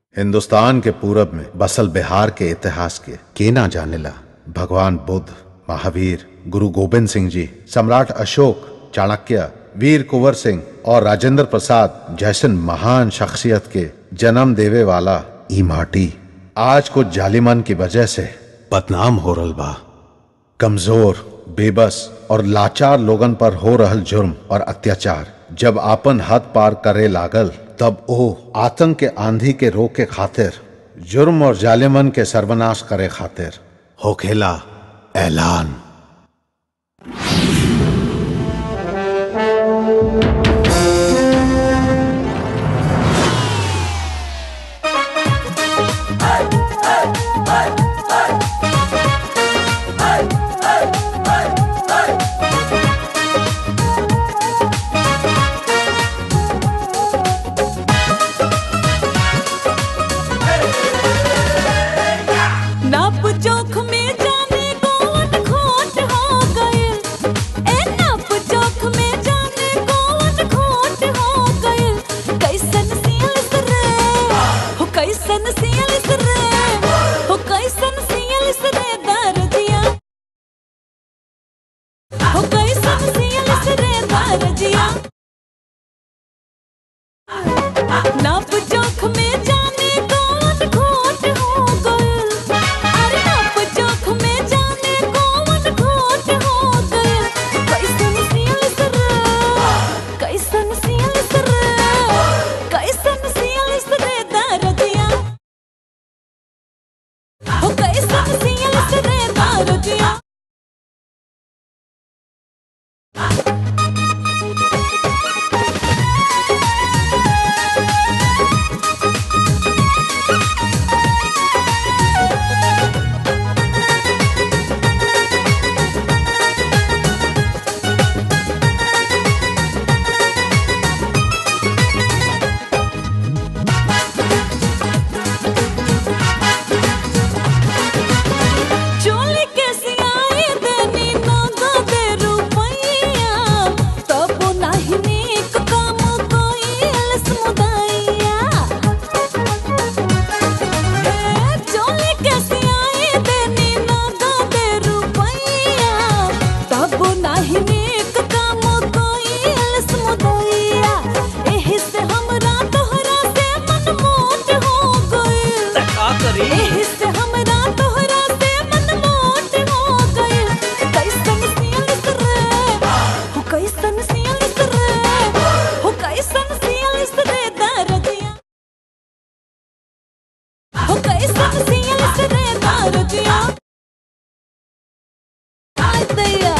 हिंदुस्तान के पूरब में बसल बिहार के इतिहास के के ना जानेला भगवान बुद्ध महावीर गुरु गोविंद सिंह जी सम्राट अशोक चाणक्य वीर कुंवर सिंह और राजेंद्र प्रसाद जैसन महान शख्सियत के जन्म देवे वाला ई माटी आज कुछ जालिमन की वजह से बदनाम हो रल बा कमजोर बेबस और लाचार लोगन पर हो रहल जुर्म और अत्याचार जब आपन हद पार करे लागल तब ओ आतंक के आंधी के रोक के खातिर जुर्म और जालिमन के सर्वनाश करे खातिर होखेला ऐलान नाप जोख में जाने कौन खोट हो गए ए नाप जोख में जाने कौन खोट हो गए कैसन सियलिस रे हो कैसन सियलिस रे हो कैसन सियलिस रे दर्दिया हो कैसन सियलिस रे दर्दिया नाप जोख में जाने कौन खोट हो गए अरे नाप जोख में जाने कौन खोट हो गए कैसन सियलिस रे कैसन सियलिस रे कैसन सियलिस रे दर्दिया हो कैसन सियलिस रे दर्दिया चोली के सियाए देनी नगो दे रुपैया तब नाही नीक काम कोइल समुदाइया ए चोली के सियाए देनी नगो दे रुपैया तब नाही नीक काम कोइल समुदाइया एही से हमरा तोहरा से मन मोट हो गइल का करी एही से हमरा तोहरा से मन मोट हो गइल कैसन सियलिस रे हो कैसन सियलिस रे हो कैसन सियलिस रे दर्दिया हो कैसन सियलिस रे दर्दिया आय दैया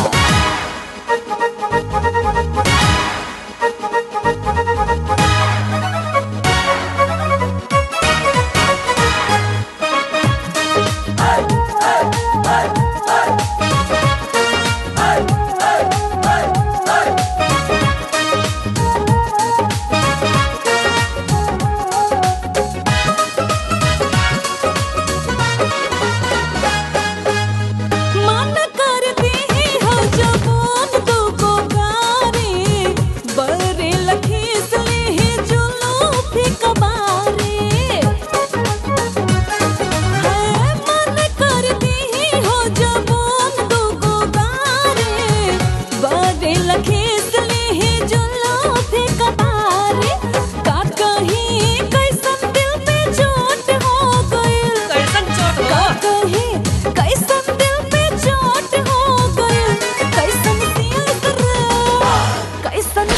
मन करती हो जवान दुगो गारी बरे लखीस ली जुलूफी कबारी है मन करती हो जवान दुगो गारी बरे लखीस ली जुलूफी कबारी का कहीं कैसन दिल पे चोट हो गइल कैसन चोट का हो कहीं कैसन दिल पे चोट हो गए कैसन सियलिस रे कैसन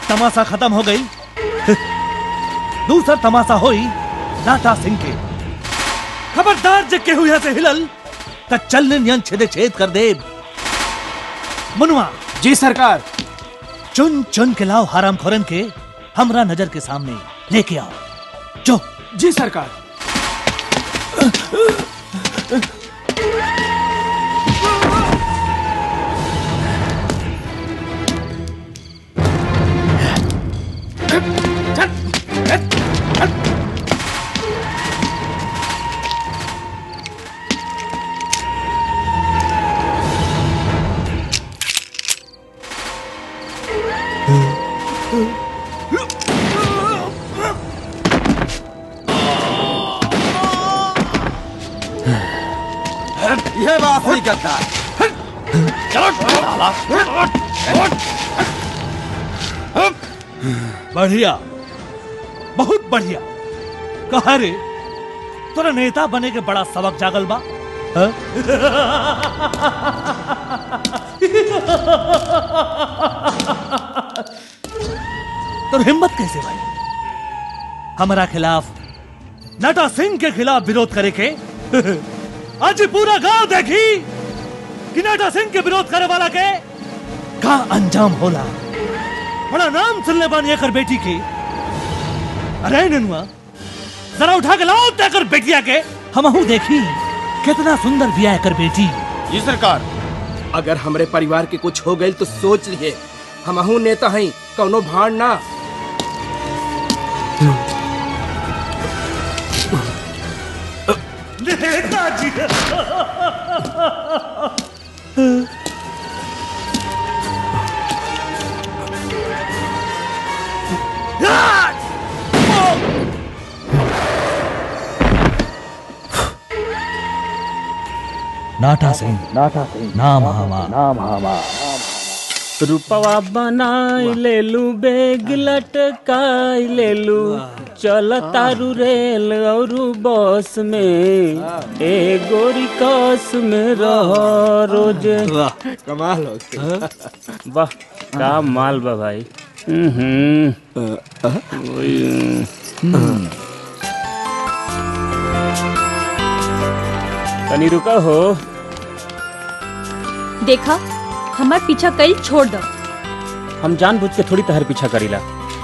तमाशा खत्म हो गई दूसरा तमाशा होई नाटा सिंह के खबरदार जग के हुए से हिलल त चलने नियन छेदे छेद कर दे मुनवा जी सरकार चुन चुन के लाओ हराम खोरन के हमरा नजर के सामने लेके आओ जो जी सरकार यह बात नहीं करता बढ़िया बहुत बढ़िया कहा रे तोरा नेता बने के बड़ा सबक जागल बा हाँ? तोर हिम्मत कैसे भाई हमारा खिलाफ नटा सिंह के खिलाफ विरोध करे के आज पूरा गांव देखी कि नटा सिंह के विरोध करे वाला के का अंजाम होला बड़ा नाम सुनने बानी एकर बेटी के अरे ननुआ जरा उठा के लाओ तेकर बेटिया के हमहू देखी कितना सुंदर बिया एकर बेटी जी सरकार अगर हमरे परिवार के कुछ हो गई तो सोच लिए हमहू नेता हई कौनो भाड़ ना नेताजी नाटा सिंह नाटा सिंह नाम हमारा रूपवा बनाई ले लू बेग लटकाई ले लू चल तारू रेल और बस में ए गोरी कस में रह रोज कमाल हो वाह का माल बा भाई हम्म तनी रुका हो देखा हमार पीछा कल छोड़ दो हम जानबूझ के थोड़ी तहर पीछा करीला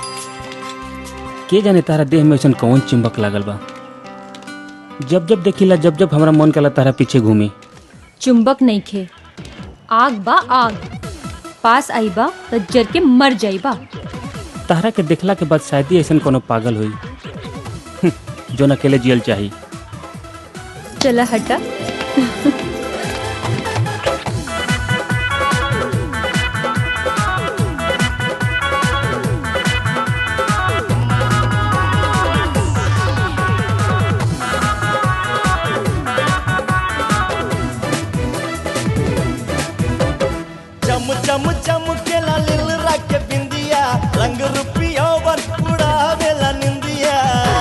के जाने तारा देह में ऐसा कौन चिंबक लागल बा जब जब देखिला जब जब हमारा मन कला तारा पीछे घूमी चुंबक नहीं खे आग बा आग पास आई बा तो जर के मर जाई बा तारा के देखला के बाद शायद ही ऐसा कोनो पागल हुई जो न अकेले जियल चाही चला हटा चम चम चम के ला लिल रख बिंदिया रंग रुपिया वर उड़ावेला निंदिया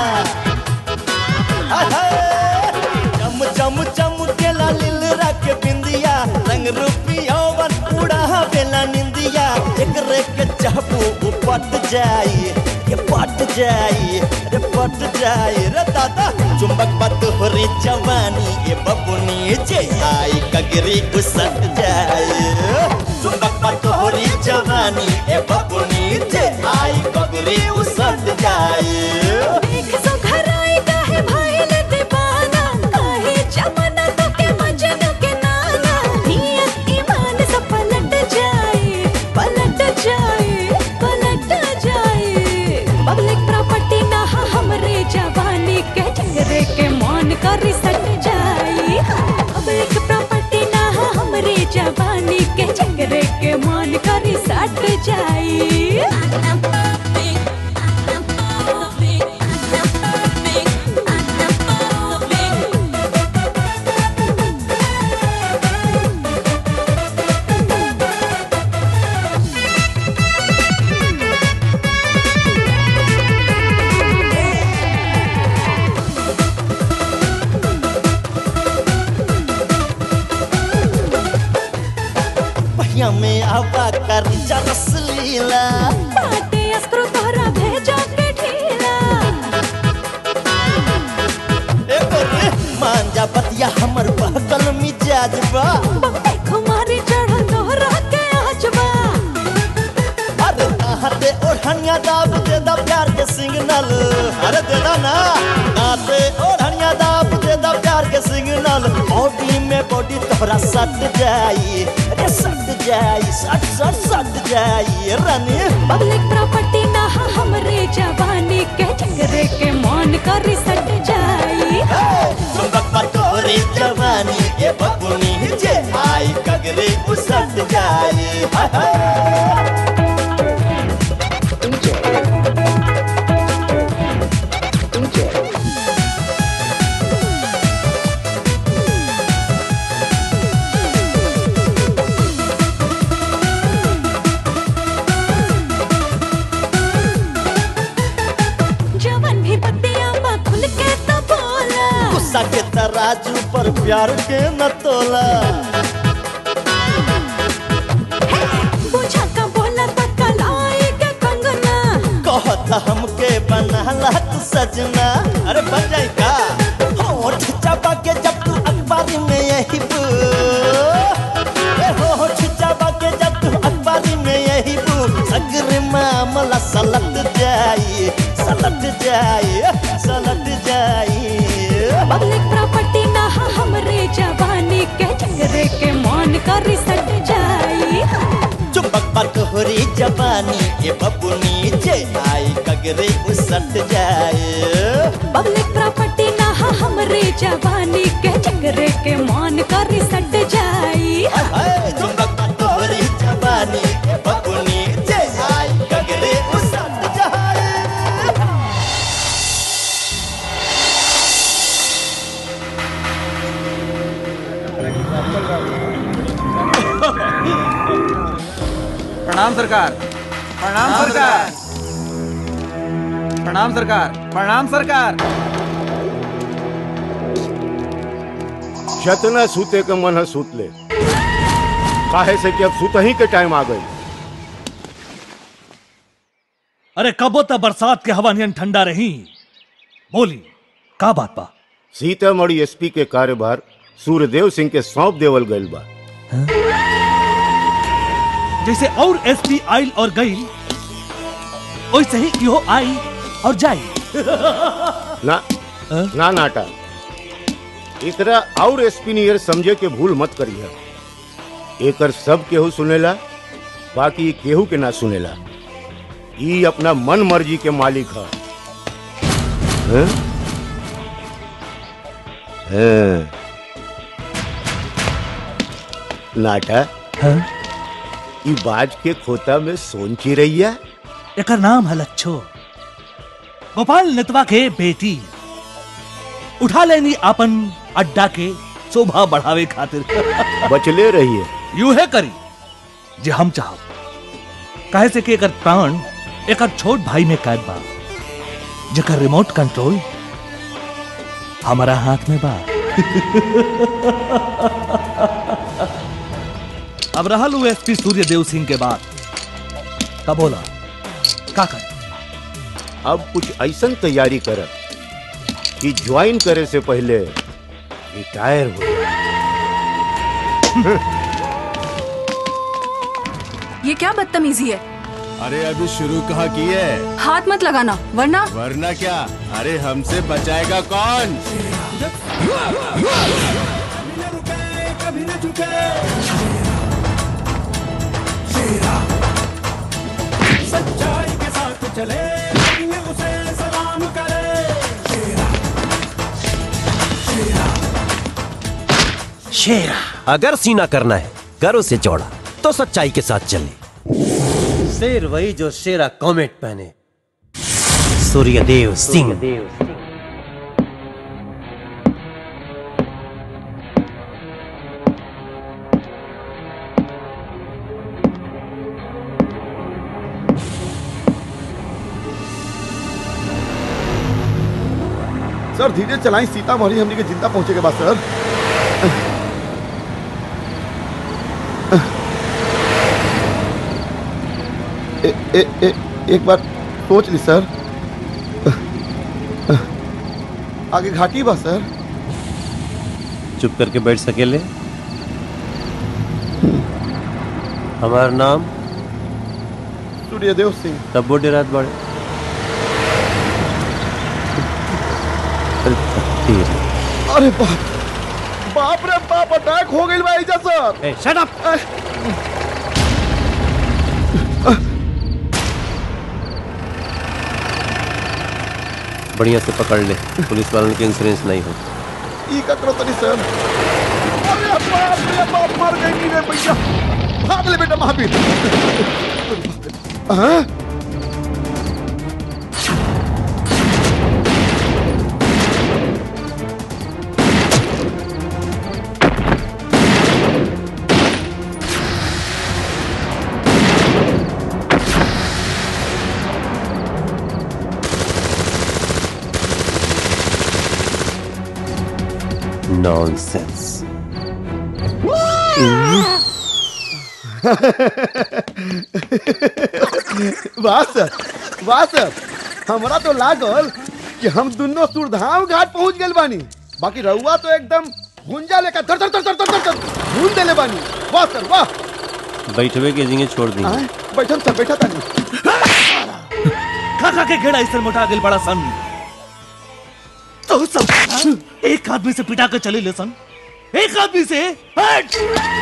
हाय हाय। चम चम चम के ला लिल रख बिंदिया रंग रुपिया वर उड़ावेला निंदिया एकरे के चाहबू उ पट जाई के पट जाई रे पट जाई रे दादा चुंबक बात होरी जवानी ये बबुनी जे आई कगरी उसट जाई चुंबक बात होरी जवानी ये बबुनी जे आई कगरी उसट जाई देख सो घर आई काहे भाईल दीवाना काहे जमाना तो के मजनू के नाना नियत ईमान सब पलट जाए पलट जाए पलट जाए पब्लिक प्रॉपर्टी ना हा हमरे जवानी के चेहरे के मान कर सट जाए पब्लिक प्रॉपर्टी ना हा हमरे जवानी के चेहरे के मान कर सट जाए पहिया में आवा कर जरस लीला बाटे दे दा ना नाते ओढ़निया दाप दे दा प्यार के सिग्नल बॉडी में बॉडी तोहरा सट जाई अरे सट जाई सट सट सट जाई रानी पब्लिक प्रॉपर्टी ना हा हमरे जवानी के झगड़े के मान कर सट जाई चुंबक पर तोहरी जवानी के बबुनी जे आई कगरे उसट जाई हाय हाय जवन भी बत्तियां बा खुल के तो बोला गुस्सा के तराजू पर प्यार के न तोला पूछा का बोला तो कलाई के कंगना कहता हमके बनाला तू सजना अरे बन जाई का होठ चबा के जब तू अखबारी में यही बू ए होठ चबा के जब तू अखबारी में यही बू सगर मामला सलट जाई सलट जाई सलट जाई पब्लिक प्रॉपर्टी ना हा हमरे जवानी के झगड़े के मान कर सट जाई चुंबक पर तोहरी जवानी ये बबुनी जे आई कगरे उसट जाए पब्लिक प्रॉपर्टी ना हा हमरे जवानी के झगड़े के मान कर सट जाई हाय चुंबक पर तोहरी जवानी ये बबुनी जे आई कगरे उसट जाए प्रणाम सरकार प्रणाम सरकार प्रणाम सरकार प्रणाम सरकार जतना सूते के मन है सूत ले काहे से कि अब सूत ही के टाइम आ गई अरे कबो त बरसात के हवा नियन ठंडा रही बोली का बात बा सीतामढ़ी एसपी के कार्यभार सूर्यदेव सिंह के सौंप देवल गईल बा जैसे और एसपी आइल और गई वैसे ही इहो आई और जाई ना ना नाटा इतरा और एसपी नियर समझे के भूल मत करिए एकर सब केहू सुनेला बाकी ई केहू के ना सुनेला ई अपना मन मर्जी के मालिक है हैं? हैं। नाटा ई बाज के खोता में सोन चिरैया एकर नाम है लच्छो गोपाल नेतवा के बेटी उठा लेनी अपन अड्डा के शोभा बढ़ावे खातिर बचले रहिए यू है करी जे हम चाहब काहे से कि एकर प्राण एकर छोट भाई में कैद बा जेकर रिमोट कंट्रोल हमारा हाथ में बा अब रहल उ एसपी सूर्यदेव सिंह के बाद तब बोला का कर अब कुछ ऐसन तैयारी कर कि ज्वाइन करे से पहले रिटायर हो ये क्या बदतमीजी है अरे अभी शुरू कहाँ की है हाथ मत लगाना वरना वरना क्या अरे हमसे बचाएगा कौन सच्चाई के साथ चले उसे सलाम करे शेरा अगर सीना करना है कर उसे चौड़ा तो सच्चाई के साथ चले शेर वही जो शेरा कॉमेट पहने सूर्यदेव सिंह सर धीरे चलाएं सीतामढ़ी हमने के जिंदा पहुंचे के बाद सर ए, ए, ए, एक बार सोच ली सर आगे घाटी बा सर चुप करके बैठ सकेले हमारा नाम सूर्यदेव सिंह तब्बो डेरात बड़े अरे बाप बाप रे बाप अटैक हो गई बा एजा सर शट अप बढ़िया से पकड़ ले पुलिस वालों के इंश्योरेंस नहीं हो ई का करो तनी सर अरे बाप रे बाप मर गई नी रे भैया भाग ले बेटा महावीर हाँ नॉनसेंस वाह सर वाह सर हमरा तो लागल कि हम दोनों सुरधाम घाट पहुंच गए बानी बाकी रहुआ तो एकदम गुंजा लेकर धर धर धर धर धर धर भूल देले बानी वाह सर वाह बैठवे के जिंगे छोड़ दी आए, बैठम सर बैठा तानी खा खा के घेड़ा इस मोटा गेल बड़ा सन तो सब एक आदमी से पिटा के चले ले सन एक आदमी से हट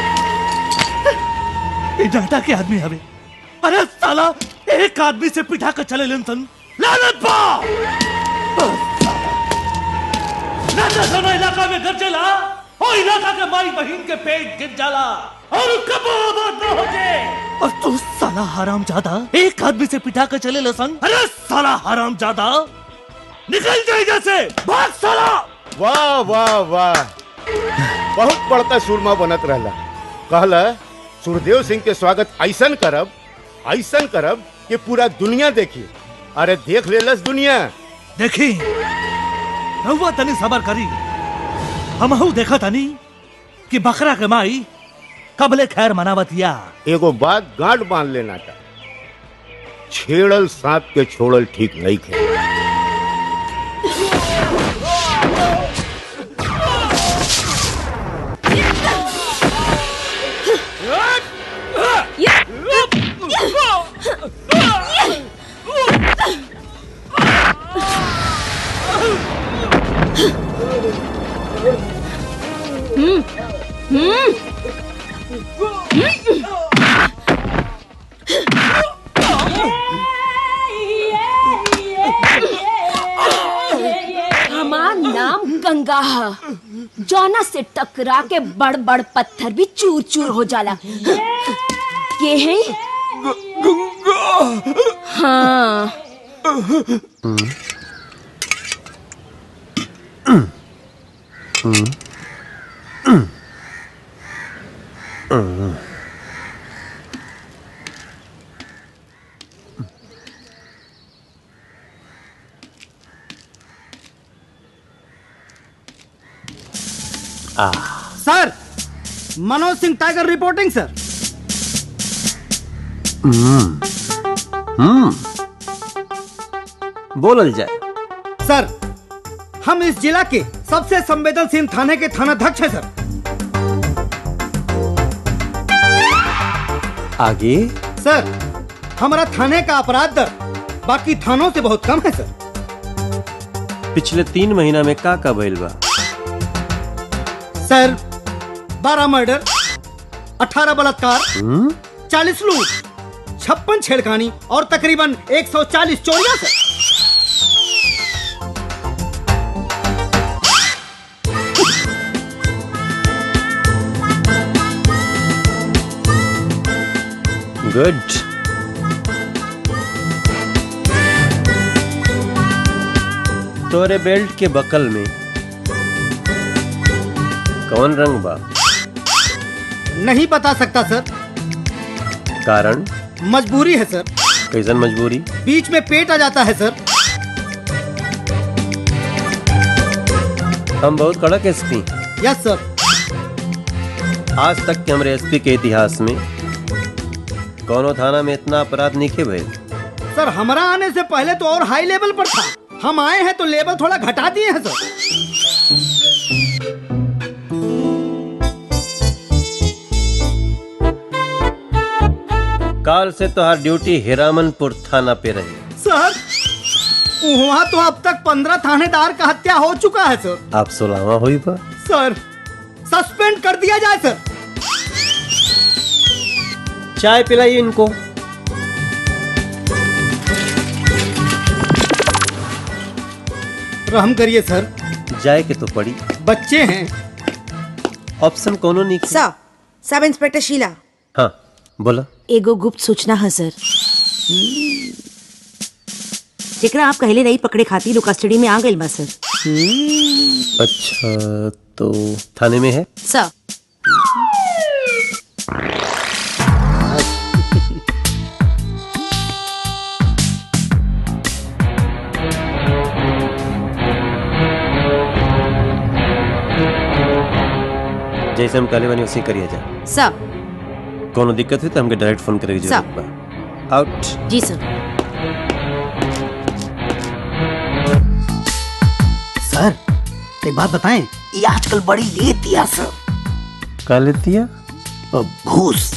ये डाटा के आदमी हवे अरे साला एक आदमी से पिटा के चले लेन सन लानत पा नाचा सोना इलाका में घर चला और इलाका के माई बहन के पेट गिर जाला और कब आबाद ना हो जाए और तू साला हराम ज्यादा एक आदमी से पिटा के चले ले सन अरे साला हराम ज्यादा निकल जाए जैसे भाग साला वाह वाह वाह बहुत बड़का सुरमा बनत रहला कहला सुरदेव सिंह के स्वागत ऐसन करब ऐसन करब कि पूरा दुनिया देखी अरे देख लेलस दुनिया देखी रहुआ तनी सबर करी हमहू देखा तनी कि बकरा के माई कबले खैर मनावतिया एगो बात गांठ बांध लेना था छेड़ल सांप के छोड़ल ठीक नहीं खे हम्म हम्म हमार नाम गंगा है जौना से टकरा के बड़ बड़ पत्थर भी चूर चूर हो जाला ये है हाँ sir Manoj Singh tiger reporting sir हम्म हम्म बोलल जाए सर हम इस जिला के सबसे संवेदनशील थाने के थानाध्यक्ष हैं सर आगे सर हमारा थाने का अपराध दर बाकी थानों से बहुत कम है सर पिछले तीन महीना में का का भइल बा सर बारह मर्डर अठारह बलात्कार हम्म चालीस लूट छप्पन छेड़खानी और तकरीबन 140 चोरियां सर गुड तोरे बेल्ट के बकल में कौन रंग बा नहीं बता सकता सर कारण मजबूरी है सर कैसन मजबूरी बीच में पेट आ जाता है सर हम बहुत कड़क एसपी यस सर आज तक के हमारे एसपी के इतिहास में कौनो थाना में इतना अपराध नहीं के भइल सर हमारा आने से पहले तो और हाई लेवल पर था हम आए हैं तो लेवल थोड़ा घटा दिए हैं सर काल से तो हर ड्यूटी हिरामनपुर थाना पे रही सर वहाँ तो अब तक पंद्रह थानेदार का हत्या हो चुका है सर आप सोलावा हुई बा सर सस्पेंड कर दिया जाए सर चाय पिलाइए इनको रहम करिए सर जाए के तो पड़ी बच्चे हैं ऑप्शन कोनो नहीं किया। सर सब इंस्पेक्टर शीला हाँ बोला एगो गुप्त सूचना है सर जेकरा आप कहले नहीं पकड़े खातिर वो कस्टडी में आ गइल बा सर अच्छा तो थाने में है सर जैसे हम काले बनी उसी करिए जा सर कोनो दिक्कत हुई तो हमके डायरेक्ट फोन करेगी सर। जरूरत बा आउट जी सर सर एक बात बताएं ये आजकल बड़ी लेती है सर का लेतिया घूस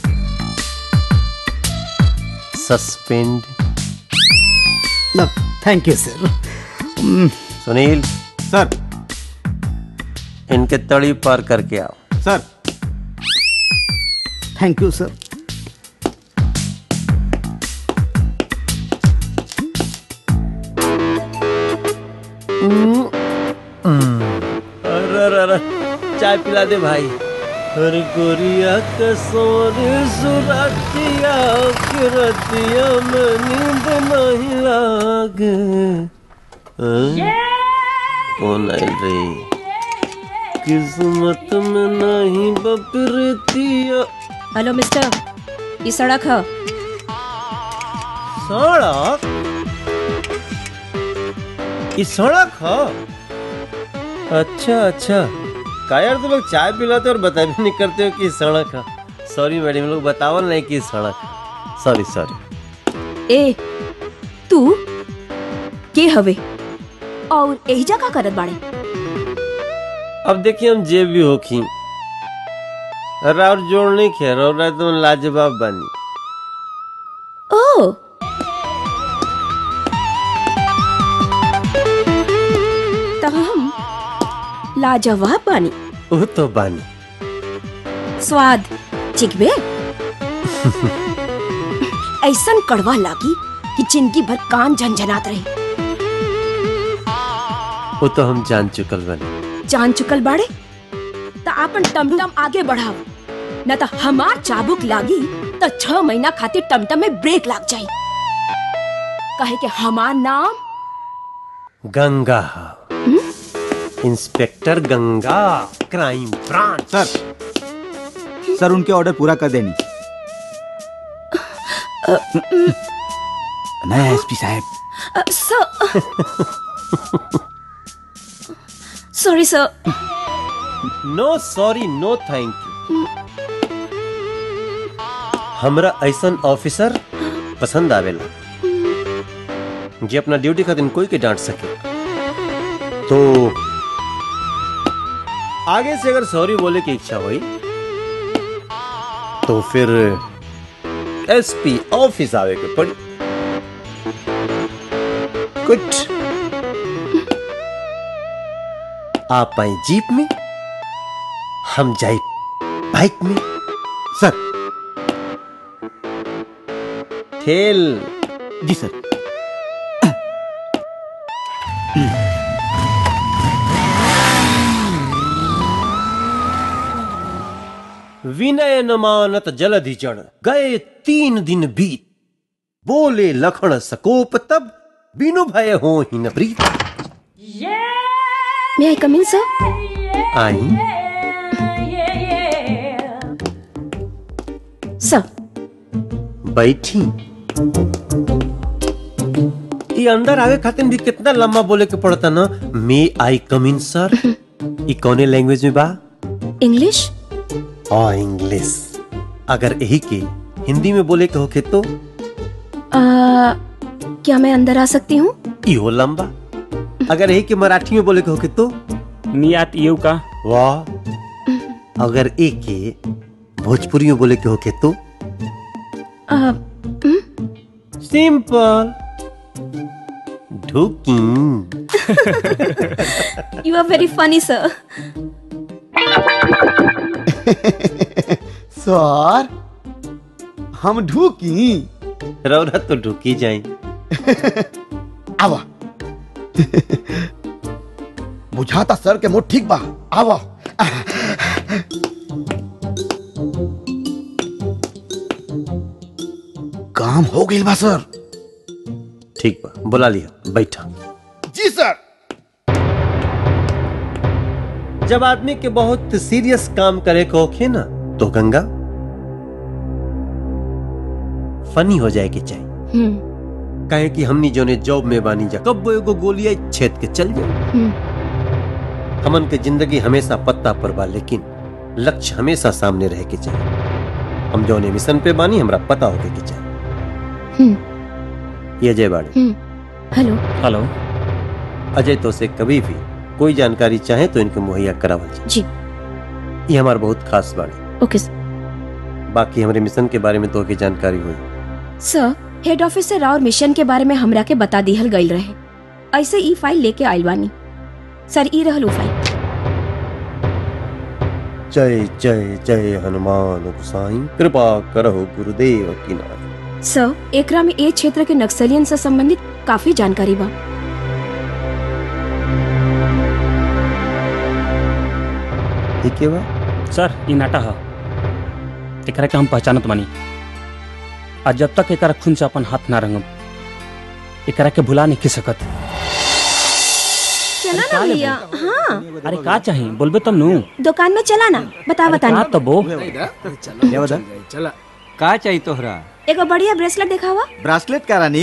suspend thank you sir Sunil sir इनके तड़ी पार करके आओ सर थैंक यू सर अरे अरे अरे चाय पिला दे भाई अरे गोरिया कसोरे सुरतिया के रतिया में नींद नहीं लागे हाँ? कौन आइल रे किस्मत में नहीं बपरतिया हेलो मिस्टर ये सड़क है सड़क ये सड़क है अच्छा अच्छा का यार तुम लोग चाय पिलाते और बता भी नहीं करते हो कि ये सड़क है सॉरी मैडम लोग बताओ नहीं कि ये सड़क है सॉरी सॉरी ए तू के हवे और यही जगह करत बाड़े अब देखिए हम जे भी होखी अरे और जोड़ नहीं खेर और रहा तुम लाजवाब बनी ओ तो हम लाजवाब बानी वो तो बानी स्वाद चिकबे ऐसन कड़वा लागी कि जिंदगी भर कान झंझनात रही वो तो हम जान चुकल बनी जान चुकल बाड़े तो आपन टमटम आगे बढ़ाओ न तो हमार चाबुक लागी तो छह महीना खातिर टमटम में ब्रेक लाग जाई कहे के हमार नाम Ganga inspector Ganga crime branch sir sir उनके ऑर्डर पूरा कर देनी नहीं एसपी साहब sorry sir no sorry no thank you हमरा ऐसन ऑफिसर पसंद आवेला जे अपना ड्यूटी खातिर कोई के डांट सके तो आगे से अगर सॉरी बोले की इच्छा हुई तो फिर एसपी ऑफिस आवे के पड़ी कुछ आप आए जीप में हम जाए बाइक में सर ठेल जी सर विनय न मानत जलधि जड़ गए तीन दिन बीत बोले लखन सकोप तब बिनु भय हो ही न प्रीत मे आई कम इन सर आई सर बैठी ये अंदर आवे खातिर भी कितना लंबा बोले के पड़ता ना मे आई कम इन सर ये कौने लैंग्वेज में बा इंग्लिश और इंग्लिश अगर यही के हिंदी में बोले के होके तो आ, क्या मैं अंदर आ सकती हूँ इहो लंबा अगर यही के मराठी में बोले के होके तो नियात यू का वाह अगर एक के भोजपुरी में बोले के होके तो आ, सिंपल ढूकी you are very funny sir sir हम ढूकी रौरा तो ढूकी जाई आवा बुझाता सर के मुंह ठीक बा आवा काम हो गई बा सर ठीक बा बुला लिया बैठा जी सर जब आदमी के बहुत सीरियस काम करे को होखे ना तो गंगा फनी हो जाए के चाहिए कहे कि हमनी जोने जॉब में बानी जा कब वो एगो गोलियां छेद के चल जाए हमन के जिंदगी हमेशा पत्ता पर बा लेकिन लक्ष्य हमेशा सामने रहे के चाहिए हम जोने मिशन पे बानी हमरा पता होके के चाहिए ये अजय बाड़ी हेलो हेलो अजय तो से कभी भी कोई जानकारी चाहे तो इनके मुहैया करावल जाए जी ये हमार बहुत खास बाड़ी ओके बाकी हमारे मिशन के बारे में तो की जानकारी हुई सर हेड ऑफिस से राउर मिशन के बारे में हमरा के बता दिहल गईल रहे ऐसे ई फाइल लेके आइल बानी सर ई रहल उ फाइल जय जय जय हनुमान गोसाई कृपा करहो गुरुदेव की नाथ सर एकरा में ए क्षेत्र के नक्सलियन से संबंधित काफी जानकारी बा ठीक है बा सर ई नाटा ह एकरा के हम पहचानत बानी आ जब तक एकरा खून से अपन हाथ ना रंगम एकरा के भुला नहीं सकत चला ना भैया हाँ अरे का चाही बोलबे तब नु दुकान में चला ना बता बता का तबो चला का चाहिए तोहरा एगो बढ़िया ब्रेसलेट दिखावा ब्रासलेट का रानी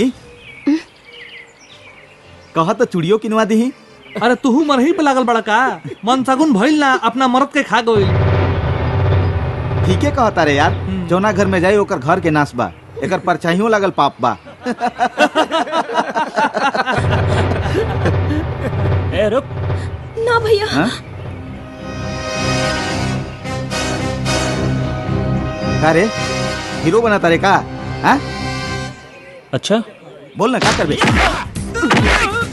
कहा तो चूड़ियों किनवा दी अरे तुहू मरही पे लागल बड़ा का मन सगुन भइल ना अपना मरद के खा गइल ठीक है कहता रे यार जौना घर में जाई ओकर घर के नाश बा एकर परछाइयों लागल पाप बा ए रुक ना भैया हाँ? का रे हीरो बना तारे का हाँ? अच्छा बोल ना का करबे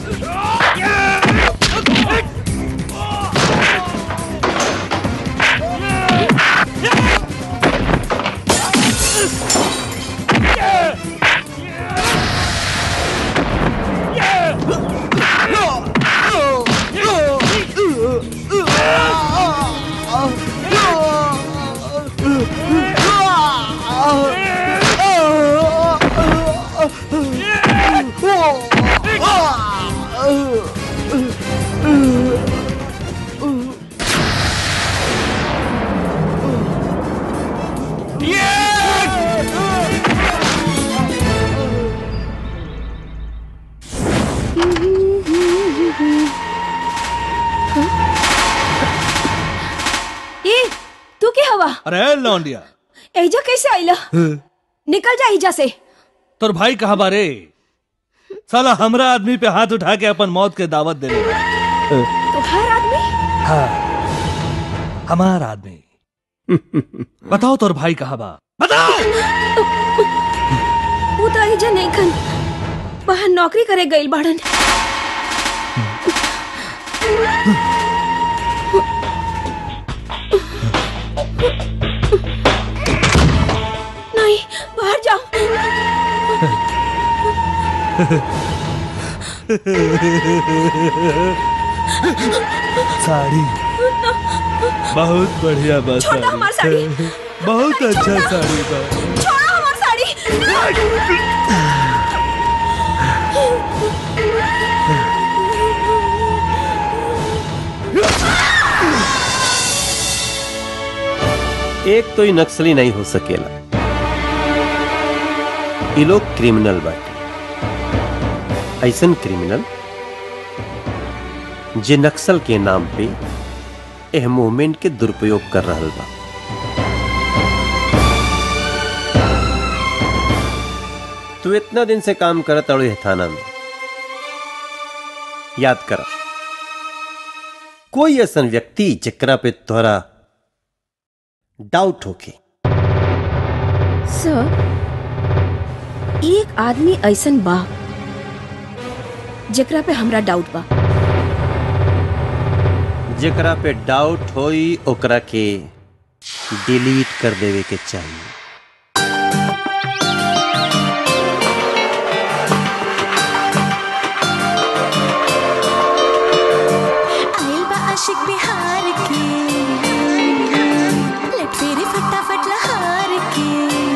ए तू के हवा अरे लौंडिया एजा कैसे आइला निकल जा एजा से तोर भाई कहा बारे साला हमरा आदमी पे हाथ उठा के अपन मौत के दावत दे तो हर आदमी हाँ हमार आदमी बताओ तोर भाई कहा बा वो तो एजा नहीं खन बाहर नौकरी करे गइल बाड़न नहीं बाहर जाओ साड़ी बहुत बढ़िया बा छोड़ो हमार साड़ी साड़ी बहुत अच्छा साड़ी बा छोड़ो हमार साड़ी एक तो ही नक्सली नहीं हो सकेला ये लोग क्रिमिनल बाटे ऐसन क्रिमिनल जे नक्सल के नाम पे एह मूवमेंट के दुरुपयोग कर रहल बा तू इतना दिन से काम करत अड़ो है थाना में याद करा कोई ऐसा व्यक्ति जकरा पे तोहरा डाउट होके सर एक आदमी ऐसन बा जेकरा पे हमरा डाउट बा जेकरा पे डाउट होई ओकरा के डिलीट कर देवे के चाहिए आइल बा आशिक बिहार के लेट फेरे फटाफट लहार के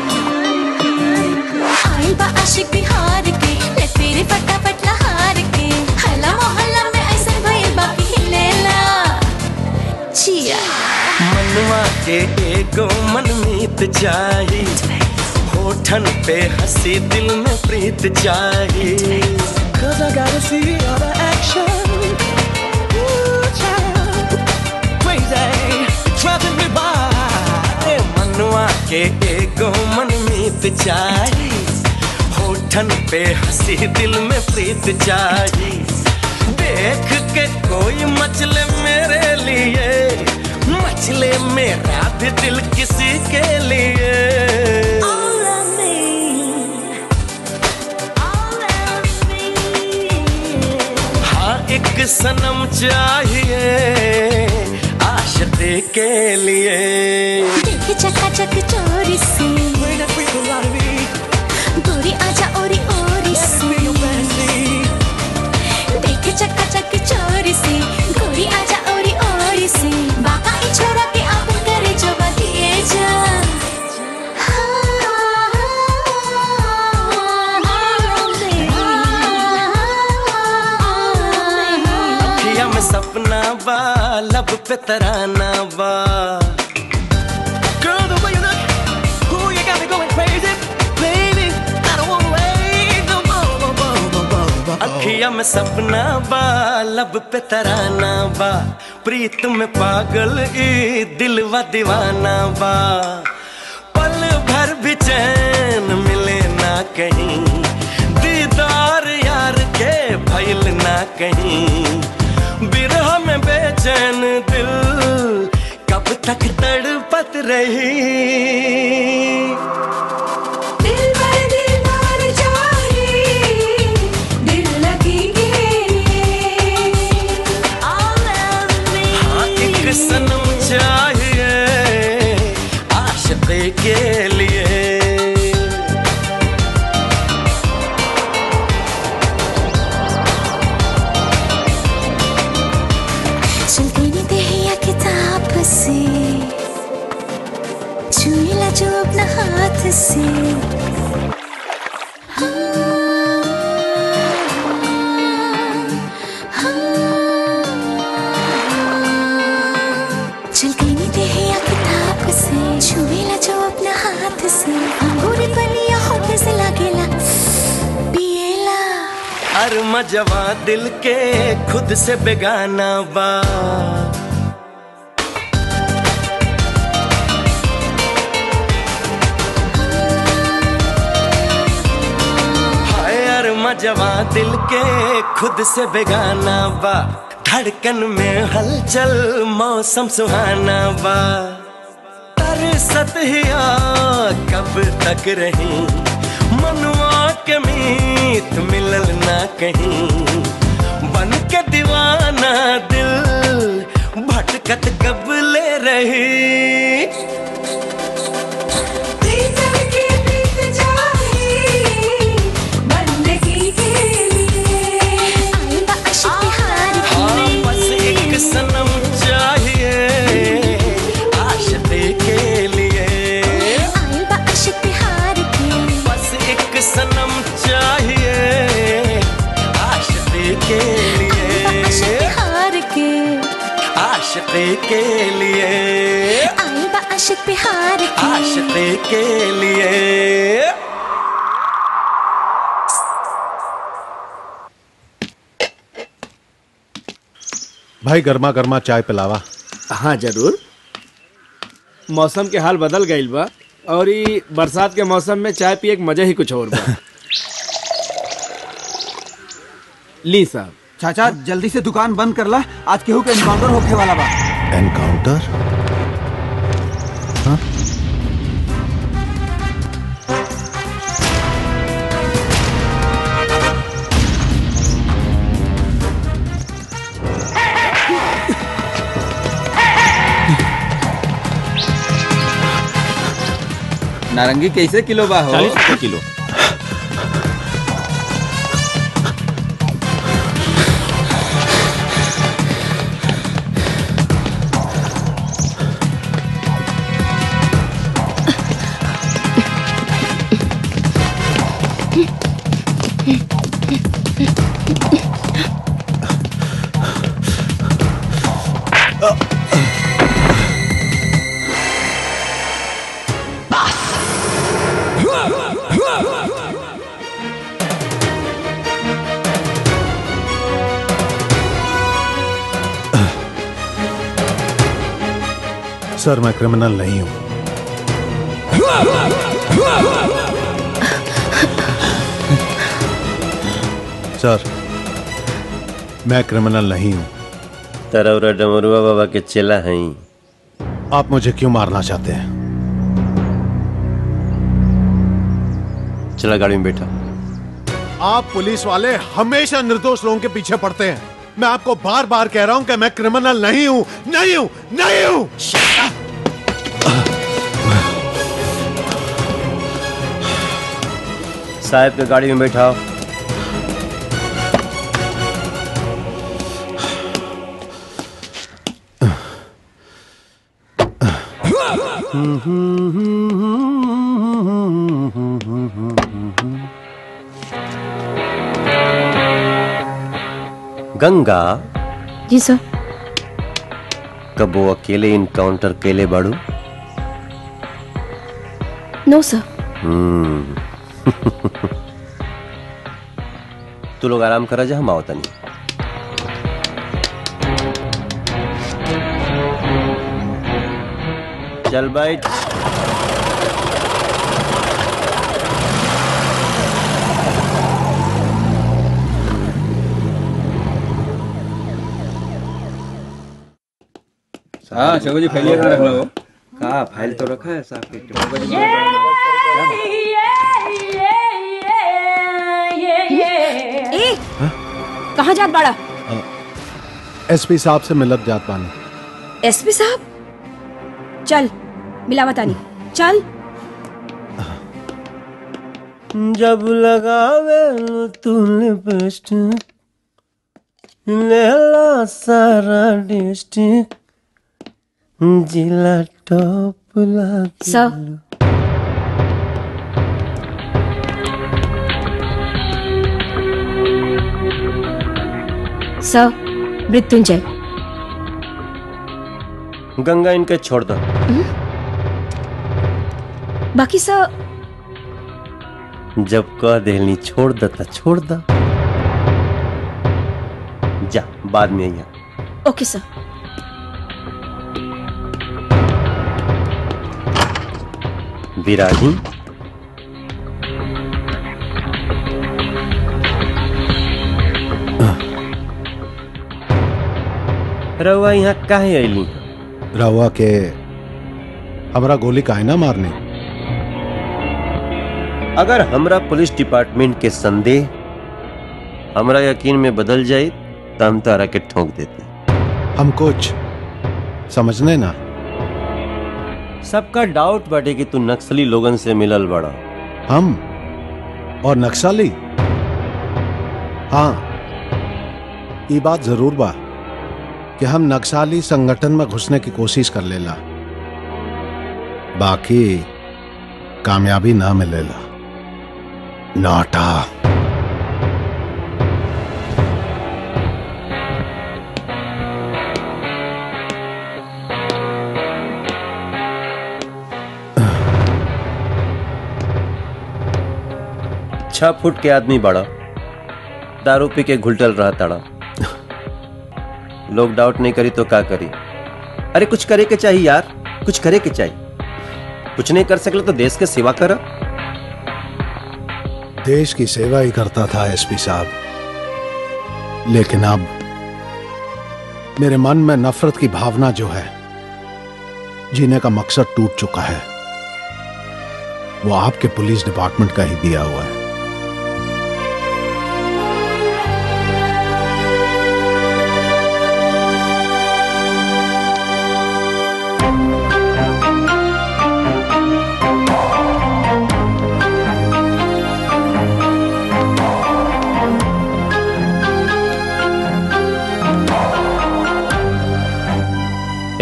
आइल बा आशिक बिहार के लेट फेरे फटाफट लहार के हल्ला मोहल्ला में ऐसा भइल बा कि हिलेला चिया मनवा के एगो मनमीत चाही होठन पे हंसी दिल में प्रीत चाही Cause I gotta see all the action Ooh, child. Crazy, driving me by ए, मनवा के एगो मनमीत चाही होठन पे हंसी दिल में प्रीत चाही देख के कोई मचले मेरे लिए मचले मेरा भी दिल किसी के लिए हाँ एक सनम चाहिए आशिक के लिए देखे चकाचक चोरी से गोरी आजा ओरी ओरी से देखे चकाचक चोरी से गोरी आजा ओरी ओरी से बाका ई छोरा के आप करे जो बतिए जा अखिया में सपना बा लब पे तराना बा Girl, the way you look, ooh, you got me going crazy, baby. I don't wanna wait no more, more, more, more, more, more. अखिया में सपना बा लब पे तराना बा प्रीत में पागल ई दिलवा दीवाना बा पल भर भी चैन मिले ना कहीं दीदार यार के भइल ना कहीं बिरह में बेचैन दिल कब तक तड़पत रही दिल पर दिल मार जाए दिल लगी हाँ एक सनम चाहिए आशिक के लिए चलती नहीं दहिया किताब से छूला जो अपना हाथ से चल गई नहीं दहिया किताब से छूला जो अपना हाथ से अंगूरी बनिया होठ से लागेला पिएला हर मजवा दिल के खुद से बेगाना बा हाय हर मजवा दिल के खुद से बेगाना बा धड़कन में हलचल मौसम सुहाना बा तरसत हिया कब तक रही मनुआ के मीत मिलल ना कहीं बन के दीवाना दिल भटकत कब ले रही हाँ बस एक सनम चाहिए आशिक के लिए बस एक सनम चाहिए आशिक के लिए आशिक के लिए आशिक बिहार की आशिक के लिए भाई गर्मा गर्मा चाय पिलावा हाँ जरूर मौसम के हाल बदल गईल बा और ई बरसात के मौसम में चाय पिए के मजा ही कुछ और बा ली साहब चाचा जल्दी से दुकान बंद कर ला आज केहू के एनकाउंटर होखे वाला बा एनकाउंटर नारंगी कैसे किलो बा हो चालीस रुपये किलो सर मैं क्रिमिनल नहीं हूं सर मैं क्रिमिनल नहीं हूं तरौरा डमरुआ बाबा के चेला हैं आप मुझे क्यों मारना चाहते हैं चला गाड़ी में बैठा आप पुलिस वाले हमेशा निर्दोष लोगों के पीछे पड़ते हैं मैं आपको बार बार कह रहा हूं कि मैं क्रिमिनल नहीं हूं नहीं हूं नहीं हूं साहब के गाड़ी में बैठाओ गंगा जी सर कब वो अकेले इनकाउंटर केले बाड़ू नो सर हम्म तू लोग आराम करा जा हम आओ तनी चल बैठ हाँ शोभा जी फैलिए कहाँ रख लो कहाँ फाइल तो रखा है साहब के ए कहाँ जात बाड़ा एसपी साहब से मिलत जात पानी एसपी साहब चल मिलावा तानी चल जब लगावे तू लिपस्टिक लेला सारा डिस्ट्रिक्ट जिला टॉप लागे सर सर मृत्युंजय गंगा इनके छोड़ दो बाकी सर जब कह देलनी छोड़ द त छोड़ द जा बाद में अइहा ओके सर विरागी रउआ यहाँ काहे अइली रहुआ के हमरा गोली काहे ना मारने अगर हमरा पुलिस डिपार्टमेंट के संदेह हमरा यकीन में बदल जाए तो हम तारा के ठोक देते हम कुछ समझने ना सबका डाउट बाटे कि तू नक्सली लोगन से मिलल बड़ा हम और नक्सली हाँ ये बात जरूर बा कि हम नक्सली संगठन में घुसने की कोशिश कर लेला बाकी कामयाबी ना मिलेला नाटा छह फुट के आदमी बड़ा दारू पी के घुलटल रहा ताड़ा लोग डाउट नहीं करी तो का करी अरे कुछ करे के चाहिए यार कुछ करे के चाहिए कुछ नहीं कर सकले तो देश के सेवा कर देश की सेवा ही करता था एसपी साहब लेकिन अब मेरे मन में नफरत की भावना जो है जीने का मकसद टूट चुका है वो आपके पुलिस डिपार्टमेंट का ही दिया हुआ है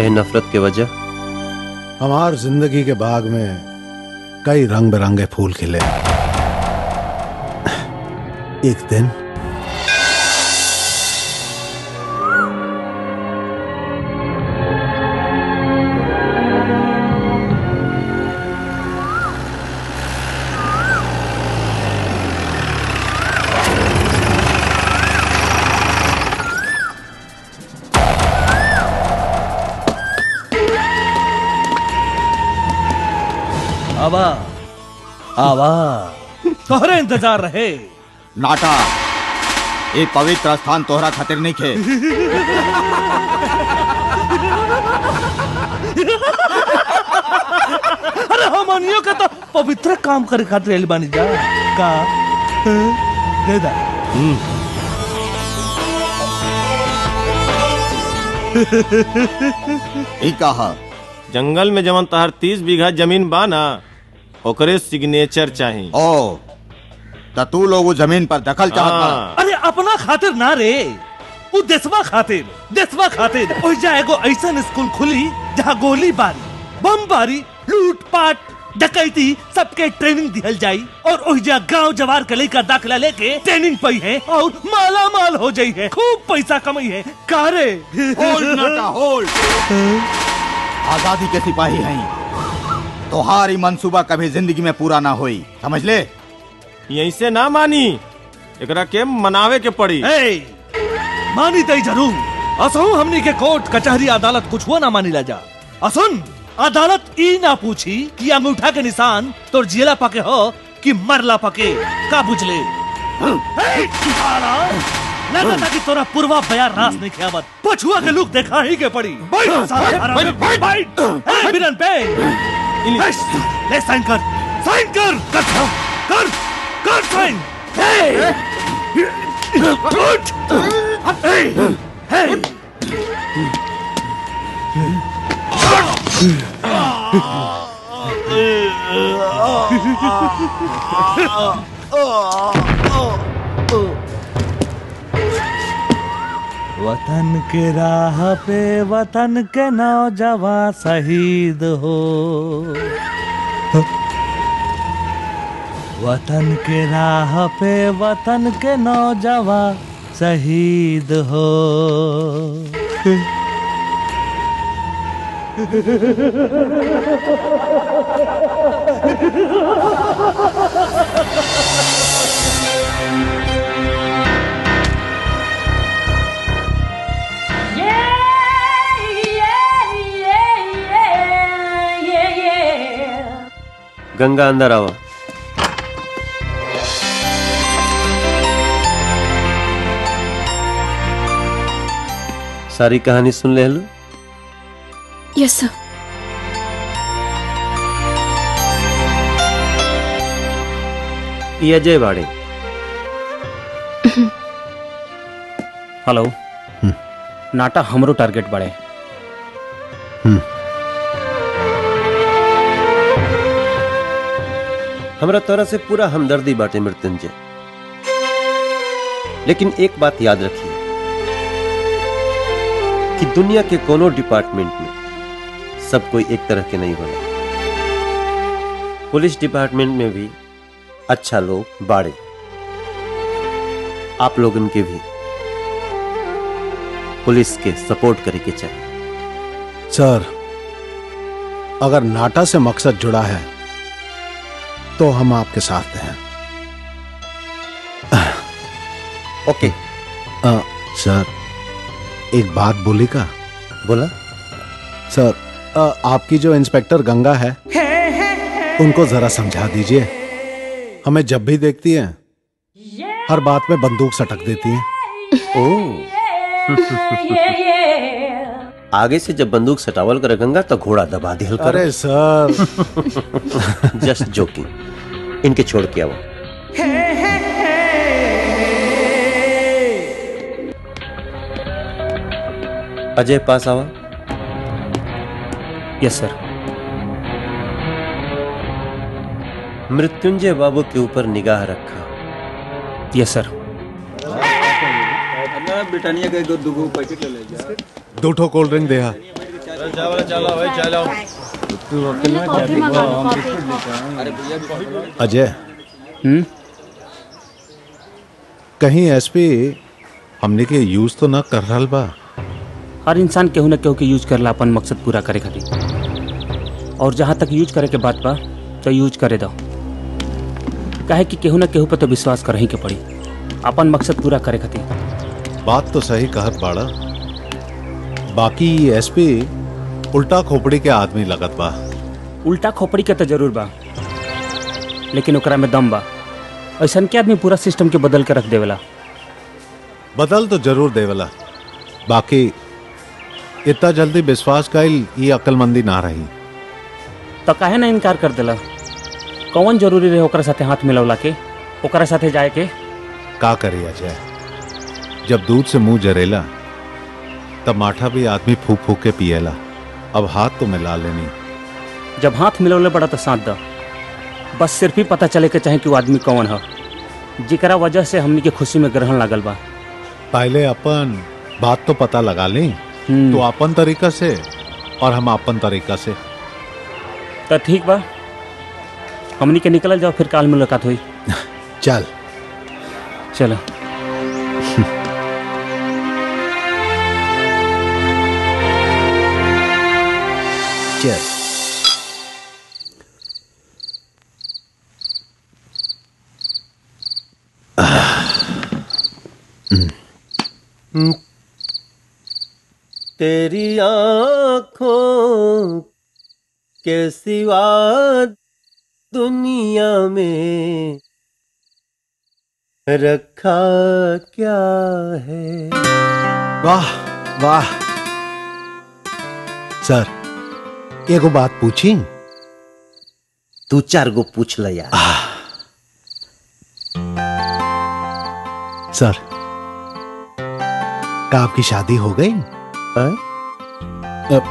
है नफरत के वजह हमार जिंदगी के बाग में कई रंग बिरंगे फूल खिले एक दिन आवा आवा तोहरे इंतजार रहे नाटा ये पवित्र स्थान तोहरा खातिर नहीं खे अरे हमनियों का तो पवित्र काम करे खातिर आइल बानी जा का हाँ? दे दा ई कहा जंगल में जवन तहर तीस बीघा जमीन बा ना ओकरे सिग्नेचर चाही ओ त तू लोग वो जमीन पर दखल चाहत हाँ। अरे अपना खातिर ना रे वो देशवा खातिर देशवा खातिर ओहि जा एगो ऐसन स्कूल खुली जहाँ गोली बारी बम बारी लूट पाट डकैती सबके ट्रेनिंग दिहल जाई और ओहि जा गांव जवार के लइका दाखला लेके ट्रेनिंग पई है और माला माल हो जाई है खूब पैसा कमाई है कारे होल्ड नाटा होल्ड आजादी के सिपाही हैं तोहारी मंसूबा कभी जिंदगी में पूरा ना होई समझ ले यहीं से ना मानी एकरा के मनावे के पड़ी ए, मानी तई जरूर असहु हमनी के कोर्ट कचहरी अदालत कुछ हुआ ना मानी ला जा असुन अदालत ई ना पूछी कि अंगूठा के निशान तोर जियला पके हो कि मरला पके का बुझले ए, साला, लगता कि तोरा पूर्वा बयार रास नहीं खियावत पछुआ के लुक देखा ही के पड़ी बैठ साला हरामी, बैठ ए, बिरन पे ए, ले साइन कर साइन कर कर कर कर साइन ए, उठ ए, ए, वतन के राह पे वतन के नौजवान शहीद हो वतन के राह पे वतन के नौजवान शहीद हो गंगा अंदर आओ सारी कहानी सुन ले लो यस सर ये अजय बाड़े हेलो नाटा हमरो टारगेट बड़े हमरा तोरा से पूरा हमदर्दी बाटे मृत्युंजय लेकिन एक बात याद रखिए कि दुनिया के कोनो डिपार्टमेंट में सब कोई एक तरह के नहीं होला पुलिस डिपार्टमेंट में भी अच्छा लोग बाड़े आप लोगन के भी पुलिस के सपोर्ट करे के चाहिए सर अगर नाटा से मकसद जुड़ा है तो हम आपके साथ हैं ओके आ, सर एक बात बोली का बोला सर आ, आपकी जो इंस्पेक्टर गंगा है उनको जरा समझा दीजिए हमें जब भी देखती है हर बात में बंदूक सटक देती है ओ आगे से जब बंदूक सटावल करे गंगा तो घोड़ा दबा दिया कर अरे सर जस्ट जोकिंग इनके छोड़ के आओ अजय पास आवा यस सर मृत्युंजय बाबू के ऊपर निगाह रखा यस सर ब्रिटानिया का दो दो पैकेट ले ले जा दो ठो कोल्ड ड्रिंक देहा चलो चलो भाई चलो अजय हम्म कहीं एसपी हमने के यूज तो ना कर रहा बा हर इंसान केहू न केहू के यूज करला अपन मकसद पूरा करे खातिर और जहाँ तक यूज करे के बात बा तो यूज करे दो काहे कि केहू न केहू पर तो विश्वास करही के पड़ी अपन मकसद पूरा करे खातिर बात तो सही कहत बाड़ा बाकी एसपी उल्टा खोपड़ी के आदमी लगत बा उल्टा खोपड़ी के तो जरूर बा लेकिन ओकरा में दम बा ऐसा के आदमी पूरा सिस्टम के बदल के रख देवेला बदल तो जरूर देवला बाकी इतना जल्दी विश्वास कईल ये अक्लमंदी ना रही तो काहे ना इनकार कर देला कौन जरूरी रहे ओकरा साथे हाथ मिलवला के ओकरा साथे जाए के का करी अजय जब दूध से मुंह जरेला तब माठा भी आदमी फूक फूक के पिएला अब हाथ तो मिला लेनी जब हाथ मिलवले बड़ा तो साथ द बस सिर्फ ही पता चले के चाहे कि वो आदमी कौन है जिकरा वजह से हमनी के खुशी में ग्रहण लागल बा पहले अपन बात तो पता लगा ली तो अपन तरीका से और हम अपन तरीका से तो ठीक बा हमनी के निकल जाओ फिर काल मुलाकात हुई चल चलो चल तेरी आंखों के सिवा दुनिया में रखा क्या है वाह वाह सर एगो बात पूछी तू चार गो पूछ ल यार सर का आपकी शादी हो गई अब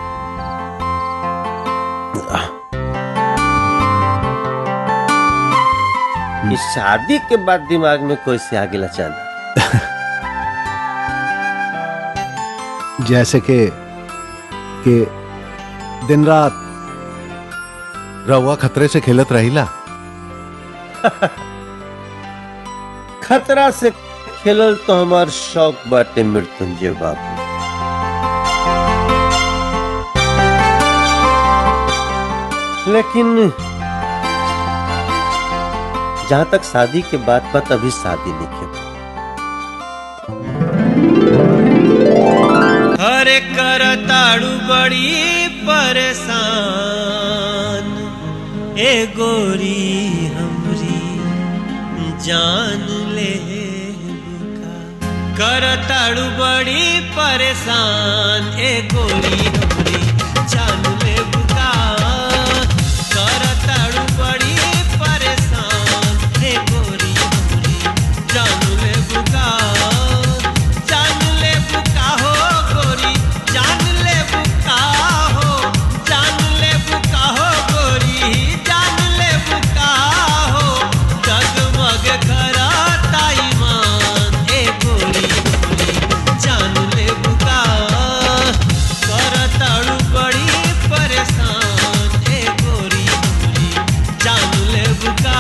इस शादी के बाद दिमाग में कोई से आगे लचाना जैसे कि कि दिन रात रहुआ खतरे से खेलत रहिला खतरा से खेलल तो हमार शौक बाटे मृत्युंजय बाबू लेकिन जहां तक शादी के बात पर तभी शादी नहीं की हरे कर ताड़ू बड़ी परेशान ए गोरी हमरी जान ले बुका कर ताड़ू बड़ी परेशान ए गोरी हमरी जान ले बुका कर ताड़ू बड़ी परेशान ए गोरी हमरी जान ले बुका जान ले बुका हो गोरी जान ले बुका हो जान ले बुका हो गोरी जान ले बुका हो जगमग करता ईमान ए गोरी गोरी जान ले बुका करताड़ू बड़ी परेशान ए गोरी गोरी जान ले बुका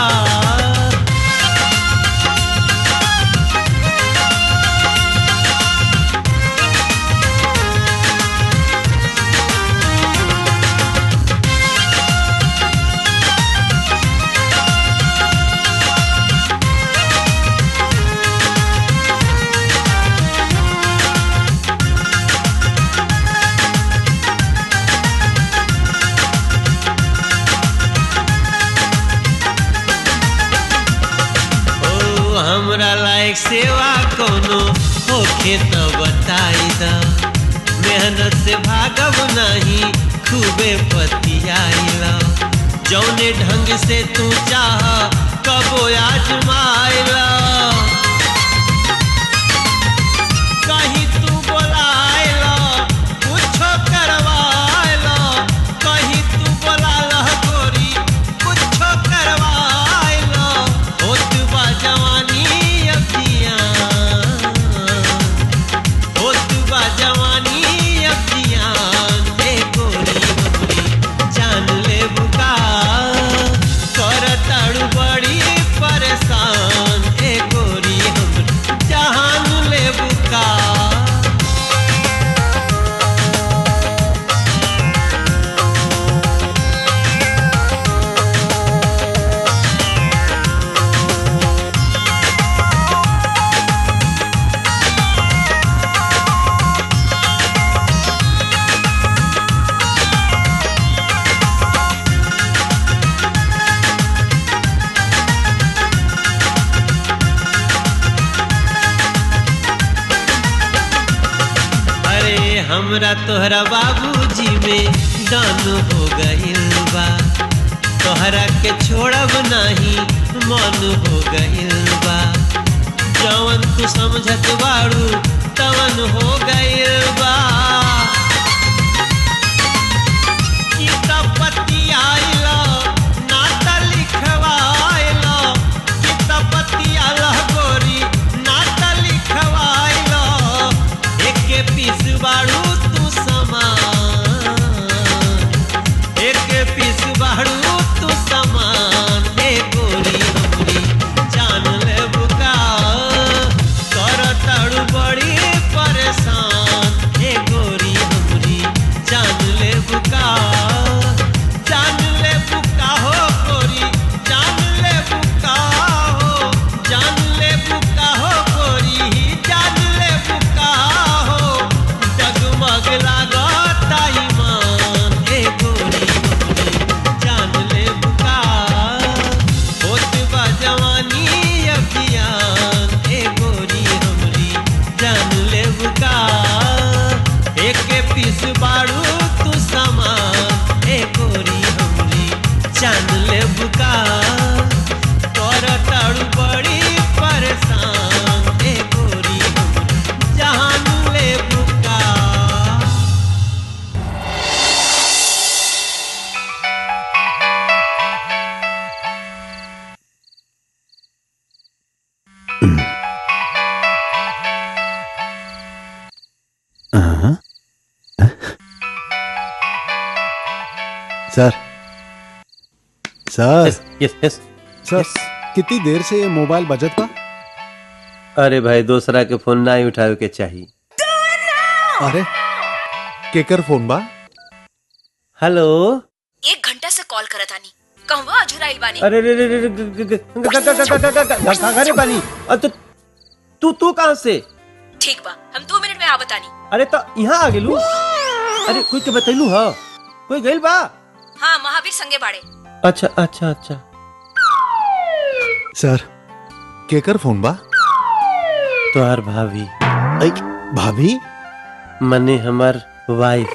ओ हमरा लायक सेवा कोनो होखे त बताई द मेहनत से भागब नहीं खूबे पतियाइला जौने ढंग से तू चाह कबो आजमाइला कहीं तू बोलाइला कुछो करवाइला कहीं तू बोलाला गोरी कुछो करवाइला होत बा जवानी अभियान होत बा जवानी अभियान ए हमरा तोहरा बाबूजी में दान हो गइल बा तोहरा के छोड़ब नहीं मन हो गइल बा जवन तू समझत बाड़ू तवन हो गइल बा ई त पतियाइला, नाता लिखवाइला। ई त पतियाला गोरी, नाता लिखवाइला। एके पीस बाड़ू तू समान एक पीस बाड़ू तू समान ए गोरी हमरी जान ले बुका कर ताड़ू बड़ी परेशान ए गोरी हमरी जान ले बुका जान ले बुका हो गोरी जान ले बुका हो जान ले बुका हो गोरी जान ले बुका हो डगमग लागता ईमान ए गोरी हमरी जान ले बुका होत बा जवानी अभियान ए गोरी हमरी जान ले बुका एक पीस बाड़ू तू सामान ए गोरी हमरी जान ले बुका तोर ताड़ू बड़ी परेशान ए गोरी हमरी जान ले बुका सर सर यस यस सर कितनी देर से ये मोबाइल बजत बा अरे भाई दूसरा के फोन ना ही उठावे के चाहिए अरे केकर फोन बा हेलो एक घंटा से कॉल करत आनी कहवा अझुराइल बानी अरे रे रे रे रे, ग- ग- ग- ग- ग- ग- ग- ग- ग- ग- घरे पानी अ, तो तू तू कहाँ से ठीक बा हम दो मिनट में आवत आनी अरे तो यहाँ आ गेलू अरे कोई के बतैलू हा कोई गइल बा हाँ महावीर संगे बाड़े अच्छा अच्छा अच्छा सर केकर फोन बा तोहार भाभी ऐ, भाभी मने हमार वाइफ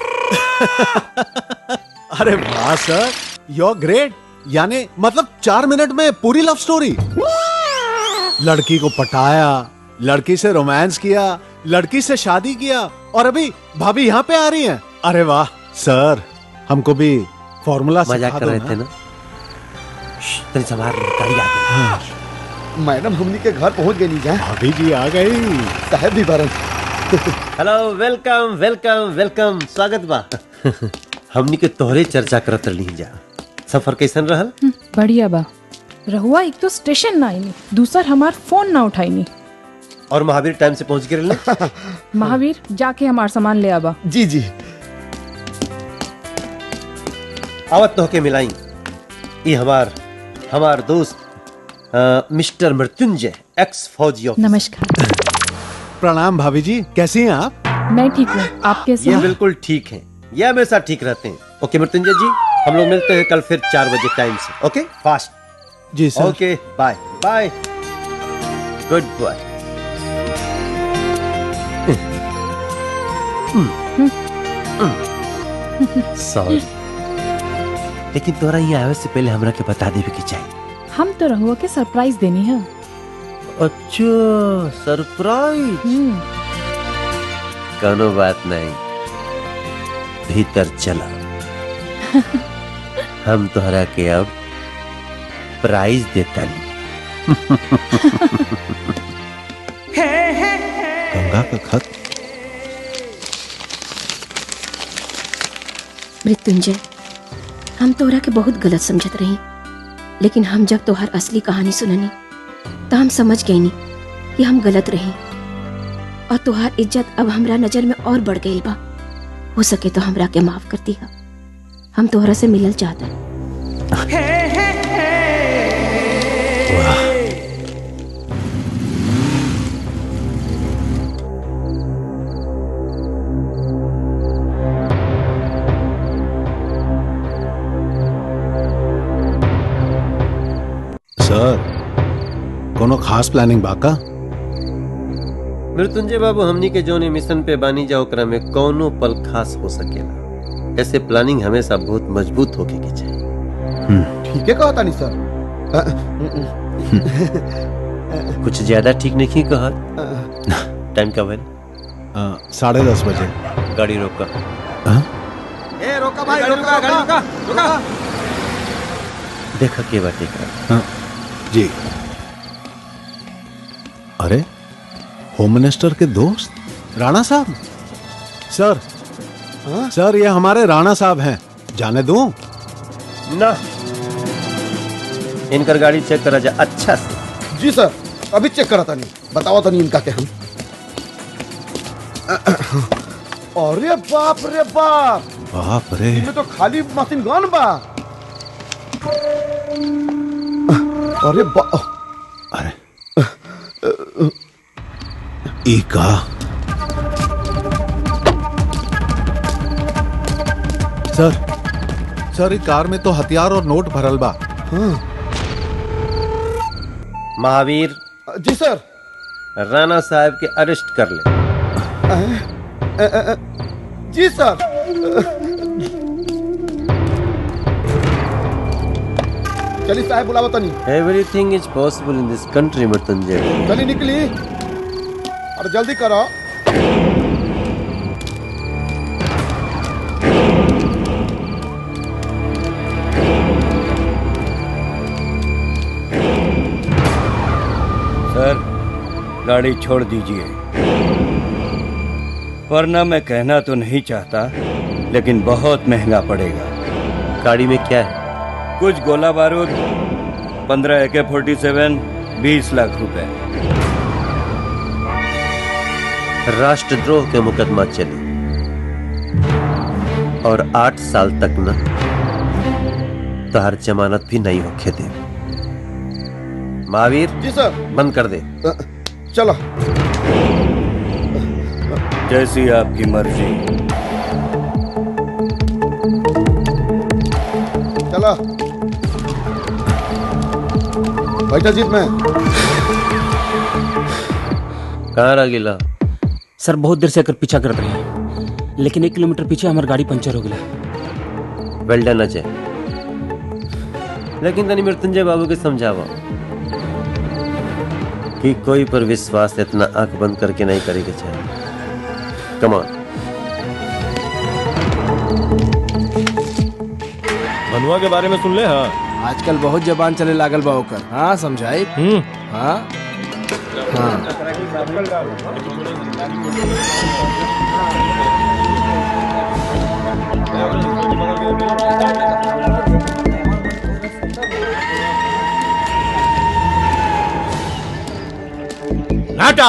अरे वाह सर यू ग्रेट यानी मतलब चार मिनट में पूरी लव स्टोरी लड़की को पटाया लड़की से रोमांस किया लड़की से शादी किया और अभी भाभी यहाँ पे आ रही हैं अरे वाह सर हमको भी फॉर्मूला मजाक कर रहे थे ना तेरे सवार गाड़ी आ गई मैडम हमनी के घर पहुंच गई जा भाभी जी आ गई साहब भी बारन हेलो वेलकम वेलकम वेलकम स्वागत बा हमनी के तोहरे चर्चा करत रही जा सफर कैसन रहल बढ़िया बा रहुआ एक तो स्टेशन ना आईनी दूसर हमार फोन ना उठाईनी और महावीर टाइम से पहुंच गए महावीर जाके हमार सामान ले आबा जी जी आवत तो के मिलाई ये हमार हमार दोस्त अ, मिस्टर मृत्युंजय एक्स फौजी ऑफिसर। नमस्कार प्रणाम भाभी जी कैसी हैं आप मैं ठीक हूँ आप कैसे ये हैं? बिल्कुल ठीक है ये हमेशा ठीक रहते हैं ओके मृत्युंजय जी हम लोग मिलते हैं कल फिर चार बजे टाइम से ओके फास्ट जी sir okay bye bye good bye sorry लेकिन तोरा यहाँ आवे से पहले हमरा के बता देवे के चाहिए हम तो रहुआ के सरप्राइज देनी है अच्छा सरप्राइज कोनो बात नहीं भीतर चला हम तोहरा के अब प्राइज देता गंगा का खत मृत्युंजय हम तोरा के बहुत गलत समझत रही लेकिन हम जब तोहर असली कहानी सुननी तो हम समझ गईनी कि हम गलत रही और तोहार इज्जत अब हमरा नजर में और बढ़ गई बा हो सके तो हमरा के माफ कर दिया हम तोहरा से मिलल चाहता सर कोनो खास प्लानिंग बाका मृत्युंजय बाबू हमनी के जोने मिशन पे बानी जा ओकरा में कौनो पल खास हो सकेला ऐसे प्लानिंग हमेशा बहुत मजबूत होके के चाहिए ठीक है कहा तानी सर कुछ ज्यादा ठीक नहीं कहा टाइम का भैल साढ़े दस बजे गाड़ी रोका ए रोका भाई रोका गाड़ी रोका रोका देखा के बाटे का हाँ, जी अरे होम मिनिस्टर के दोस्त राणा साहब सर सर ये हमारे राणा साहब हैं जाने दूं ना इनकर गाड़ी चेक करा जा अच्छा से जी सर अभी चेक करा तानी बताओ तानी इनका के हम अरे बाप रे बाप बाप रे इनमें तो खाली मशीन गन बा अरे बा ई का सर सर ई कार में तो हथियार और नोट भरल बा महावीर जी सर राणा साहब के अरेस्ट कर ले अ, अ, अ, जी सर चलिए साहब बुलावा तनी everything is possible in this country Mrityunjay चली निकली और जल्दी करो सर गाड़ी छोड़ दीजिए वरना मैं कहना तो नहीं चाहता लेकिन बहुत महंगा पड़ेगा गाड़ी में क्या है कुछ गोला बारूद पंद्रह ए के फोर्टी सेवन बीस लाख रुपए राष्ट्रद्रोह के मुकदमा चली और आठ साल तक न तोहर जमानत भी नहीं होखे दे महावीर जी सर बंद कर दे चलो जैसी आपकी मर्जी चलो बैठा जीत में कहाँ रह गिला सर बहुत देर से एकर पीछा करत रही लेकिन एक किलोमीटर पीछे हमार गाड़ी पंचर हो गया वेल डन अजय लेकिन तनी मृत्युंजय बाबू के समझावा कि कोई पर विश्वास इतना आंख बंद करके नहीं करे के चाहिए कमान बनुआ के बारे में सुन ले हाँ आजकल बहुत जबान चले लागल बा ओकर हाँ समझाई हाँ हाँ नाटा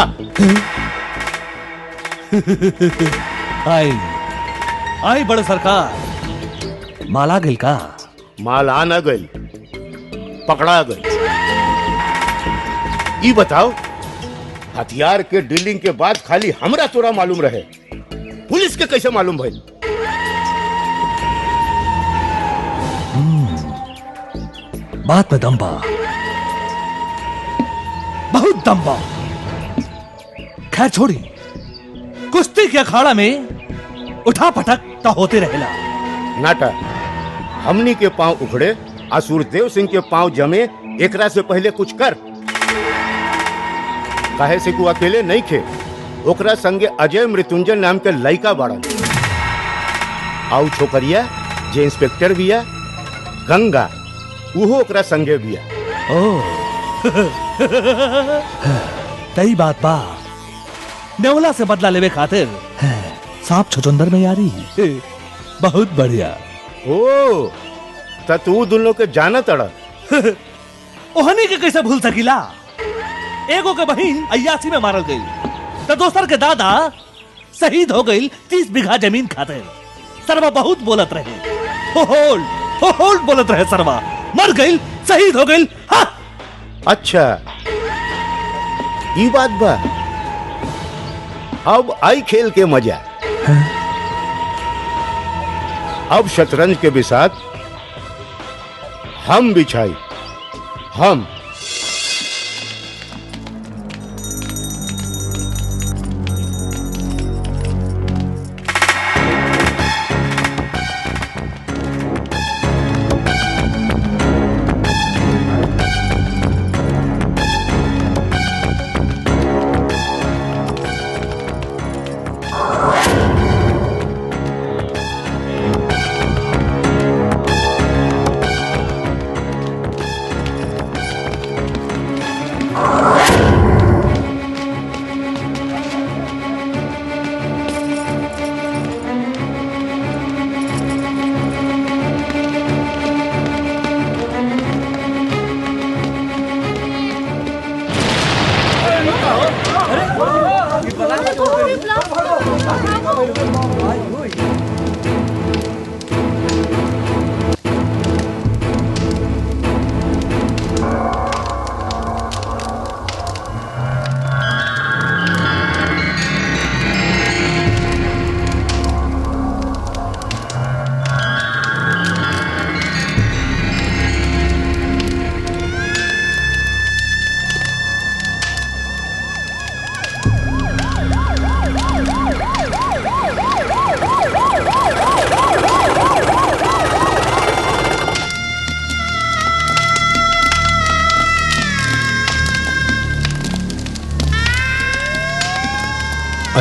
आई आई बड़े सरकार माला गिल का माल आ न गई पकड़ा गई ई बताओ हथियार के डीलिंग के बाद खाली हमरा तोरा मालूम रहे पुलिस के कैसे मालूम भइल बात में दम बा बहुत दम बा खैर छोड़ी कुश्ती के अखाड़ा में उठा पटक तो होते रहेला नाटा हमनी के पांव उखड़े आ सूरदेव सिंह के पांव जमे एकरा से पहले कुछ कर काहे से तू अकेले नहीं खे ओकरा संगे अजय मृत्युंजय नाम के लड़का बाड़न आउ छोकरिया जे इंस्पेक्टर बिया गंगा उहो ओकरा संगे बिया ओ तई बात बा नेवला से बदला लेवे खातिर सांप छुचुंदर में यारी बहुत बढ़िया ओ त तू दोनों के जाना तड़ा ओहनी के कैसे भूल सकीला एगो के बहिन अयासी में मारल गई तो दोसर के दादा शहीद हो गई तीस बीघा जमीन खातिर सरवा बहुत बोलत रहे हो होल्ड हो होल्ड बोलत रहे सरवा मर गई शहीद हो गई हाँ अच्छा ई बात बा अब आई खेल के मजा अब शतरंज के बिसात हम बिछाई हम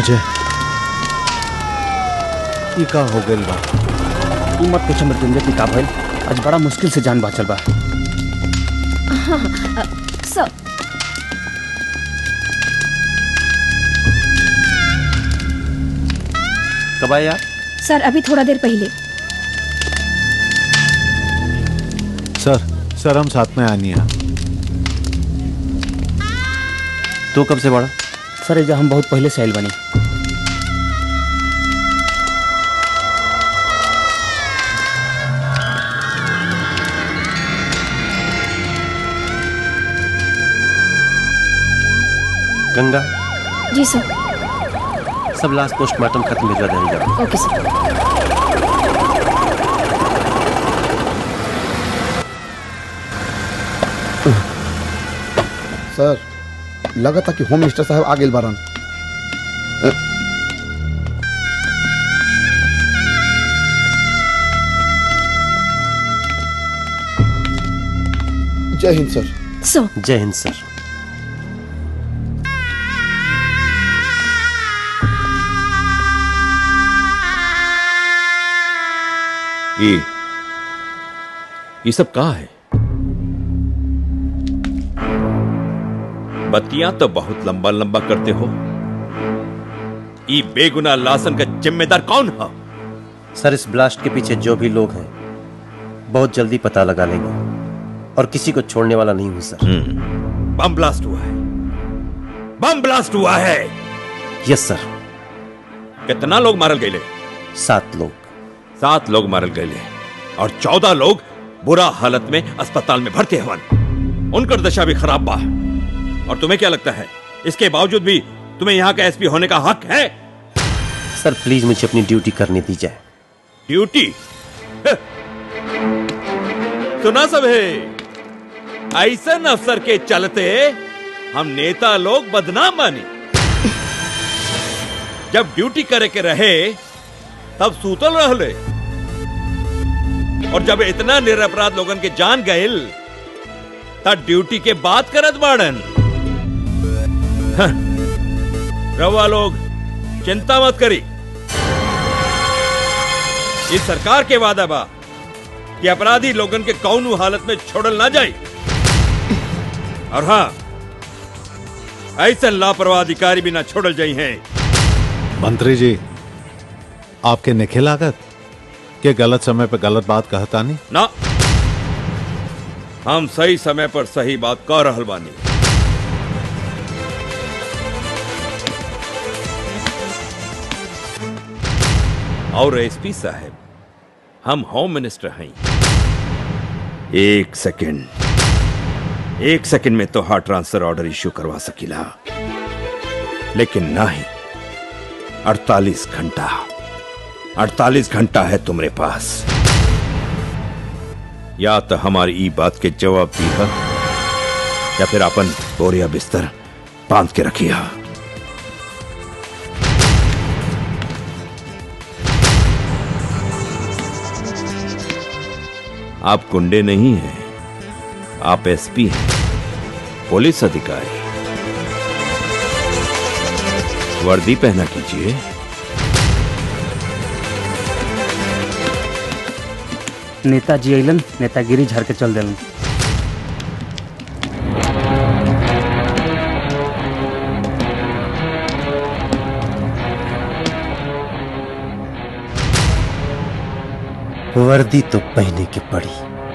अजय ई का हो गइल बा ई मत पूछ मृत्युंजय की का भइल आज बड़ा मुश्किल से जान बाचल बा हाँ हाँ, सर कब आया सर अभी थोड़ा देर पहले सर सर हम साथ में आनी है तू कब से बड़ा सर एजा हम बहुत पहले से आइल बनी गंगा जी सर सब लास्ट पोस्टमार्टम खत्म भिजवा देने जाओ ओके सर सर लगा था कि होम मिनिस्टर साहब आ गेल बारन अ, जय हिंद सर सो जय हिंद सर ये ये सब कहा है बत्तियां तो बहुत लंबा लंबा करते हो ये बेगुनाह लासन का जिम्मेदार कौन है सर इस ब्लास्ट के पीछे जो भी लोग हैं बहुत जल्दी पता लगा लेंगे और किसी को छोड़ने वाला नहीं हूं सर बम ब्लास्ट हुआ है बम ब्लास्ट हुआ है यस सर कितना लोग मारल गए सात लोग सात लोग मारल गए और चौदह लोग बुरा हालत में अस्पताल में भर्ती हवन उनकर दशा भी खराब बा और तुम्हें क्या लगता है इसके बावजूद भी तुम्हें यहाँ का एसपी होने का हक है सर प्लीज मुझे अपनी ड्यूटी करने दी जाए ड्यूटी सुना सब है ऐसा अफसर के चलते हम नेता लोग बदनाम बानी जब ड्यूटी करे के रहे तब सूतल रहले और जब इतना निरपराध लोगन के जान गइल तब ड्यूटी के बात करत बाड़न हाँ, रवा लोग चिंता मत करी इस सरकार के वादा बा कि अपराधी लोगन के कौनू हालत में छोड़ल ना जाए और हाँ ऐसा लापरवाह अधिकारी भी ना छोड़ल जाई हैं मंत्री जी आपके निखे लागत के गलत समय पे गलत बात कहता नहीं ना हम सही समय पर सही बात कह रहल बानी और एसपी साहब हम होम मिनिस्टर हैं एक सेकंड एक सेकंड में तो हार्ट ट्रांसफर ऑर्डर इश्यू करवा सकीला लेकिन नहीं अड़तालीस घंटा अड़तालीस घंटा है तुम्हारे पास या तो हमारी ई बात के जवाब दी है या फिर अपन बोरिया बिस्तर बांध के रखिया आप गुंडे नहीं हैं आप एसपी हैं पुलिस अधिकारी वर्दी पहना कीजिए नेताजी अइलन नेतागिरी झाड़ के चल देलन वर्दी तो पहने की पड़ी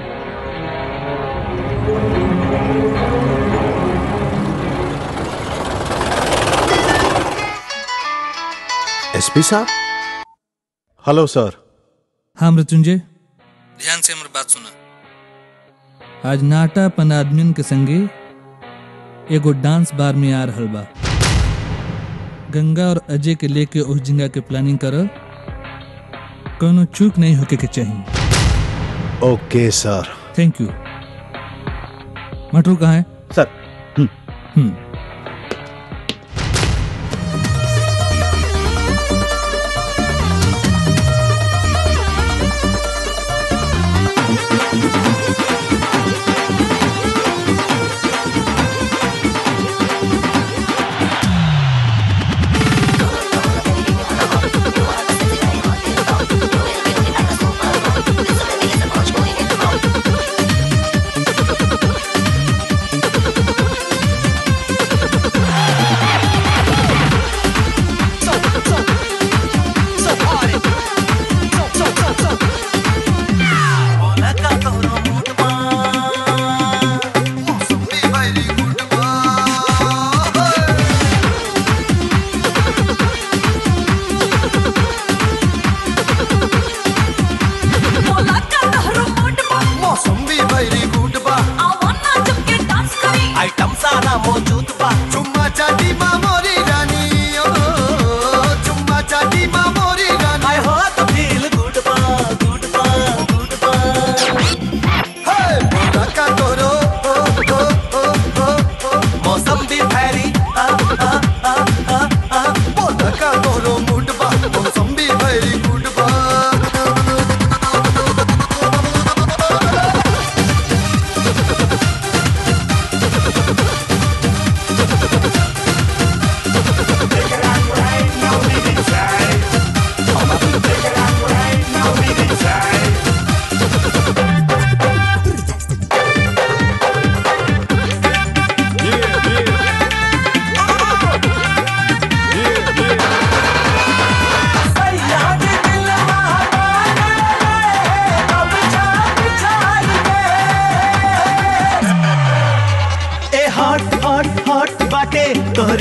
एसपी साहब हेलो सर हाँ मृत्युंजय ध्यान से हमारी बात सुना आज नाटा पन आदमियन के संगे एगो डांस बार में आ रहल बा गंगा और अजय के लेके उस जगह के प्लानिंग कर कोनो चूक नहीं होके के चाहिए okay sir thank you Matru कहाँ है सर हम्म Thank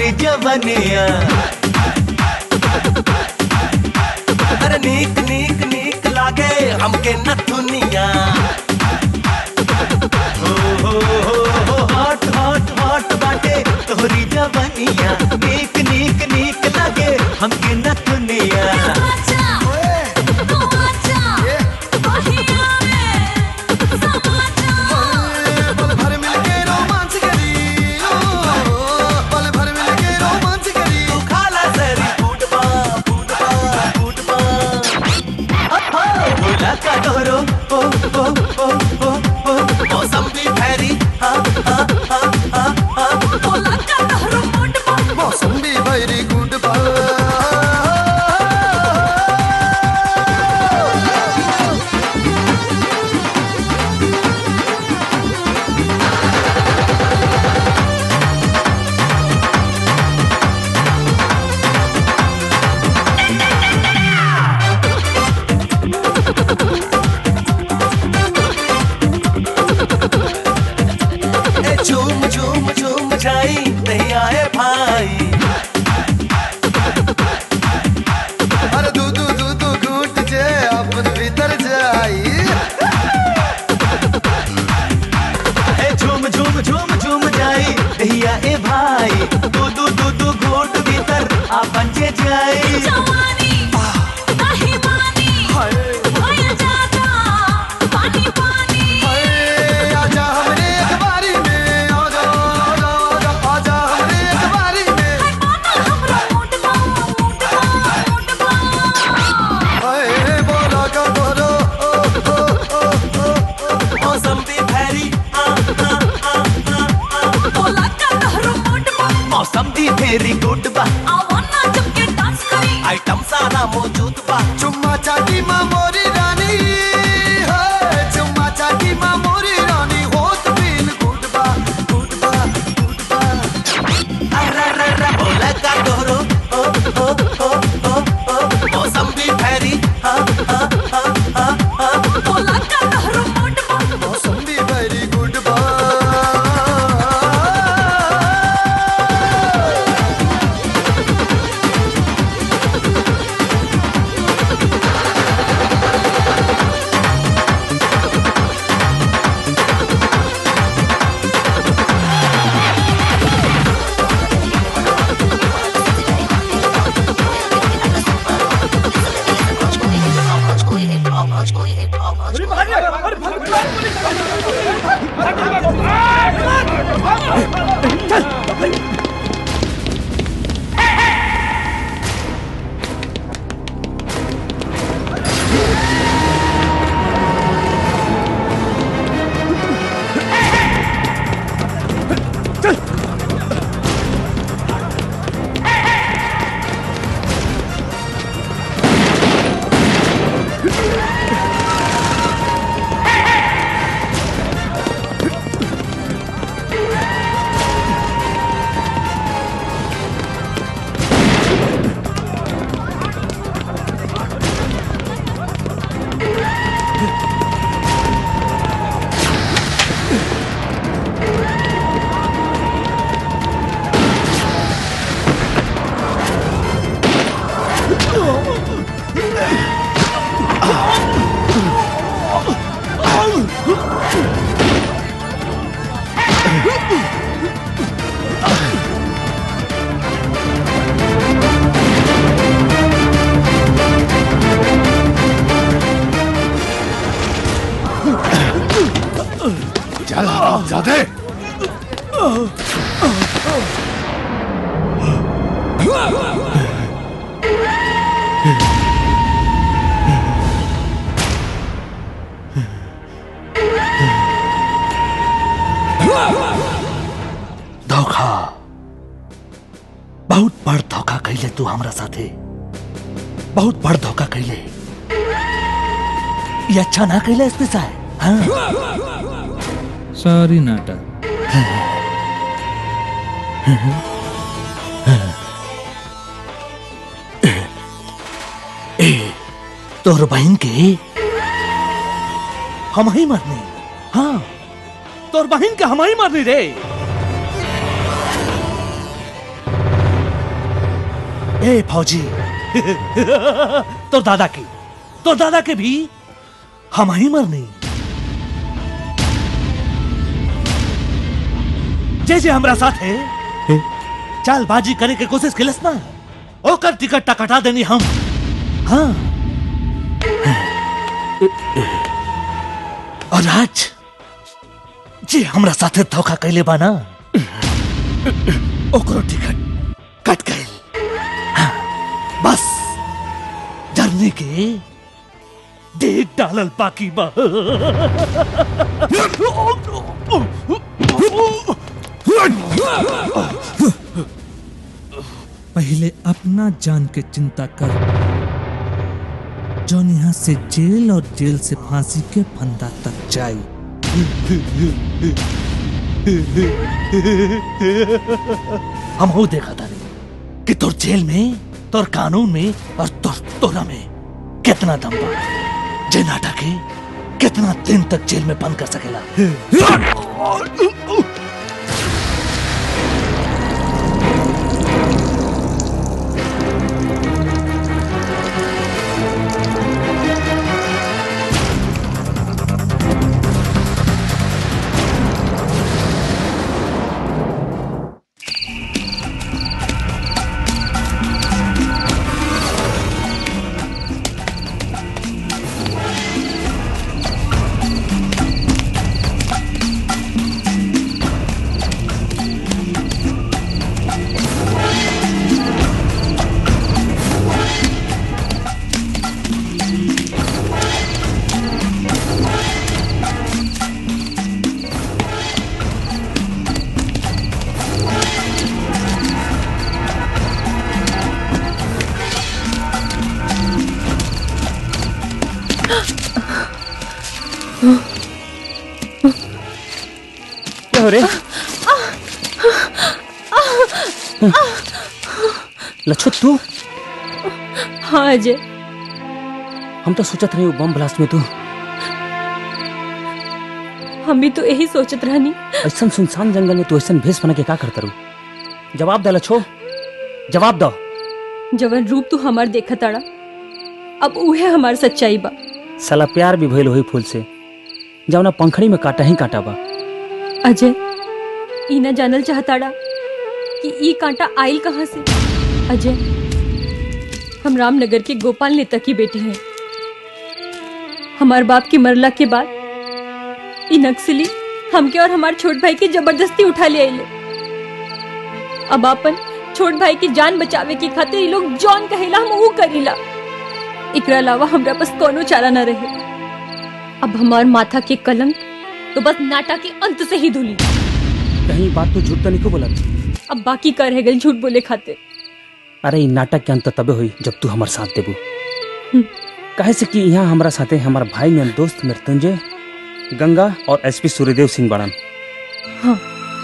तोहरी जवनिया अरे नीक नीक नीक लागे हमके नथुनिया हो हो हो हो हॉट हॉट हॉट बाटे तोहरी जवनिया नीक नीक नीक लागे हमके नथुनिया पल भर मिल के रोमांच करी ओ, पल भर मिल के रोमांच करी तू खाला सरी फूटबा फूटबा फूटबा बोला का तोरो ओ ओ ओ ओ ओ मौसम भी भैरी हा हा हा हा हा बोला का तोरो मौसम भी वेरी गुड बा ए झूम झूम झूम जाई नहीं आए भाई अरे दू दू दू दू घूट जे अपन भीतर जाई ए झूम झूम झूम झूम जाई नहीं आए भाई दू दू दू दू घोट भीतर आ बंजे जाई जवानी नहीं मानी भइल जाता पानी पानी आजा हमरे अखबारी में आजा आजा आजा आजा हमरे अखबारी में हाय बोला का बोलो ओ ओ ओ ओ ओ मौसम भी भैरी आ आ आ आ आ बोला का तोरो मोट मौसम भी भेरी गुड बा आवो ना जब के डांस करी आइटम सारा मौजूद बा चुम्मा चाटी माँ मोरी रानी है चुम्मा चाटी माँ मोरी रानी होत फील गुड बा गुड बा गुड बा अरररर बोला का तोरो ओ ओ ओ ओ ओ मौसम भी भैरी हा हा हा हा हा बोला का तोरो मोट मौसम भी वेरी गुड बा चल ज्यादा धोखा बहुत बड़ धोखा कैले तू हमरा साथे बहुत बड़ धोखा कैले ये अच्छा ना कैले इसमें साहब हाँ सॉरी नाटा ए तोर बहन के हम ही मरनी हाँ तोर बहन के हम ही मरनी रे ए फौजी तो दादा की तो दादा के भी हम ही मरनी जे जे हमरा साथ है चालबाजी करे के कोशिश किलस ना ओकर टिकट कटा देनी हम हाँ और आज जे हमरा साथे धोखा कैले बा ना ओकरो टिकट कट गए बस जर्नी के डेट डालल बाकी बा पहले अपना जान के चिंता कर जौन यहाँ से जेल और जेल से फांसी के फंदा तक जाई हम हो देखा था कि तोर जेल में तोर कानून में और तोर तोरा में कितना दम बा जे नाटक है कितना दिन तक जेल में बंद कर सकेला क्या हो रे लच्छू तू हाँ अजय हम तो सोचत रहे बम ब्लास्ट में तू हम भी तो यही सोचत रहनी ऐसा सुनसान जंगल में तू ऐसा भेष बना के का करता रू जवाब दे लच्छो जवाब दो जवन रूप तू हमार देखा ताड़ा अब उहे हमार सच्चाई बा साला प्यार भी भइल होई फूल से जवना पंखड़ी में काटा ही काटा बा अजय ई ना जानल चाहताड़ा कि ई कांटा आइल कहाँ से अजय हम रामनगर के गोपाल नेता की बेटी हैं हमार बाप के मरला के बाद ई नक्सली हमके और हमार छोट भाई के जबरदस्ती उठा ले आइले अब अपन छोट भाई की जान बचावे की खातिर ई लोग जौन कहेला हम ऊ करीला एकरा अलावा हमरा पास कोनो चारा न रहे अब हमार माथा के कलंक तो बस नाटा के अंत से ही धुली कहीं बात तो झूठ तो नहीं को बोला अब बाकी कर रह गई झूठ बोले खातिर अरे ई नाटक के अंत तबे हुई जब तू हमारे साथ देबू काहे से कि यहाँ हमारा साथे हमारा भाई ने दोस्त मृत्युंजय गंगा और एसपी सूर्यदेव सिंह बड़न हाँ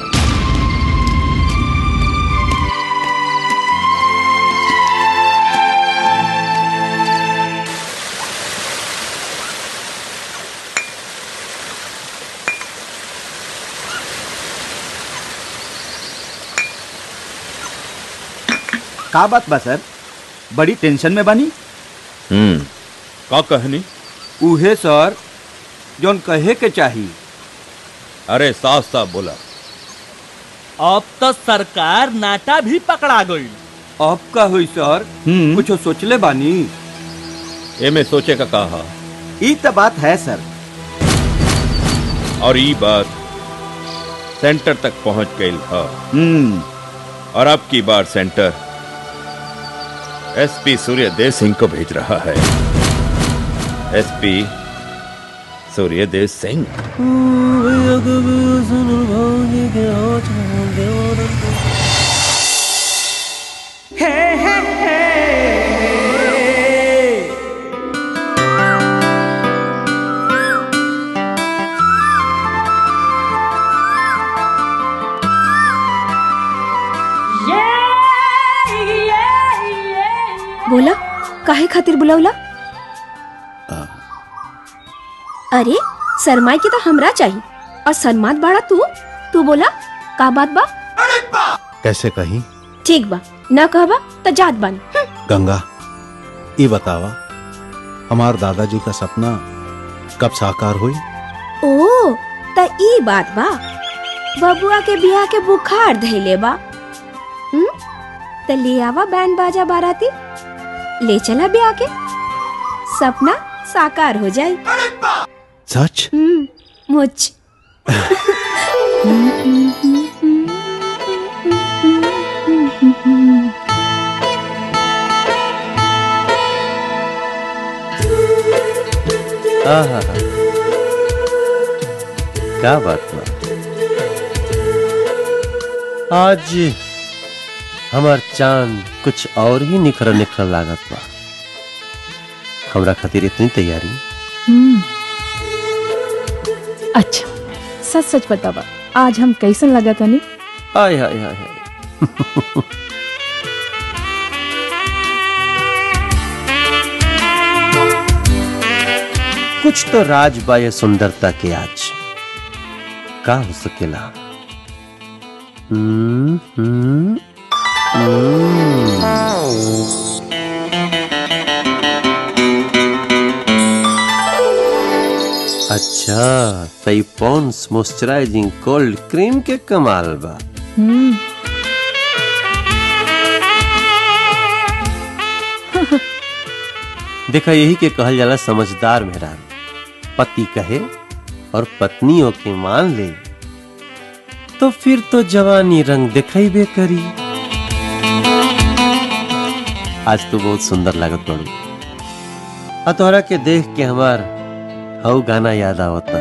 का बात बा सर बड़ी टेंशन में बानी हम्म का कहनी उहे सर जोन कहे के चाही अरे साफ साफ बोला अब तो सरकार नाटा भी पकड़ा गई अब का हुई सर कुछ सोचले बानी एमे सोचे का कहा ई त बात है सर और ई बात सेंटर तक पहुंच गई है हम्म और अब की बार सेंटर एसपी सूर्यदेव सिंह को भेज रहा है एसपी सूर्यदेव सिंह बोला काहे खातिर बुलावला अरे शर्माई के तो हमरा चाहिए और सन्मात बाड़ा तू तू बोला का बात बा कैसे कहीं ठीक बा न कहबा तो जात बन गंगा ये बतावा हमार दादाजी का सपना कब साकार हुई ओ त ई बात बा बबुआ के बियाह के बुखार धैले बा हम्म त ले आवा बैंड बाजा बाराती ले चला ब्याह के सपना साकार हो जाई सच हम्म मुझ आहा क्या बात बा आज हमार चांद कुछ और ही निखर निखर लागत बा हमरा खातिर इतनी तैयारी हम्म अच्छा सच सच बतावा आज हम कैसन लगा तनी आय हाय हाय हाय कुछ तो राज बा ये सुंदरता के आज का हो सकेला हम्म, हम्म, हम्म। अच्छा तई पॉन्स मॉइस्चराइजिंग कोल्ड क्रीम के कमाल बा हम्म देखा यही के कहल जाला समझदार मेहरान पति कहे और पत्नियों के मान ले तो फिर तो जवानी रंग दिखाई करी आज तो बहुत सुंदर लागत बड़ू आ तोहरा के देख के हमार हऊ गाना याद आवता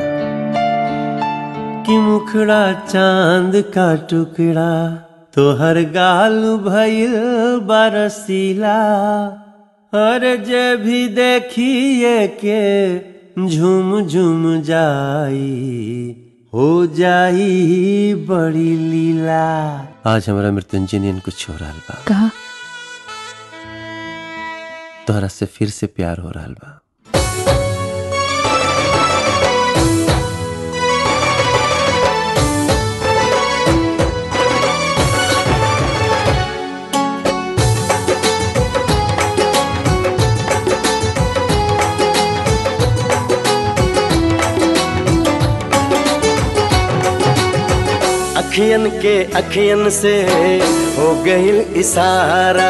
कि मुखड़ा चांद का टुकड़ा तोहर गाल भइल बरसीला और जे भी देखिए के झूम झूम जाई हो जाई बड़ी लीला आज हमारा मृत्युंजय कुछ हो रहा बा कहा तोहरा से फिर से प्यार हो रहा बा अखियन के अखियन से हो गईल इशारा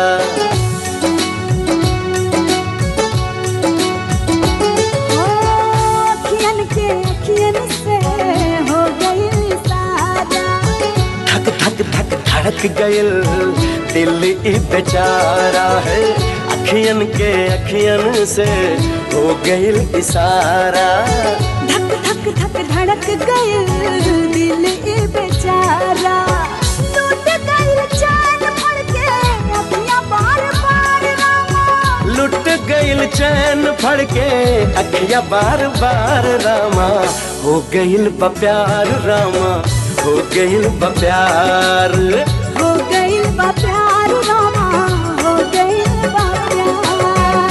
अखियन के अखियन से हो गई सारा धक धक धक धड़क गईल दिल ई बेचारा है अखियन के अखियन से हो गईल इशारा धक धक धक धड़क गए दिल ए बेचारा टूट गई चैन फड़ के अखियां बार बार रामा लुट गईल चैन फड़ के अखिया बार बार रामा हो गईल बा प्यार रामा हो गईल बा प्यार हो गई बा प्यार रामा हो गई बा प्यार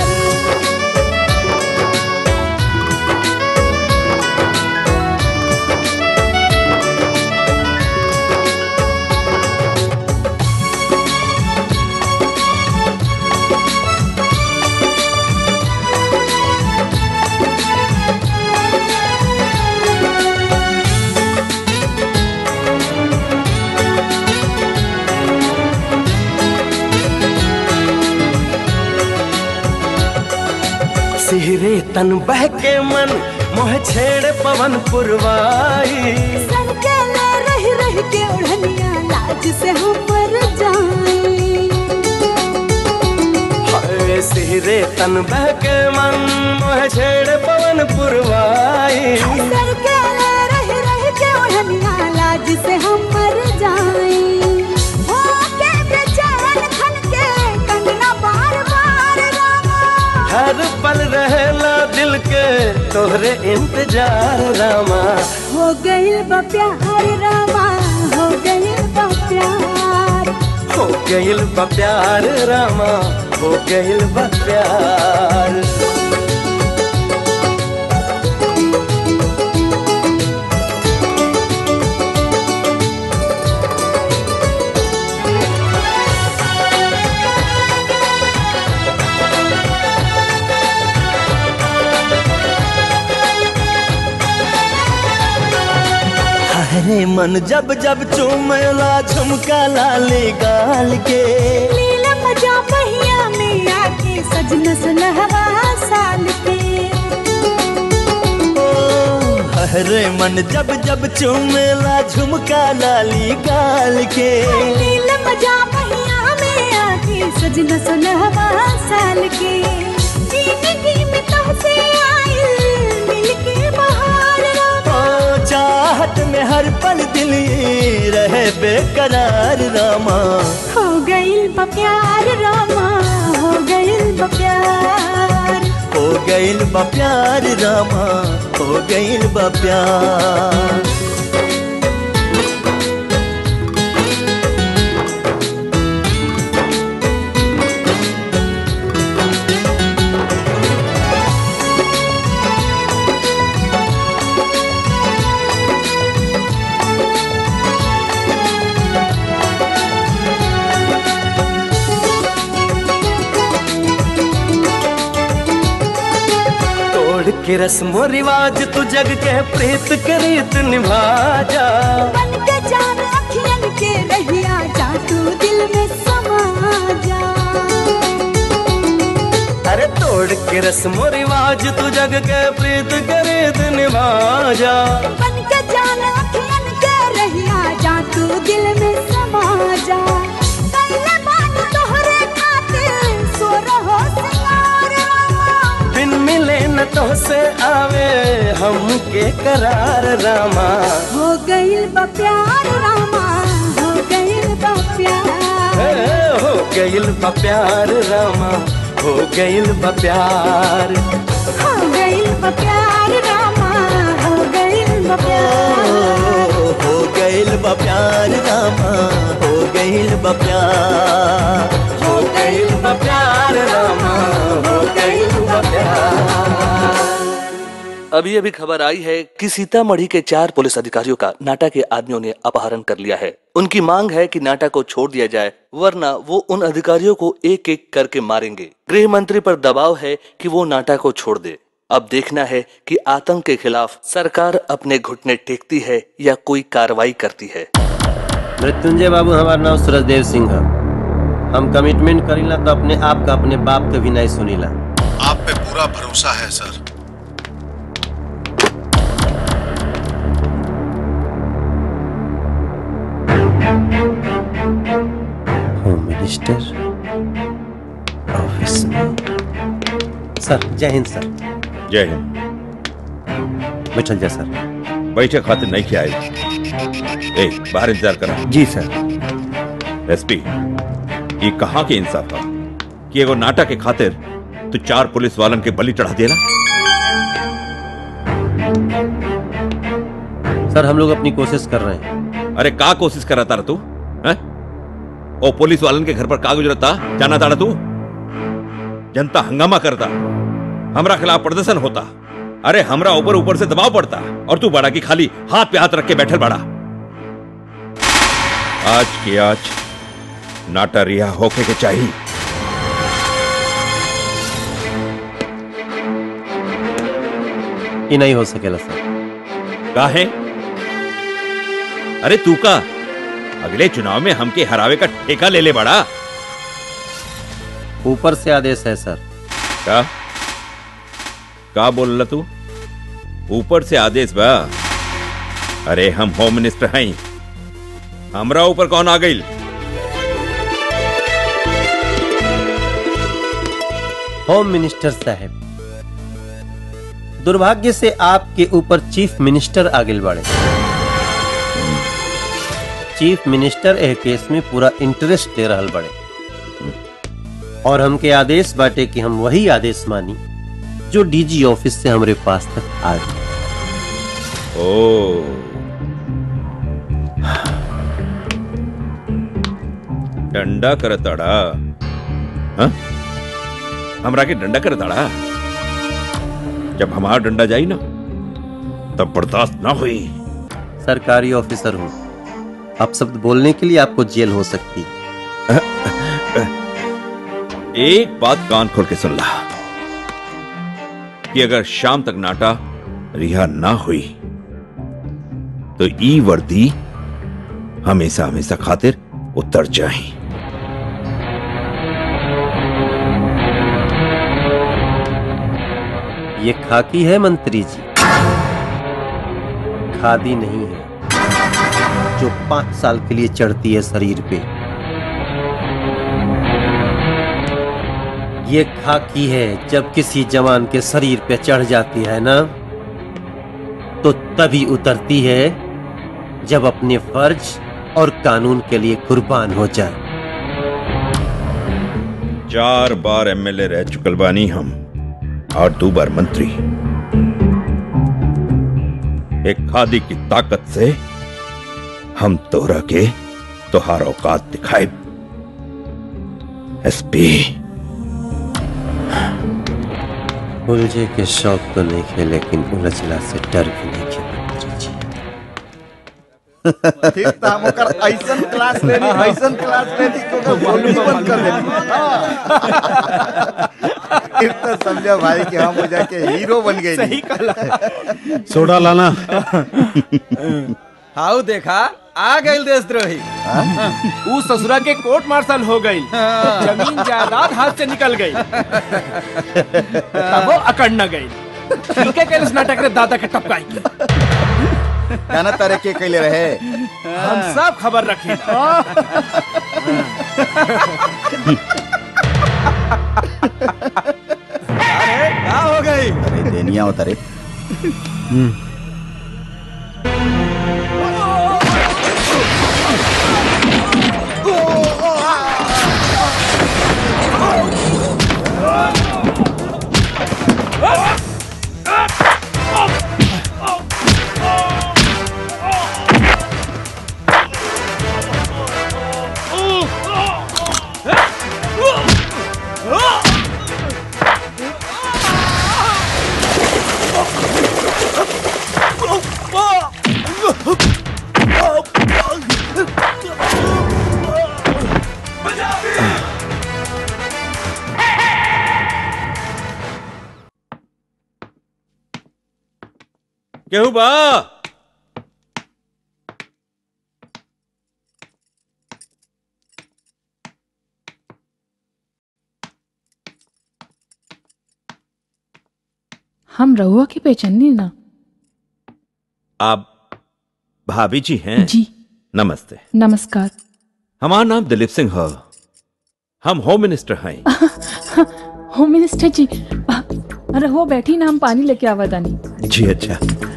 सिहरे तन बह के मन मोह छेड़ पवन पुरवाई सर के ले रह रह के ओढ़निया लाज से हम मर जाए हाय सिहरे तन बह के मन मोह छेड़ पवन पुरवाई सर के ले रह रह के ओढ़निया लाज से हम मर जाए हो के बेचैन खन के कंगना बार बार रामा हर पल रहेला दिल के तोहरे इंतजार रामा हो गई बा प्यार रामा हो गई बा प्यार हो गईल बा प्यार रामा हो गईल बा प्यार हरे मन जब जब चूमेला झुमका लाले गाल के लीला मजा पहिया में आके सजना सुलहवा साल के हरे मन जब जब चूमेला झुमका लाली गाल के लीला मजा पहिया में आके सजना सुलहवा साल के जिंदगी में तुमसे आए मिल के बहार ओ चाहत में हर पल दिल ये रहे बेकरार रामा हो गइल बा प्यार रामा हो गइल बा प्यार हो गइल बा प्यार रामा हो गइल बा प्यार तोड़ के रस्मो रिवाज तू जग के प्रीत के रीत निभा जा बन के जान अखियन के रहिया जा तू दिल में समा जा अरे तोड़ के रस्मो रिवाज तू जग के प्रीत के रीत निभा जा बन के जान अखियन के रहिया जा तू दिल में समा जा कैले बात तोहरे खातिर सो रहो सिंगार बिन मिले न तो से आवे हमके करार रामा हो गइल बा प्यार रामा हो गइल बा प्यार ए, हो गइल बा प्यार रामा हो गइल बा प्यार हो गइल बा प्यार रामा हो गइल बा प्यार ओ, हो गइल बा प्यार रामा हो गइल बा प्यार हो गइल बा प्यार रामा हो गइल बा प्यार अभी अभी खबर आई है कि सीतामढ़ी के चार पुलिस अधिकारियों का नाटा के आदमियों ने अपहरण कर लिया है उनकी मांग है कि नाटा को छोड़ दिया जाए वरना वो उन अधिकारियों को एक एक करके मारेंगे गृह मंत्री पर दबाव है कि वो नाटा को छोड़ दे अब देखना है कि आतंक के खिलाफ सरकार अपने घुटने टेकती है या कोई कार्रवाई करती है मृत्युंजय बाबू हमारा नाम सूरजदेव सिंह है हम कमिटमेंट करीला तो अपने आप का अपने बाप के भी नहीं सुनीला आप पे पूरा भरोसा है सर होम मिनिस्टर ऑफिस में सर जय हिंद सर जय हिंद बैठल जा सर बैठे खातिर नहीं किया आए ए बाहर इंतजार करा जी सर एसपी ये कहाँ के इंसाफ था कि एगो नाटक के खातिर तू चार पुलिस वालन के बलि चढ़ा देला सर हम लोग अपनी कोशिश कर रहे हैं अरे का कोशिश कर रहा था तू हैं? ओ पुलिस वालन के घर पर का गुजरता जाना था तू जनता हंगामा करता हमरा खिलाफ प्रदर्शन होता अरे हमरा ऊपर ऊपर से दबाव पड़ता और तू बड़ा की खाली हाथ पे हाथ रख के बैठल बड़ा आज के आज नाटा रिहा होके के चाहिए ये नहीं हो सकेला सर का है अरे तू का अगले चुनाव में हमके हरावे का ठेका ले ले बड़ा ऊपर से आदेश है सर का का बोल रहा तू ऊपर से आदेश बा अरे हम होम मिनिस्टर हैं हमरा ऊपर कौन आ गई होम मिनिस्टर साहब दुर्भाग्य से आपके ऊपर चीफ मिनिस्टर आगिल बाड़े चीफ मिनिस्टर एह केस में पूरा इंटरेस्ट दे रहल बड़े और हमके आदेश बाटे कि हम वही आदेश मानी जो डीजी ऑफिस से हमरे पास तक आ गए ओ डंडा करताड़ा हाँ? हमरा के डंडा करताड़ा जब हमारा डंडा जाई ना तब बर्दाश्त ना हुई सरकारी ऑफिसर हूँ आप शब्द बोलने के लिए आपको जेल हो सकती एक बात कान खोल के सुन ला कि अगर शाम तक नाटा रिहा ना हुई तो ई वर्दी हमेशा हमेशा खातिर उतर जाए ये खाकी है मंत्री जी खादी नहीं है जो पांच साल के लिए चढ़ती है शरीर पे ये खाकी है जब किसी जवान के शरीर पे चढ़ जाती है ना तो तभी उतरती है जब अपने फर्ज और कानून के लिए कुर्बान हो जाए चार बार एमएलए रह चुकल बानी हम और दो बार मंत्री एक खादी की ताकत से हम तोरा के तोहार औकात दिखाए एसपी उलझे के शौक तो नहीं खे लेकिन उलझला से डर भी नहीं खे मंत्री जी फिर तो हम ओकर ऐसन क्लास लेनी ऐसन क्लास लेनी कि ओकर बोलनी बंद कर देनी हाँ। फिर तो समझो भाई कि हम हो जाके हीरो बन गए सही कहला। सोडा लाना हाउ देखा आ गई देशद्रोही ऊ ससुरा के कोर्ट मार्शल हो गई जमीन जायदाद हाथ से निकल गई अब वो अकड़ न गई ठीक है कैलस नाटक रे दादा के टपकाई जाना तारे के कैले रहे हम सब खबर रखी अरे क्या हो गई अरे देनिया उतरे केहू बा हम रहुआ की पहचानी ना आप भाभी जी हैं जी नमस्ते नमस्कार हमारा नाम दिलीप सिंह है हम होम मिनिस्टर हैं होम मिनिस्टर जी आ, रहुआ बैठी ना हम पानी लेके आवा दानी जी अच्छा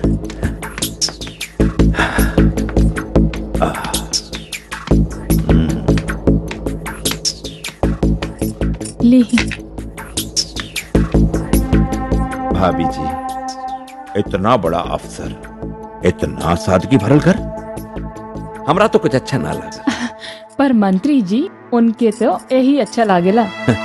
ली भाभी जी इतना बड़ा अफसर इतना सादगी भरल घर हमरा तो कुछ अच्छा ना लगा पर मंत्री जी उनके तो यही अच्छा लागेला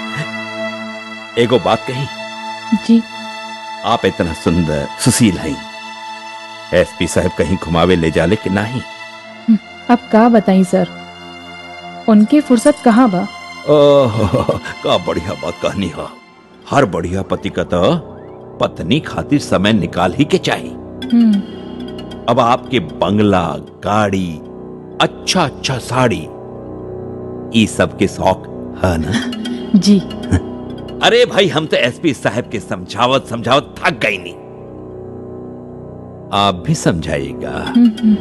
एगो बात कही जी आप इतना सुंदर सुशील हैं एसपी साहब कहीं घुमावे ले जाले कि नहीं अब का बताई सर उनके फुर्सत कहाँ बा ओह का बढ़िया बात कहनी है हर बढ़िया पति का तो पत्नी खातिर समय निकाल ही के चाहिए हम्म, अब आपके बंगला गाड़ी अच्छा अच्छा साड़ी ये सब के शौक है ना जी अरे भाई हम तो एसपी साहब के समझावत समझावत थक गई नहीं आप भी समझाइएगा हम्म, हम्म,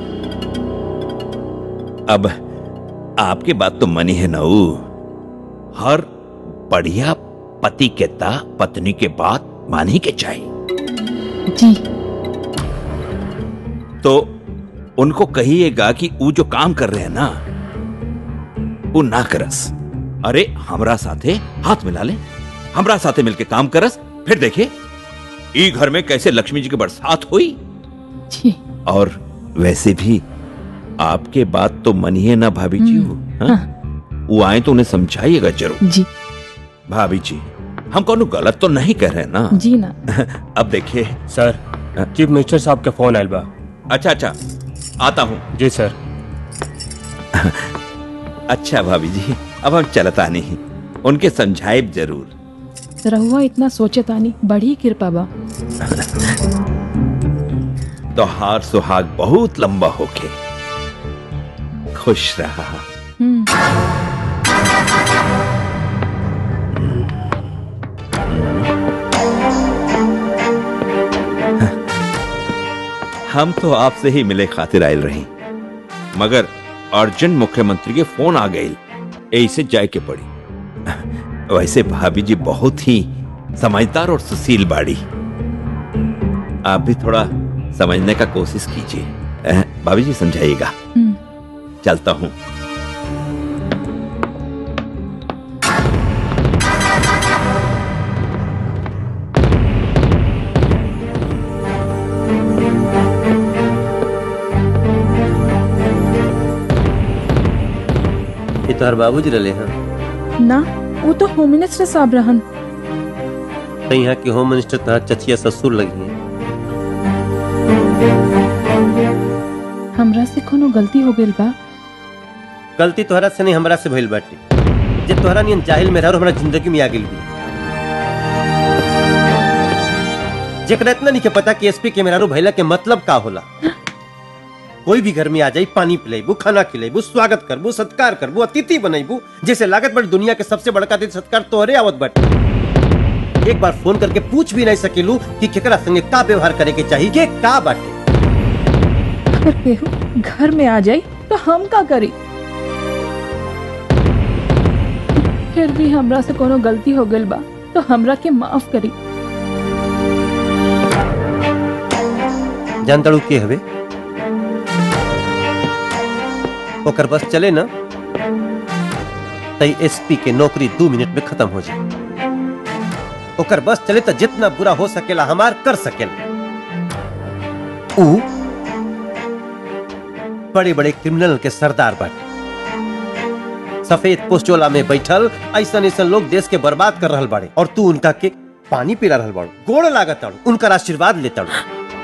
अब आपकी बात तो मनी है नऊ हर बढ़िया पति के ता पत्नी के बात मानी के चाहिए जी तो उनको कहिएगा कि वो जो काम कर रहे हैं ना वो ना करस अरे हमरा साथे हाथ मिला ले हमरा साथे मिलके काम करस फिर देखे ई घर में कैसे लक्ष्मी जी की बरसात हुई जी और वैसे भी आपके बात तो मनिए ना भाभी जी वो हाँ? वो आए तो उन्हें समझाइएगा जरूर जी भाभी जी हम कौन गलत तो नहीं कह रहे हैं ना जी ना अब देखिए सर चीफ मिनिस्टर साहब का फोन आयल बा अच्छा अच्छा आता हूँ जी सर अच्छा भाभी जी अब हम चलता नहीं उनके समझाए जरूर रहुआ इतना सोचे तानी बड़ी कृपा बा तो हार सुहाग बहुत लंबा होके खुश रहा हम तो आपसे ही मिले खातिर आयल रही मगर अर्जेंट मुख्यमंत्री के फोन आ गई ऐसे जाए के पड़ी वैसे भाभी जी बहुत ही समझदार और सुशील बाड़ी आप भी थोड़ा समझने का कोशिश कीजिए अह, भाभी जी समझाइएगा चलता हूँ ये तोहर बाबूजी रहे हैं ना वो तो होम मिनिस्टर साहब रहन तो यहाँ के होम मिनिस्टर तोहर चचिया ससुर लगी हैं हमरा से कोनो गलती हो गई बा गलती तोहरा से नहीं हमरा से भइल बाटे जे तोहरा नियन जाहिल में रह हमरा जिंदगी में आ गेल भी जेकरा इतना नहीं के पता कि एसपी के मेहरारू भइला के मतलब का होला कोई भी घर में आ जाई पानी पिलाइबू खाना खिलाइबू स्वागत करबू सत्कार करबू अतिथि बनैबू जैसे लागत बड़ दुनिया के सबसे बड़का अतिथि सत्कार तोहरे आवत बाटे एक बार फोन करके पूछ भी नहीं सकेलू कि केकरा संगे का व्यवहार करे के चाहिए के का बाटे अगर केहू घर में आ जाई तो हम का करी फिर भी हमरा से कोनो गलती हो गई बा तो हमरा के माफ करी जान तड़ू के हवे ओकर बस चले ना तई एसपी के नौकरी दो मिनट में खत्म हो जाए ओकर बस चले तो जितना बुरा हो सकेला हमार कर सकेला ऊ बड़े बड़े क्रिमिनल के सरदार बाटे सफेद पोस्टोला में बैठल ऐसा ऐसा लोग देश के बर्बाद कर रहल बाड़े और तू उनका के पानी पिला रहल बाड़ू गोड़ लागत ताड़ू उनका आशीर्वाद ले ताड़ू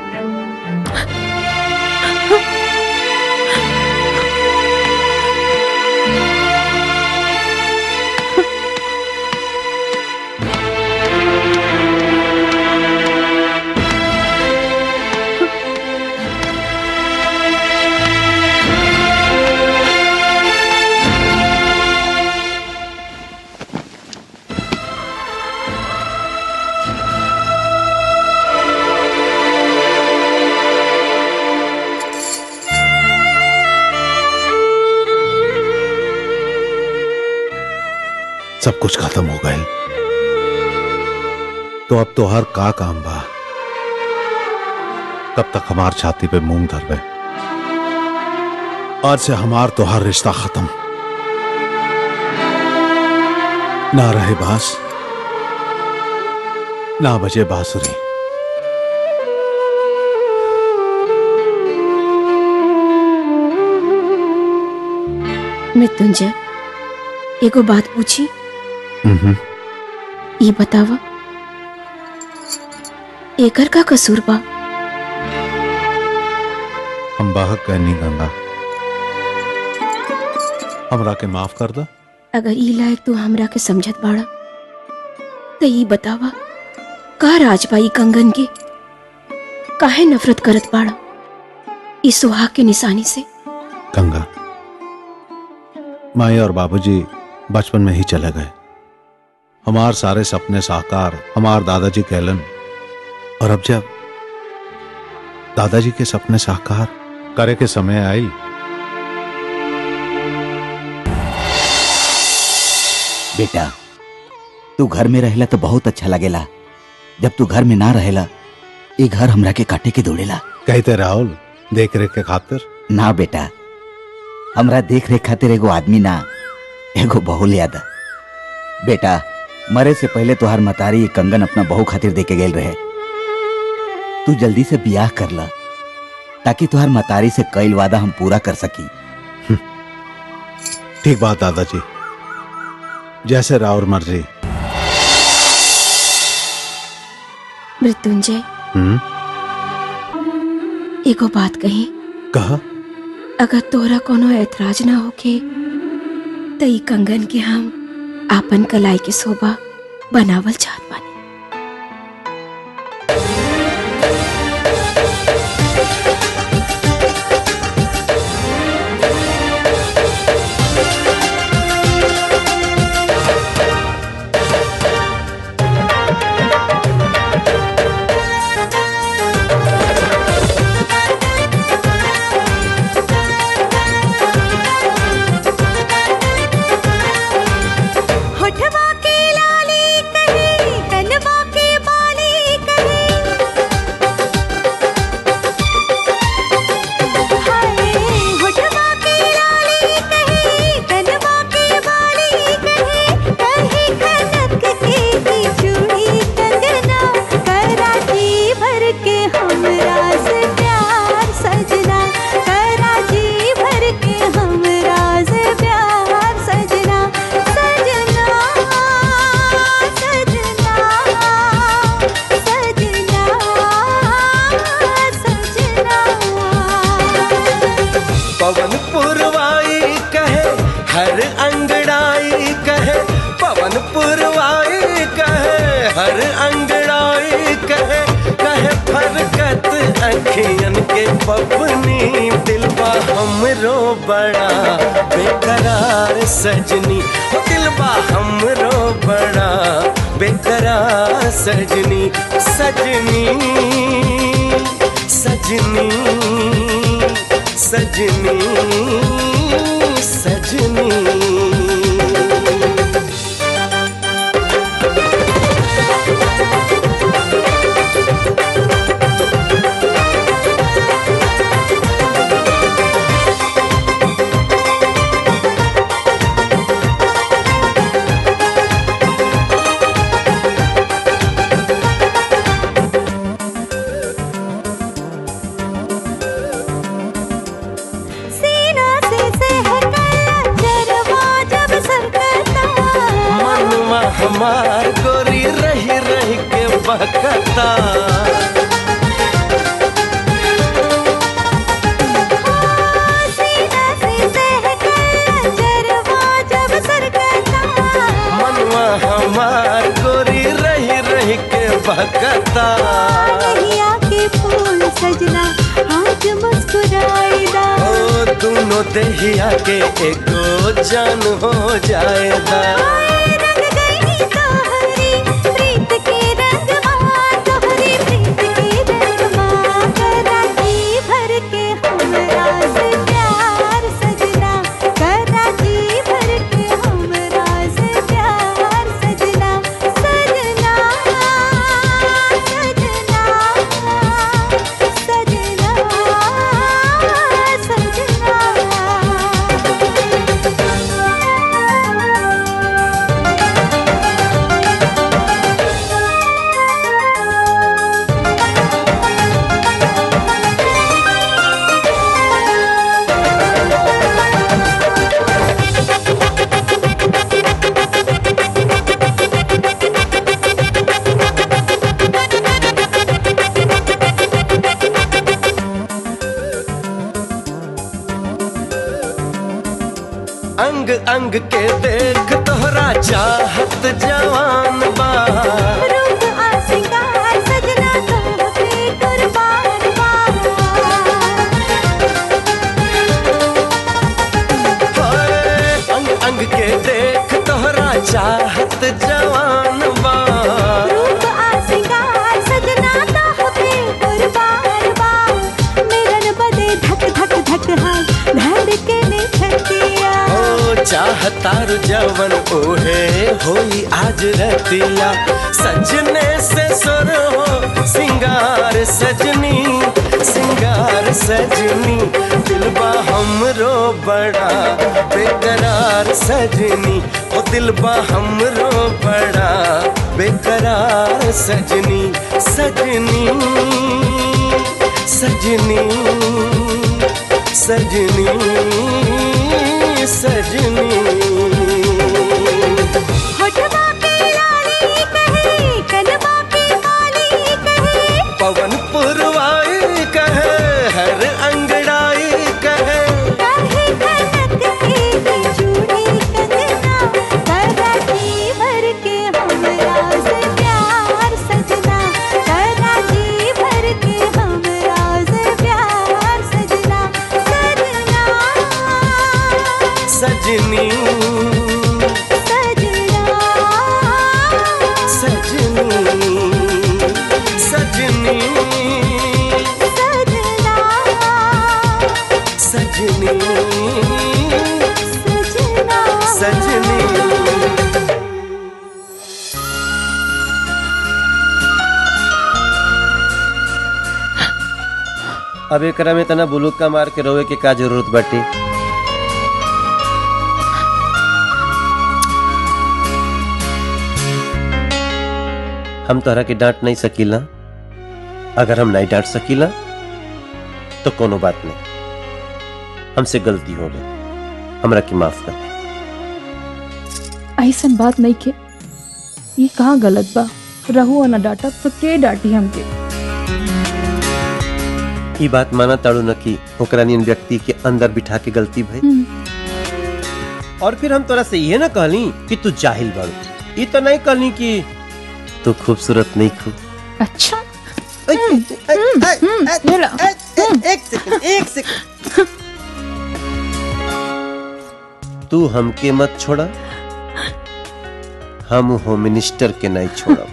सब कुछ खत्म हो गए तो अब तो हर का काम बा कब तक हमार छाती पे मूंग धरबे आज से हमार तो हर रिश्ता खत्म ना रहे बास ना बजे बांसुरी मृत्युंजय एगो बात पूछी हम्म, ये बतावा एकर का कसूर बा हम बाहक कहनी गंगा हमरा के माफ कर दा अगर ई लायक तू हमरा के समझत बाड़ा तो ई बतावा का राजबाई कंगन के काहे नफरत करत बाड़ा इस सुहाग के निशानी से गंगा माई और बाबूजी बचपन में ही चले गए हमार सारे सपने साकार हमार दादाजी कहलन और अब जब दादाजी के सपने साकार करे के समय आई बेटा तू घर में रहेला तो बहुत अच्छा लगेला जब तू घर में ना रहेला ये घर हमरा के काटे के दौड़ेला कहते राहुल देख रेख के खातिर ना बेटा हमरा देख रेख खातिर एगो आदमी ना एगो बहू याद बेटा मरे से पहले तोहार मतारी ये कंगन अपना बहू खातिर दे के गेल रहे तू जल्दी से बियाह कर ला ताकि तुहार मतारी से कईल वादा हम पूरा कर सकी ठीक बात दादाजी जैसे राउर मर्जी मृत्युंजय हम्म एगो बात कही कहा अगर तोरा कोनो ऐतराज ना होके तो ई कंगन के हम आपन कलाई के शोभा बनावल चाहत बानी अखियन के पपनी दिलबा हमरो बड़ा बेकरार सजनी ओ दिलबा हमरो बड़ा बेकरार सजनी सजनी सजनी सजनी सजनी सीना से सहकल जरवा जब सरकता मनुआ हमार गोरी रही रही के बहकता सीना से सहकल जरवा जब सरकता मनुआ हमार गोरी रही रही के बहकता कहिया के फूल सजना आज मुस्कुराएगा ओ दोनों दहिया के एको जान हो जाएगा रंग गई तोहरी प्रीत के रंग माँ तोहरी प्रीत के रंग माँ कराची भर के हमरा से प्यार सजना कराची भर के हमरा से प्यार सजना सजना सजना सजना अंग अंग के देख तोहरा चाहत जवान बा रूप आ सिंगार सजना तो पे कुर्बान होए, अंग अंग के देख तोहरा चाहत जवान बा रूप आ सिंगार सजना तो पे कुर्बान बा मिलन बदे धक धक धक है धड़के ने छतिया ओ चाहतार जवन ओहे होई आज रतिया सजने से सुर हो सिंगार सजनी सिंगार सजनी दिलबा हमरो बड़ा बेकरार सजनी ओ दिलबा हमरो बड़ा बेकरार सजनी सजनी सजनी सजनी सजनी होठवा पे लाली कहे कलवा पे काली कहे पवन पुरवाई कहे हर अंगड़ाई कहे काहे खनक एक चूड़ी कंगना कराची भर के हमरा से प्यार सजना कराची भर के हमरा से प्यार सजना सजना सजनी सजनी सजनी सजनी सजनी अब एकरा में तना बुलुक का मार के रोवे के का जरूरत बाटे हम तोहरा के डांट नहीं सकीला अगर हम नहीं डांट सकीला तो कोनो बात नहीं हमसे गलती हो गई हमरा की माफ कर ऐसन बात नहीं के ये कहाँ गलत बा रहू और न डांटा तो के डांटी हमके ई बात माना ताड़ू न कि ओकरा नियन व्यक्ति के अंदर बिठा के गलती भई और फिर हम तोरा से ये ना कहली कि तू जाहिल बाड़ू ई तो नहीं कहली कि तू खूबसूरत नहीं खू अच्छा एक सेकंड एक सेकंड तू हमके मत छोड़ा हम होम मिनिस्टर के नहीं छोड़ा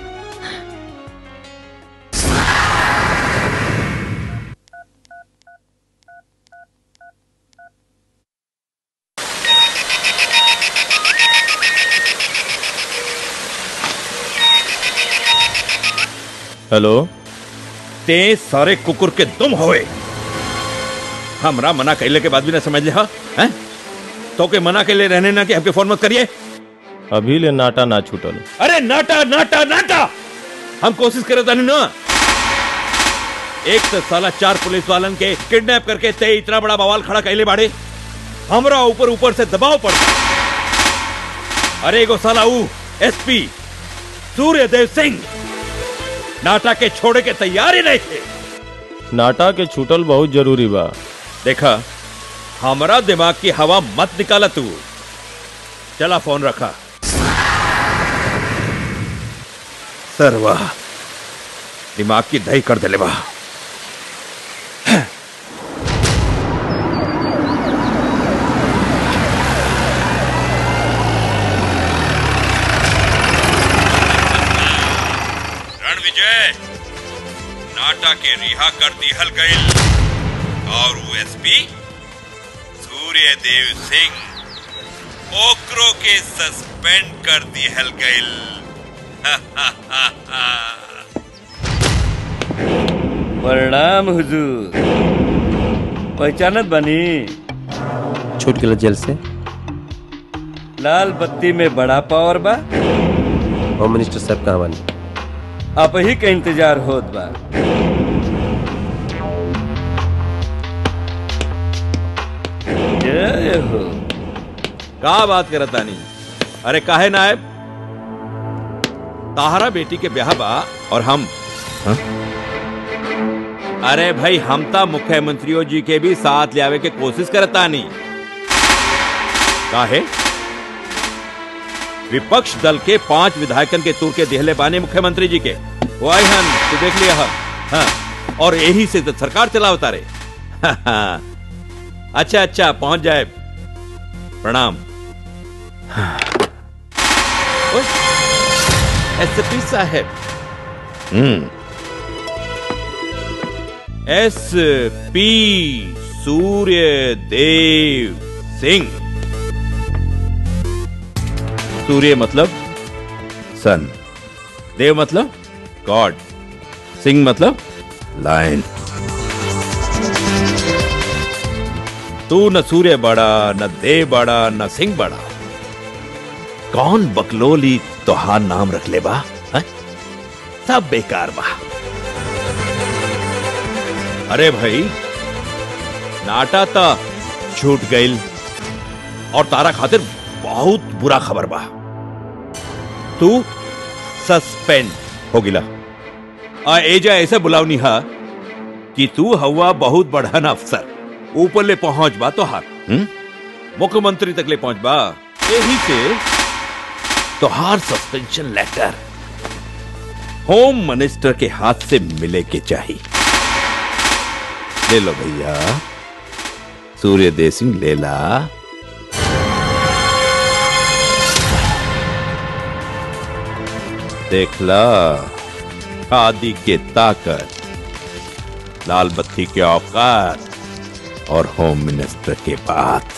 हेलो ते सारे कुकुर के तुम होए हमरा मना कैले के बाद भी ना समझ ले हा हैं तो के मना के लिए रहने ना कि आपके फोन मत करिए अभी ले नाटा ना छूटल अरे नाटा नाटा नाटा हम कोशिश करे तानी ना एक तो साला चार पुलिस वालन के किडनैप करके ते इतना बड़ा बवाल खड़ा कैले बाड़े हमरा ऊपर ऊपर से दबाव पड़ अरे एगो साला ऊ एसपी सूर्यदेव सिंह नाटा के छोड़े के तैयार ही नहीं थे नाटा के छूटल बहुत जरूरी बा देखा हमारा दिमाग की हवा मत निकाला तू चला फोन रखा सर वाह दिमाग की दही कर दिले वाह रणविजय नाटा के रिहा कर दिहल गईल और वो एसपी सूर्यदेव सिंह ओकरो के सस्पेंड कर दिहल गईल प्रणाम हुजूर पहचानत बनी छूट गया जेल से लाल बत्ती में बड़ा पावर बा होम मिनिस्टर साहब कहाँ बनी आप ही के इंतजार होत बा जय हो का बात करत तानी अरे काहे नायब ताहरा बेटी के ब्याह बा और हम हाँ? अरे भाई हम ता मुख्यमंत्रियों जी के भी साथ ले आवे के कोशिश करता नहीं काहे विपक्ष दल के पांच विधायकन के तूर के देहले बाने मुख्यमंत्री जी के वो आए हन तू देख लिया हा। हाँ और यही से तो सरकार चलावता रे अच्छा अच्छा पहुंच जाए प्रणाम एसपी साहब हम्म एस पी सूर्य देव सिंह सूर्य मतलब सन देव मतलब गॉड सिंह मतलब लायन तू न सूर्य बड़ा न देव बड़ा न सिंह बड़ा कौन बकलोली तोहार नाम रख ले बा हैं? सब बेकार बा अरे भाई नाटा ता छूट गईल और तारा खातिर बहुत बुरा खबर बा तू सस्पेंड हो गिला आ एजा ऐसे बुलावनी हा कि तू हवा बहुत बढ़न अफसर ऊपर ले पहुंच बा तोहार हम्म? मुख्यमंत्री तक ले पहुंच बा यही से तोहार सस्पेंशन लेटर होम मिनिस्टर के हाथ से मिले के चाहिए ले लो भैया सूर्यदेव सिंह ले ला देख ला खादी के ताकत लाल बत्ती के औकात और होम मिनिस्टर के बात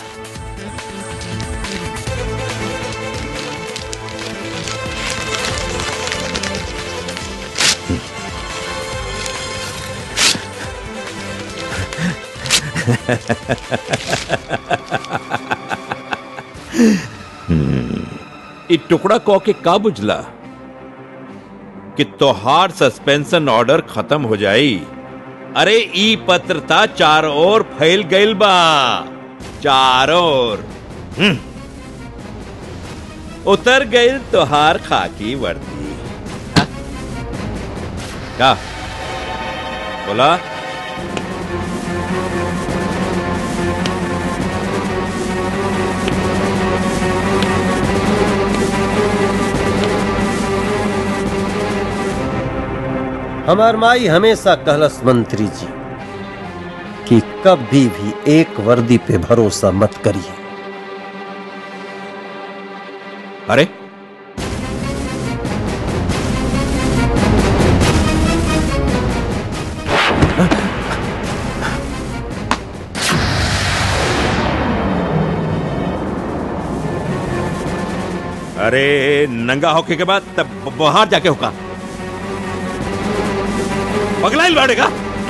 हम्म, इ टुकड़ा कौ के का बुझला कि तोहार सस्पेंशन ऑर्डर खत्म हो जाई अरे ई पत्रता चार ओर फैल गईल बा चारों ओर हम्म। उतर गईल तोहार खाकी वर्दी हाँ? का बोला हमार माई हमेशा कहलस मंत्री जी कि कभी भी एक वर्दी पे भरोसा मत करिए अरे अरे नंगा होके के बाद तब बाहर जाके होगा पगलाइल बाड़ेगा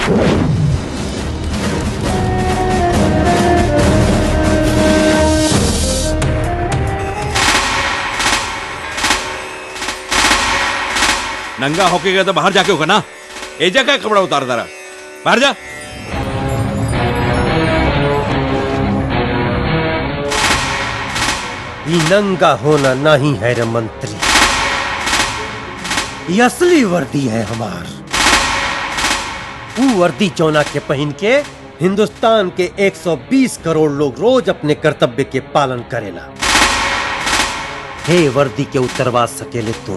नंगा होके गया तो बाहर जाके होगा ना एजा का कपड़ा उतार दरा बाहर जा ये नंगा होना नहीं है रे मंत्री ये असली वर्दी है हमार वो वर्दी चौना के पहन के हिंदुस्तान के 120 करोड़ लोग रोज अपने कर्तव्य के पालन करेला हे वर्दी के उतरवा सकेले तुम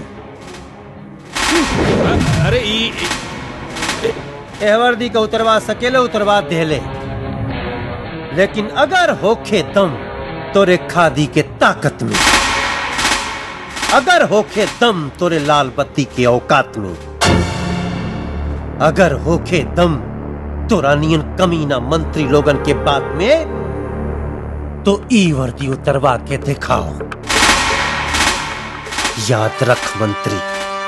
अरे ई ए वर्दी का उतरवा सकेले उतरवा देले लेकिन अगर होखे दम तोरे खादी के ताकत में अगर होखे दम तोरे लाल बत्ती के औकात में अगर होखे दम तोरा नियन कमीना मंत्री लोगन के बात में तो ई वर्दी उतरवा के दिखाओ याद रख मंत्री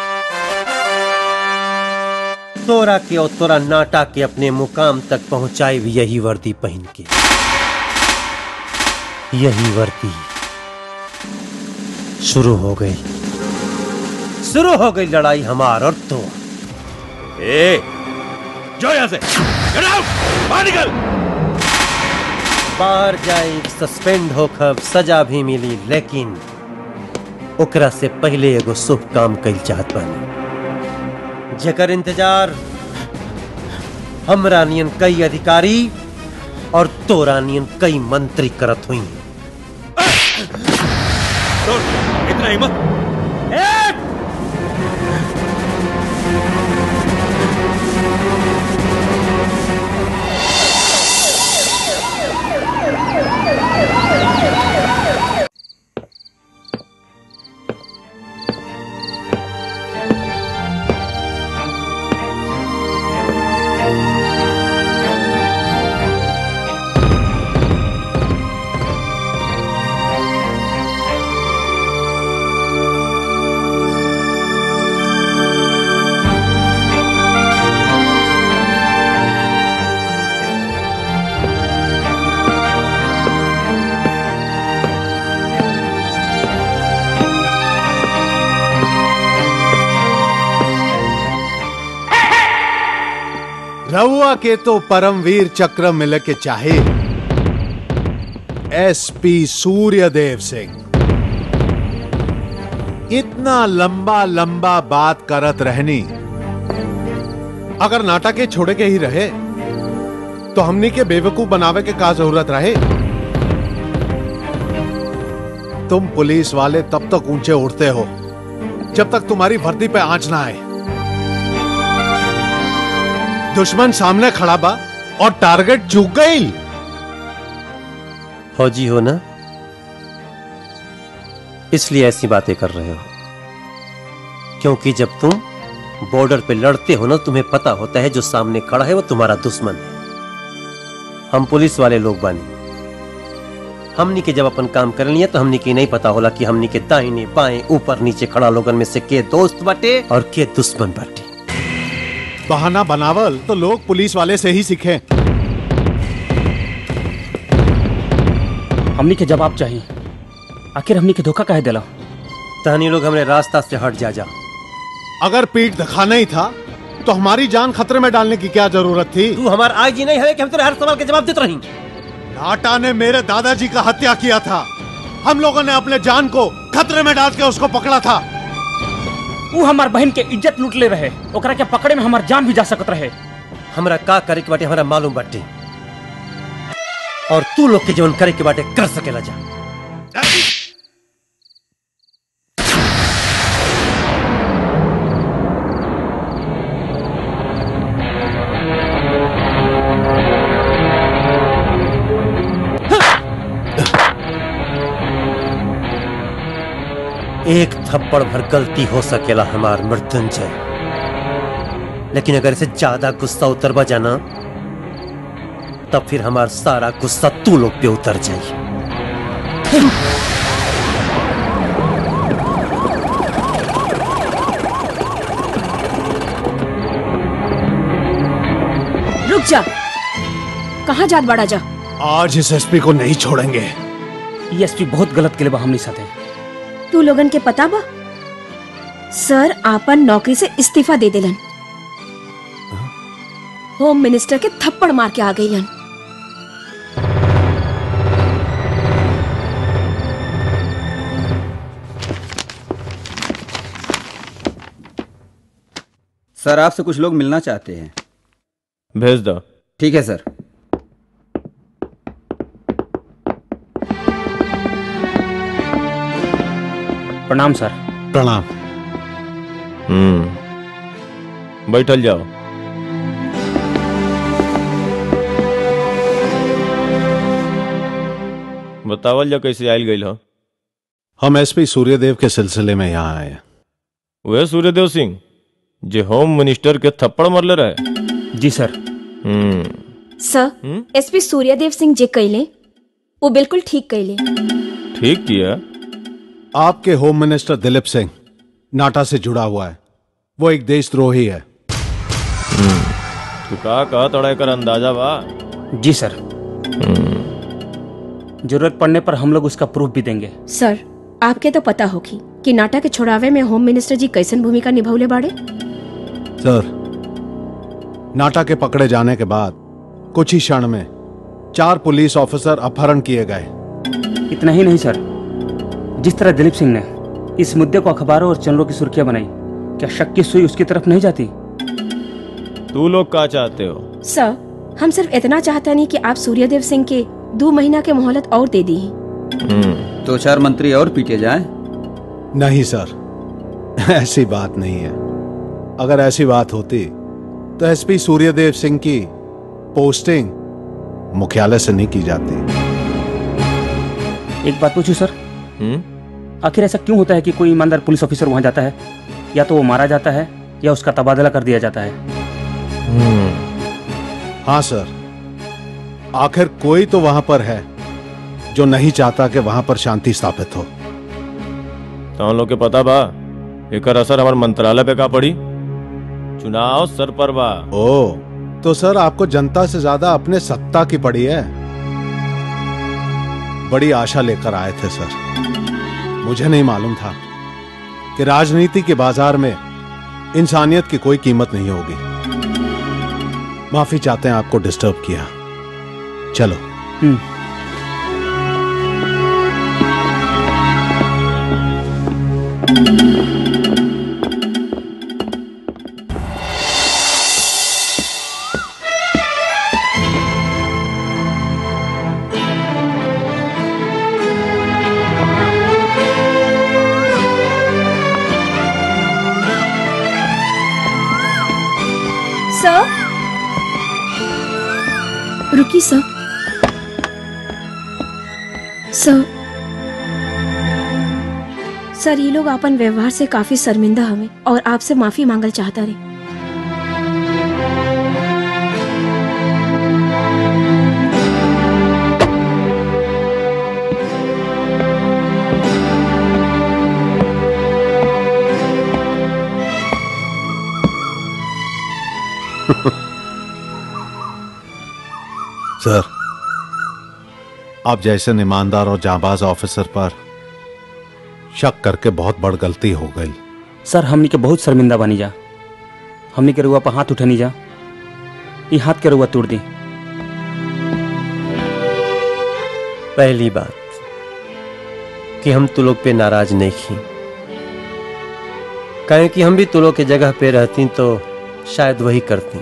तोरा के और तोरा नाटा के अपने मुकाम तक पहुंचाई भी यही वर्दी पहन के यही वर्दी शुरू हो गई शुरू हो गई लड़ाई हमार और तो ए जो यहां से Get out! बाहर निकल बाहर जाए सस्पेंड होकर सजा भी मिली लेकिन ओकरा से पहले एगो शुभ काम कल चाहत बानी जेकर इंतजार हमरा नियन कई अधिकारी और तोरा नियन कई मंत्री करत हुई तो इतना हिम्मत रउआ के तो परमवीर चक्र मिल के चाहे एसपी सूर्यदेव सिंह इतना लंबा लंबा बात करत रहनी अगर नाटक के छोड़े के ही रहे तो हमनी के बेवकूफ बनावे के का जरूरत रहे तुम पुलिस वाले तब तक ऊंचे उड़ते हो जब तक तुम्हारी वर्दी पे आंच ना आए दुश्मन सामने खड़ा बा और टारगेट चूक गई फौजी हो ना इसलिए ऐसी बातें कर रहे हो क्योंकि जब तुम बॉर्डर पे लड़ते हो ना तुम्हें पता होता है जो सामने खड़ा है वो तुम्हारा दुश्मन है हम पुलिस वाले लोग बानी हमनी के जब अपन काम कर लिया तो हमनी के नहीं पता होला कि हमनी के दाहिने बाएं ऊपर नीचे खड़ा लोगन में से के दोस्त बाटे और के दुश्मन बाटे बहाना बनावल तो लोग पुलिस वाले से ही सीखे हमनी के जवाब चाहिए आखिर हमनी के धोखा काहे दिला तहनी लोग हमने रास्ता से हट जा जा अगर पीठ दिखाना ही था तो हमारी जान खतरे में डालने की क्या जरूरत थी तू हमारा आई जी नहीं है कि हम तेरे हर सवाल के जवाब देते रही नाटा ने मेरे दादाजी का हत्या किया था हम लोगों ने अपने जान को खतरे में डाल के उसको पकड़ा था वो हमार बहन के इज्जत लूट ले रहे ओकरा के पकड़े में हमार जान भी जा सकत रहे हमरा का करे के बाटे हमरा मालूम बाटे और तू लोग के जीवन करे के बाटे कर सकेला जा एक थप्पड़ भर गलती हो सकेला हमार मृत्युंजय लेकिन अगर इसे ज्यादा गुस्सा उतर जाना तब फिर हमार सारा गुस्सा तू लोग पे उतर जाए रुक जा कहाँ जात बड़ा जा आज इस एसपी को नहीं छोड़ेंगे ये एसपी बहुत गलत के लिए हमने साथे तू लोगन के पता बा सर आपन नौकरी से इस्तीफा दे दिलन होम मिनिस्टर के थप्पड़ मार के आ गईलन सर आपसे कुछ लोग मिलना चाहते हैं भेज दो ठीक है सर प्रणाम सर प्रणाम हम्म बैठल जाओ बतावल जा कैसे आयल गई हो हम एसपी सूर्यदेव के सिलसिले में यहाँ आए हैं वह सूर्यदेव सिंह जे होम मिनिस्टर के थप्पड़ मरले रहे जी सर हम्म सर एसपी सूर्यदेव सिंह जे कैले वो बिल्कुल ठीक कैले ठीक किया आपके होम मिनिस्टर दिलीप सिंह नाटा से जुड़ा हुआ है वो एक देशद्रोही है तू का कहा तड़ा कर अंदाजा बा जी सर जरूरत पड़ने पर हम लोग उसका प्रूफ भी देंगे सर आपके तो पता होगी कि नाटा के छुड़ावे में होम मिनिस्टर जी कैसन भूमिका निभौले बाड़े सर नाटा के पकड़े जाने के बाद कुछ ही क्षण में चार पुलिस ऑफिसर अपहरण किए गए इतना ही नहीं सर जिस तरह दिलीप सिंह ने इस मुद्दे को अखबारों और चैनलों की सुर्खियां बनाई क्या शक की सुई उसकी तरफ नहीं जाती तू लोग का चाहते हो सर हम सिर्फ इतना चाहता नहीं कि आप सूर्यदेव सिंह के दो महीना के मोहलत और दे दी दो चार मंत्री और पीटे जाएं नहीं सर ऐसी बात नहीं है अगर ऐसी बात होती तो एसपी सूर्यदेव सिंह की पोस्टिंग मुख्यालय से नहीं की जाती एक बात पूछूं सर आखिर ऐसा क्यों होता है कि कोई ईमानदार पुलिस ऑफिसर वहां जाता है या तो वो मारा जाता है या उसका तबादला कर दिया जाता है हाँ सर आखिर कोई तो वहां पर है जो नहीं चाहता कि वहां पर शांति स्थापित हो तो लोग के पता बा एकर असर हमार मंत्रालय पे का पड़ी चुनाव सर पर बा ओ तो सर आपको जनता से ज्यादा अपने सत्ता की पड़ी है बड़ी आशा लेकर आए थे सर मुझे नहीं मालूम था कि राजनीति के बाजार में इंसानियत की कोई कीमत नहीं होगी माफी चाहते हैं आपको डिस्टर्ब किया चलो सर रुकी सर सर सर ये लोग अपन व्यवहार से काफी शर्मिंदा हमें और आपसे माफी मांगल चाहता रहे सर आप जैसे ईमानदार और जाबाज ऑफिसर पर शक करके बहुत बड़ गलती हो गई सर हमनी के बहुत शर्मिंदा बनी जा हमनी के रुआ पर हाथ उठनी जा ये हाथ के रुआ तोड़ दी पहली बात कि हम तू लोग पे नाराज नहीं थी कहें कि हम भी तू लोग के जगह पे रहती तो शायद वही करती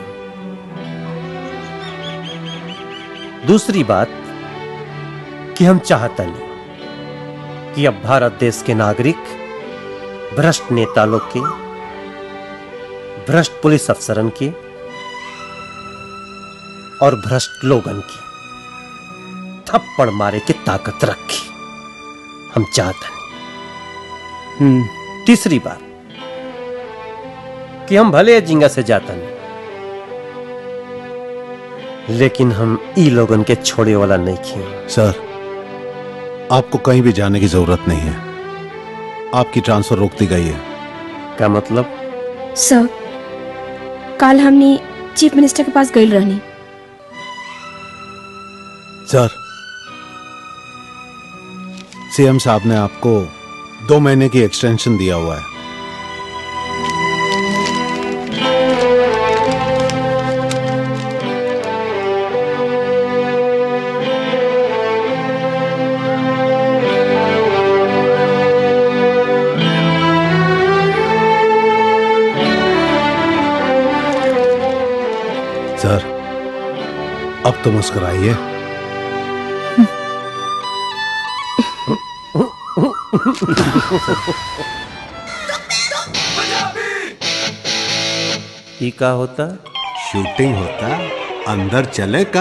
दूसरी बात कि हम चाहता नहीं कि अब भारत देश के नागरिक भ्रष्ट नेता लोग के भ्रष्ट पुलिस अफसरन के और भ्रष्ट लोगन की थप्पड़ मारे की ताकत रखी हम चाहते हैं हम्म तीसरी बार कि हम भले जिंगा से जातन लेकिन हम ई लोगन के छोड़े वाला नहीं खी सर आपको कहीं भी जाने की जरूरत नहीं है आपकी ट्रांसफर रोक दी गई है क्या मतलब सर कल हमने चीफ मिनिस्टर के पास गई रहनी सर सीएम साहब ने आपको दो महीने की एक्सटेंशन दिया हुआ है सर अब तो मुस्कुराइए ई का होता शूटिंग होता अंदर चले का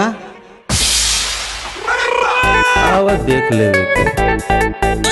आवा देख लेवे के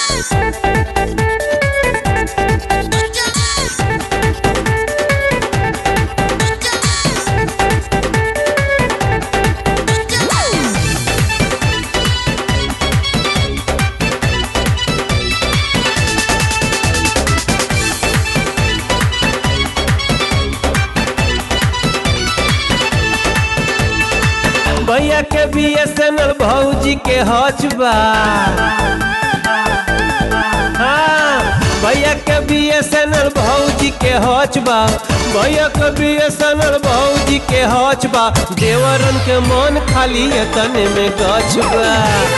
भैया के बीएसएनएल भौजी के हचबा हाँ भैया के बीएसएनएल भौजी के हचबा भैया के बीएसएनएल भौजी के हचबा देवरन के मन खाली है तने में गछबा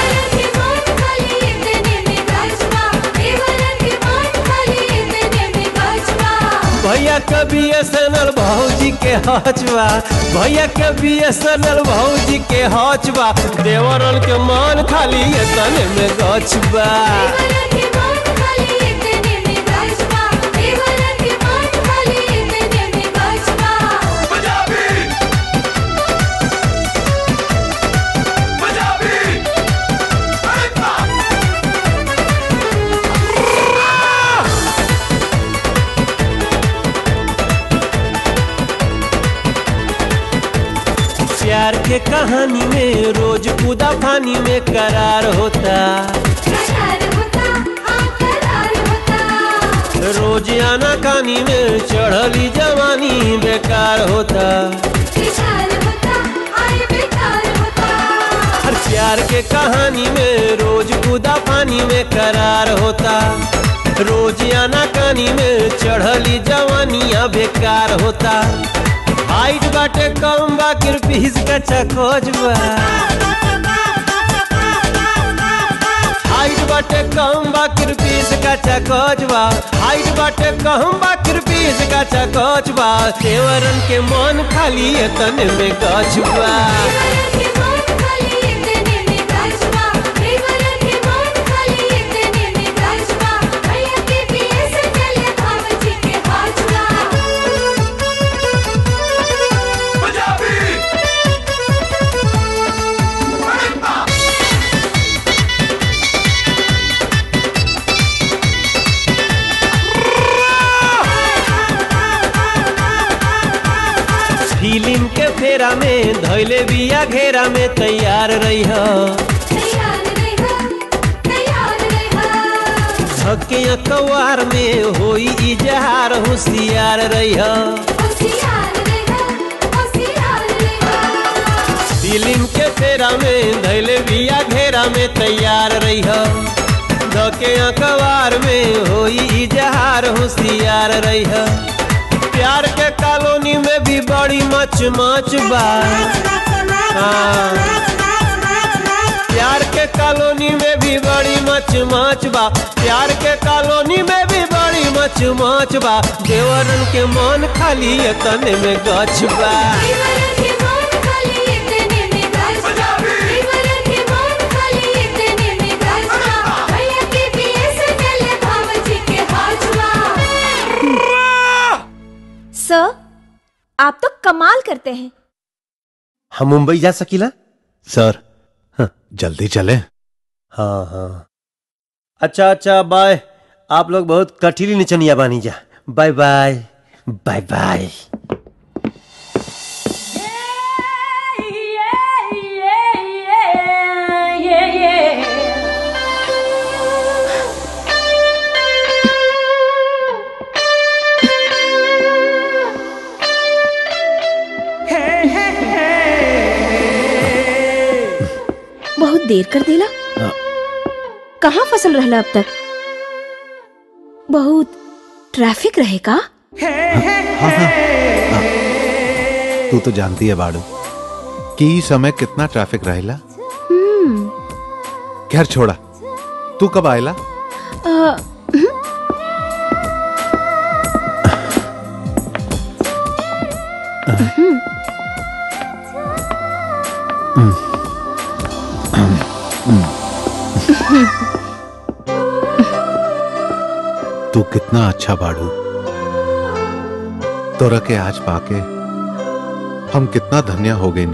भैया के बीएसएनएल भौजी के हचबा भैया के बीएसएनएल भौजी के हचबा देवरन के मन खाली है तने में गछबा प्यार के कहानी में रोज कूदा पानी में करार होता रोज आना कानी में चढ़ली जवानी बेकार होता हर प्यार के कहानी में रोज कूदा पानी में करार होता रोज आना कानी में चढ़ली जवानिया बेकार होता हाइट बाटे कम बा किरपीस का चकोजबा हाइट बाटे कम बा किरपीस का चकोजबा हाइट बाटे कम बा किरपीस का चकोजबा देवरन के मन खाली है तने में गछबा फिल्म के फेरा में धैले बिया घेरा में तैयार रही धके कवार में होई इजहार होशियार रही फिल्म के फेरा में धैले बिया घेरा में तैयार रही धके अखबार में होई इजहार होशियार रही प्यार के कॉलोनी में भी बड़ी मच मच बा हाँ। प्यार के कॉलोनी में भी बड़ी मच मच बा प्यार के कॉलोनी में भी बड़ी मच मच बा देवरन के मन खाली है तने में गछ बा सर आप तो कमाल करते हैं हम मुंबई जा सकीला सर जल्दी चले हाँ हाँ अच्छा अच्छा बाय आप लोग बहुत कठिली निचनिया बानी जा बाय बाय बाय बाय बहुत देर कर देला कहाँ फसल रहला अब तक बहुत ट्रैफिक रहे का तू तो जानती है बाड़ू कि ई समय कितना ट्रैफिक रहेला हम्म खैर छोड़ा तू कब आयला अ, हम्म, तू कितना अच्छा बाड़ू तोरा के आज पाके हम कितना धन्य हो गए नी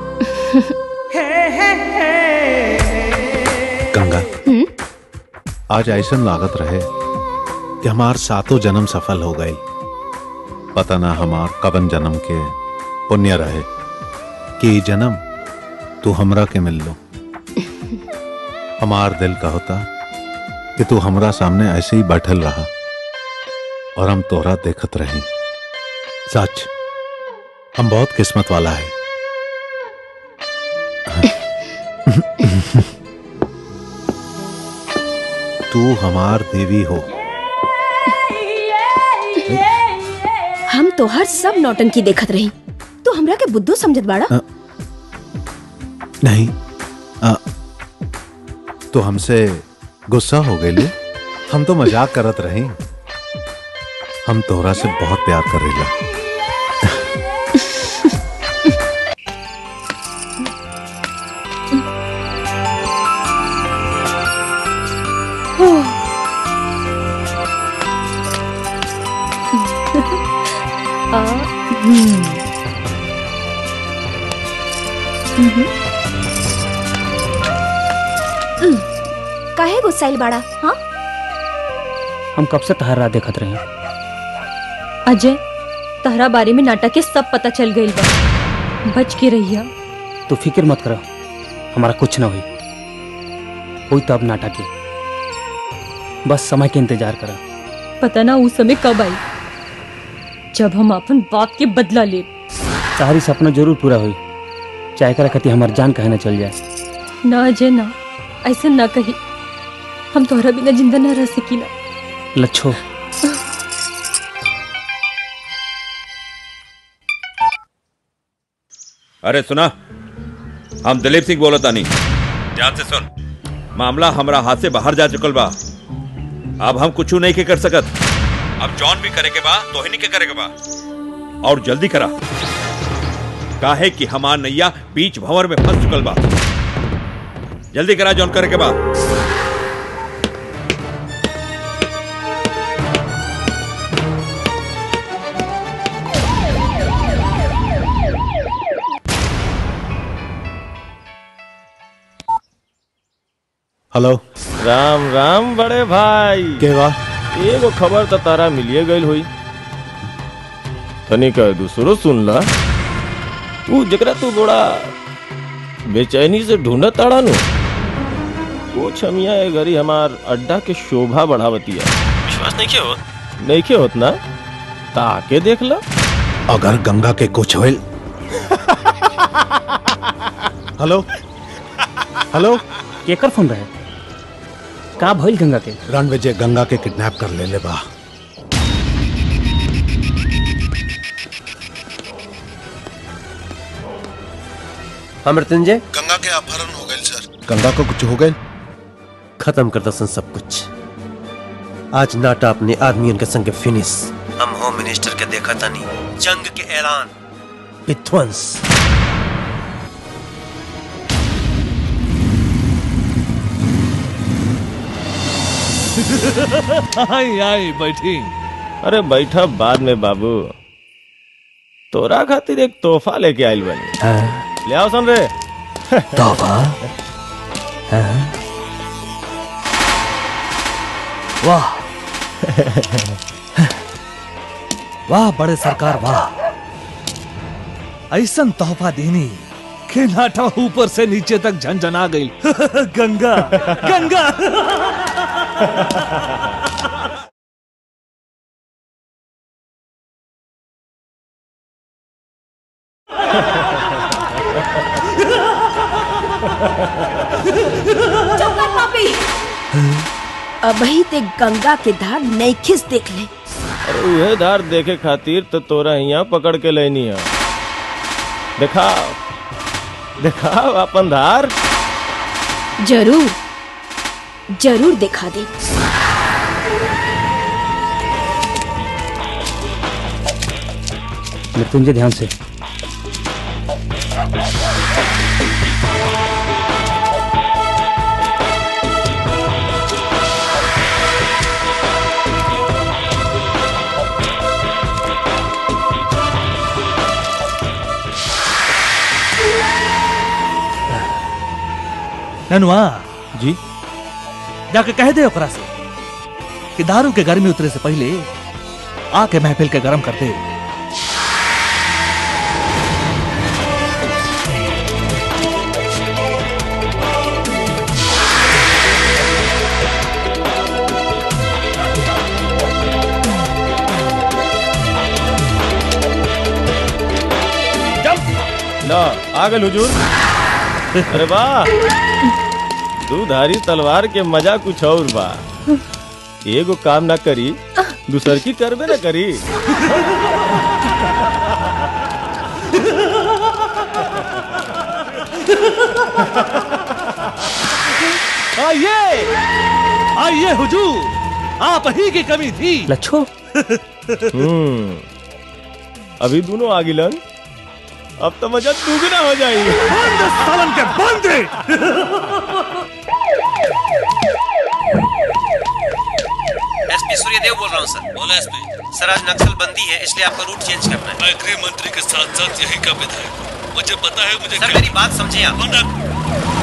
गंगा आज ऐसा लागत रहे कि हमार सातों जन्म सफल हो गए पता ना हमार कबन जन्म के पुण्य रहे कि ई जन्म तू हमरा के मिल लो हमार दिल का होता कि तू हमरा सामने ऐसे ही बैठल रहा और हम तोहरा देखत रही सच हम बहुत किस्मत वाला है तू हमार देवी हो हम तो हर सब नौटंकी देखत रही तू हमरा के बुद्धू समझत बाड़ा नहीं आ, तो हमसे गुस्सा हो गई हम तो मजाक करत रही हम तोहरा से बहुत प्यार करेला आ, हम्म। हम्म। हम्म। काहे गुस्साइल बाड़ा हाँ हम कब से तहरा देखत रहे अजय तहरा बारे में नाटक के सब पता चल गई बा बच के रहिया तू फिक्र मत करो हमारा कुछ ना हुई हुई तो अब नाटक के बस समय के इंतजार करा पता ना उस समय कब आई जब हम अपन बात के बदला ले सारी सपना जरूर पूरा हुई चाहे करा कति हमार जान कहे ना चल जाए ना अजय ना ऐसे ना कही हम तोहरा बिना जिंदा ना रह सकीला लच्छो अरे सुना हम दिलीप सिंह बोलत तानी ध्यान से सुन मामला हमरा हाथ से बाहर जा चुकल बा अब हम कुछ नहीं के कर सकत अब जॉन भी करे के बा तो ही नहीं के करे के बा और जल्दी करा काहे कि हमार नैया बीच भंवर में फंस चुकल बा जल्दी करा जॉन करे के बा हेलो राम राम बड़े भाई के बा एगो खबर तो तारा मिलिए गई हुई तनिक दूसरो सुन ला तू जकरा तू बड़ा बेचैनी से ढूंढत ताड़ा नु वो छमिया ए घरी हमार अड्डा के शोभा बढ़ावतिया विश्वास नहीं के होत नहीं के होत ना ताके देख ला अगर गंगा के कुछ होइल हेलो हेलो केकर फोन रहे का भइल गंगा के रणविजय गंगा के किडनैप कर ले ले बा हाँ मृत्युंजय गंगा के अपहरण हो गए सर गंगा को कुछ हो गए खत्म कर दसन सब कुछ आज नाटा अपने आदमियों के संग फिनिश हम होम मिनिस्टर के देखा तानी जंग के ऐलान विध्वंस आई आई बैठी अरे बैठा बाद में बाबू तोरा खातिर एक तोहफा लेके आइल बनी ले आओ सुन रे तोहफा वाह वाह बड़े सरकार वाह ऐसन तोहफा देनी के नाटा ऊपर से नीचे तक झंझना गई गंगा गंगा चुप कर पापी अबही ते गंगा के धार नैखिस देख ले अरे यह धार देखे खातिर तो तोरा यहाँ पकड़ के लेनी है दिखाओ दिखाओ अपन धार जरूर जरूर दिखा दे मृत्युंजय ध्यान से ननुआ जी जाके कह दे ओकरा से कि दारू के गर्मी उतरे से पहले आके महफिल के गरम कर दे ला आगल हुजूर अरे वाह दूधारी तलवार के मजा कुछ और बा एगो काम ना करी दूसर की करबे ना करी आइए आइए हुजूर आप ही की कमी थी लच्छो हम्म अभी दोनों आगिलन अब तो मजा दुगना हो जाएगी बंद सालन के बंद एसपी सूर्यदेव बोल रहा हूँ सर बोलो एसपी सर आज नक्सल बंदी है इसलिए आपका रूट चेंज करना है मैं गृह मंत्री के साथ साथ यही का विधायक हूँ मुझे पता है मुझे सर मेरी बात समझे आप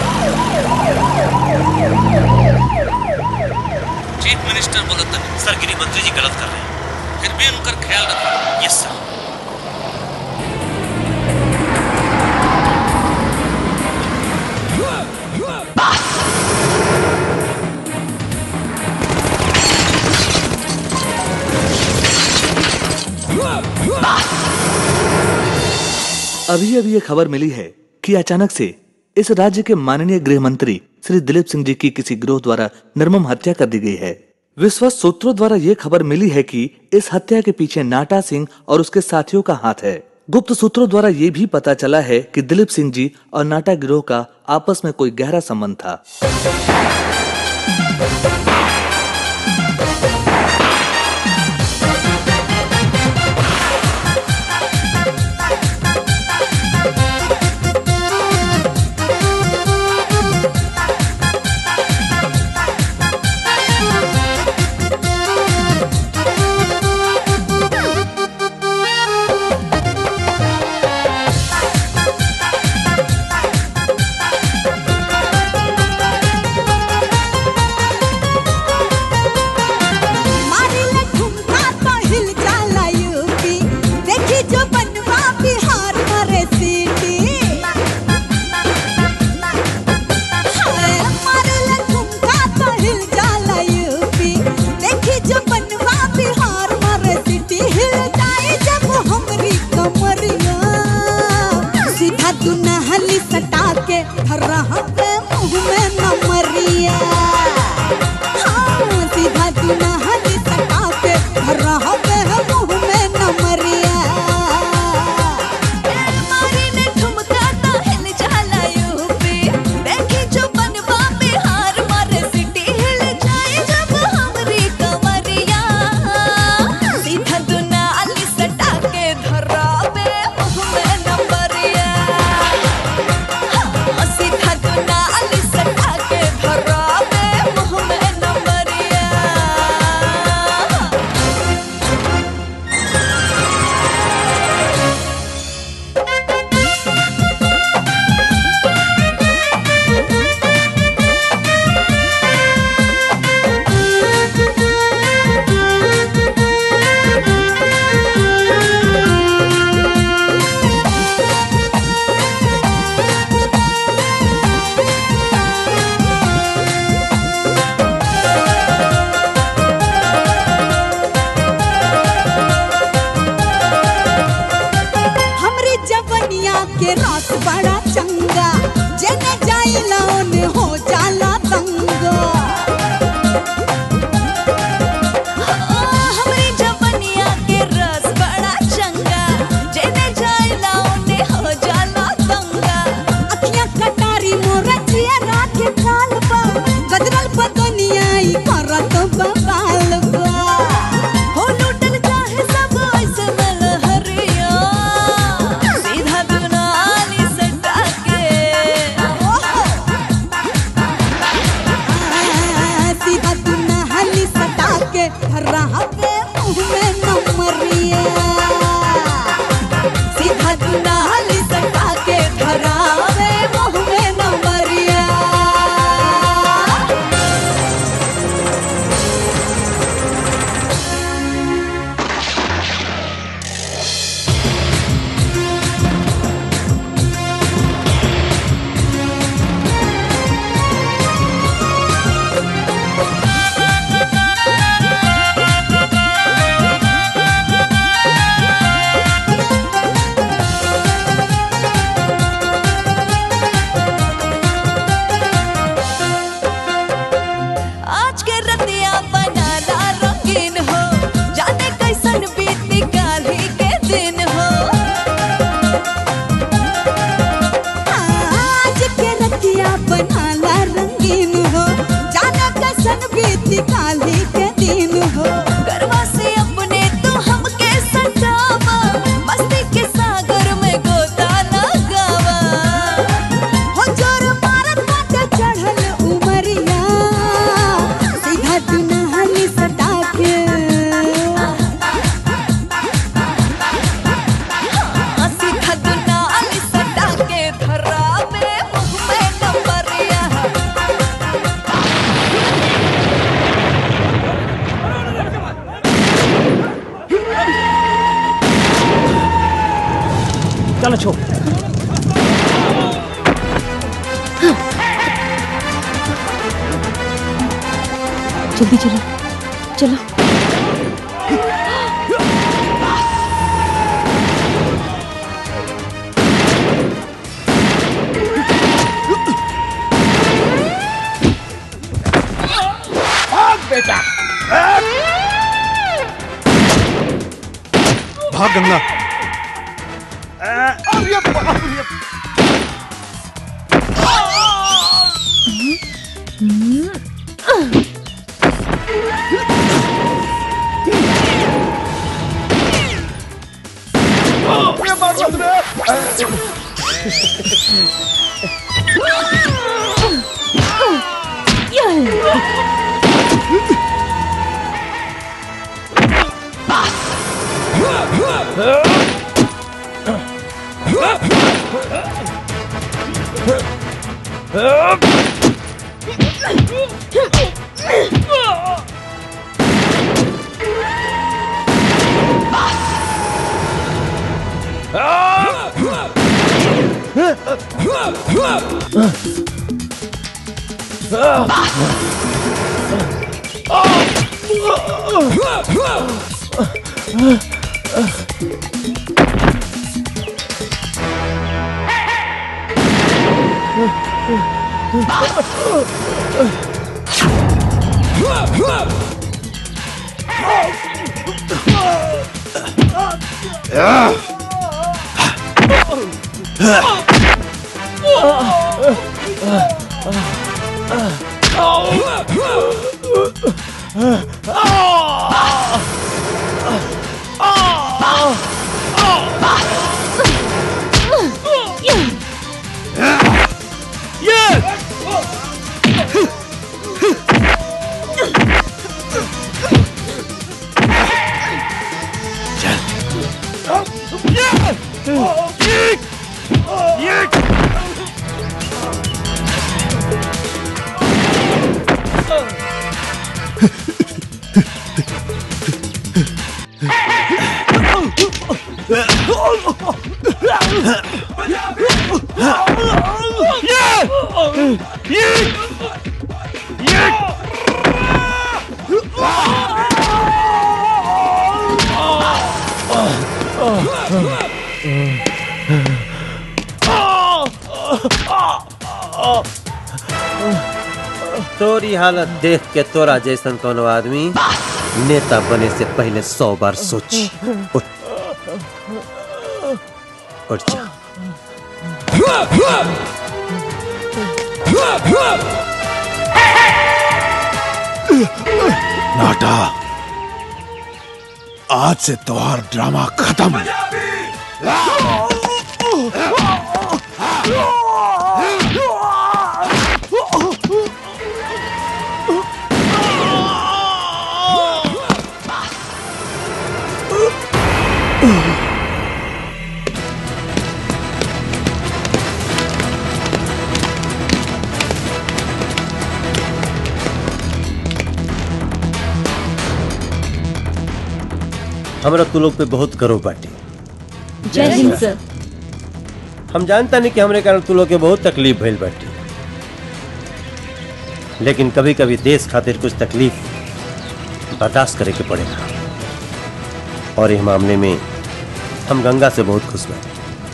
चीफ मिनिस्टर बोलत नहीं सर गृह मंत्री जी गलत कर रहे हैं फिर भी उनका ख्याल रखो यस सर अभी अभी ये खबर मिली है कि अचानक से इस राज्य के माननीय गृह मंत्री श्री दिलीप सिंह जी की किसी गिरोह द्वारा निर्मम हत्या कर दी गई है विश्वस्त सूत्रों द्वारा ये खबर मिली है कि इस हत्या के पीछे नाटा सिंह और उसके साथियों का हाथ है गुप्त सूत्रों द्वारा ये भी पता चला है कि दिलीप सिंह जी और नाटा गिरोह का आपस में कोई गहरा संबंध था मारिले ठुमका तो हिल जाला यूपी देखी जो बनवा बिहार मरे सीटी हाय, मारिले ठुमका तो हिल जाला यूपी देखी जो बनवा बिहार मरे सीटी हिल जाए जब हमरी कमरिया सीधा तू नहली सटा के रहा पे मुंह में नमरिया हाँ, सीधा तू नहली सटा के रहा पे मुंह में नमरिया मारी ने ठुमका तो हिल जाला यूपी देखी जो बनवा बिहार मारे सिटी हिल जाए जब हमरी कमरिया सीधा तू नाली सटा के धरा पे मुंह में नंबरिया हाँ, सीधा तू नाली सटा के धरा पे छोड़ जल्दी चलो चलो भाग बेटा भाग गंगा अरे बाप रे तोरी हालत देख के तोरा जैसन कोनो आदमी नेता बने से पहले सौ बार सोच उठ उठ जा नाटा आज से त्योहार ड्रामा खत्म हमरा तू लोग पे बहुत गर्व बाटे जय हिंद सर हम जानता नहीं कि हमरे कारण तू लोग के बहुत तकलीफ भइल बाटे लेकिन कभी कभी देश खातिर कुछ तकलीफ बर्दाश्त करे के पड़ेगा और इस मामले में हम गंगा से बहुत खुश बाटे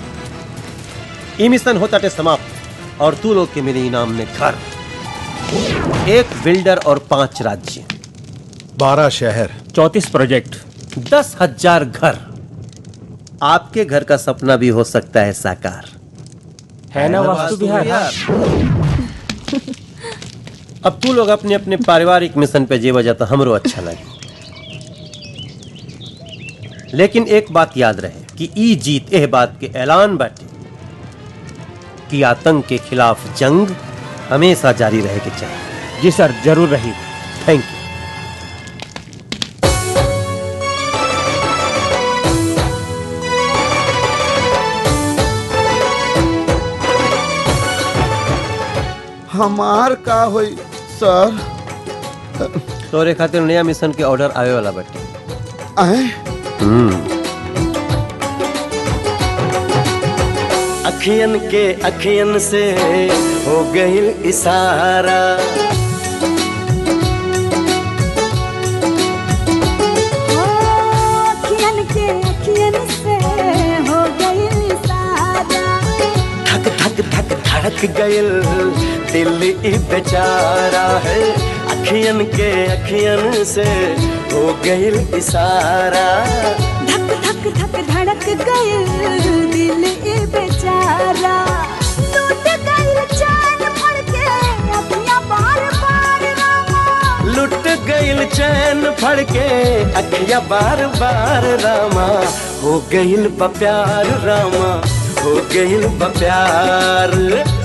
ई मिशन होता टे समाप्त और तू लोग के मिले इनाम में घर एक बिल्डर और पांच राज्य बारह शहर चौतीस प्रोजेक्ट दस हजार घर आपके घर का सपना भी हो सकता है साकार है ना वास्तु विहार अब तू लोग अपने अपने पारिवारिक मिशन पे जे वजह तो हमरो अच्छा लगे लेकिन एक बात याद रहे कि ई जीत एह बात के ऐलान बाटे कि आतंक के खिलाफ जंग हमेशा जारी रहे के चाहिए जी सर जरूर रही थैंक यू हमार का होई सर तोरे खातिर नया मिशन के ऑर्डर आवे वाला बाटे आए हम्म अखियन के अखियन से हो गईल इशारा अखियन के अखियन से हो गई सारा धक धक धक धड़क गईल दिल ई बेचारा है अखियन के अखियन से हो गईल इशारा धक धक धक धड़क गए दिल ए बेचारा टूट गई चैन फड़ के अखियां बार बार रामा लुट गईल चैन फड़ के अखिया बार बार रामा हो गईल बा प्यार रामा हो गईल बा प्यार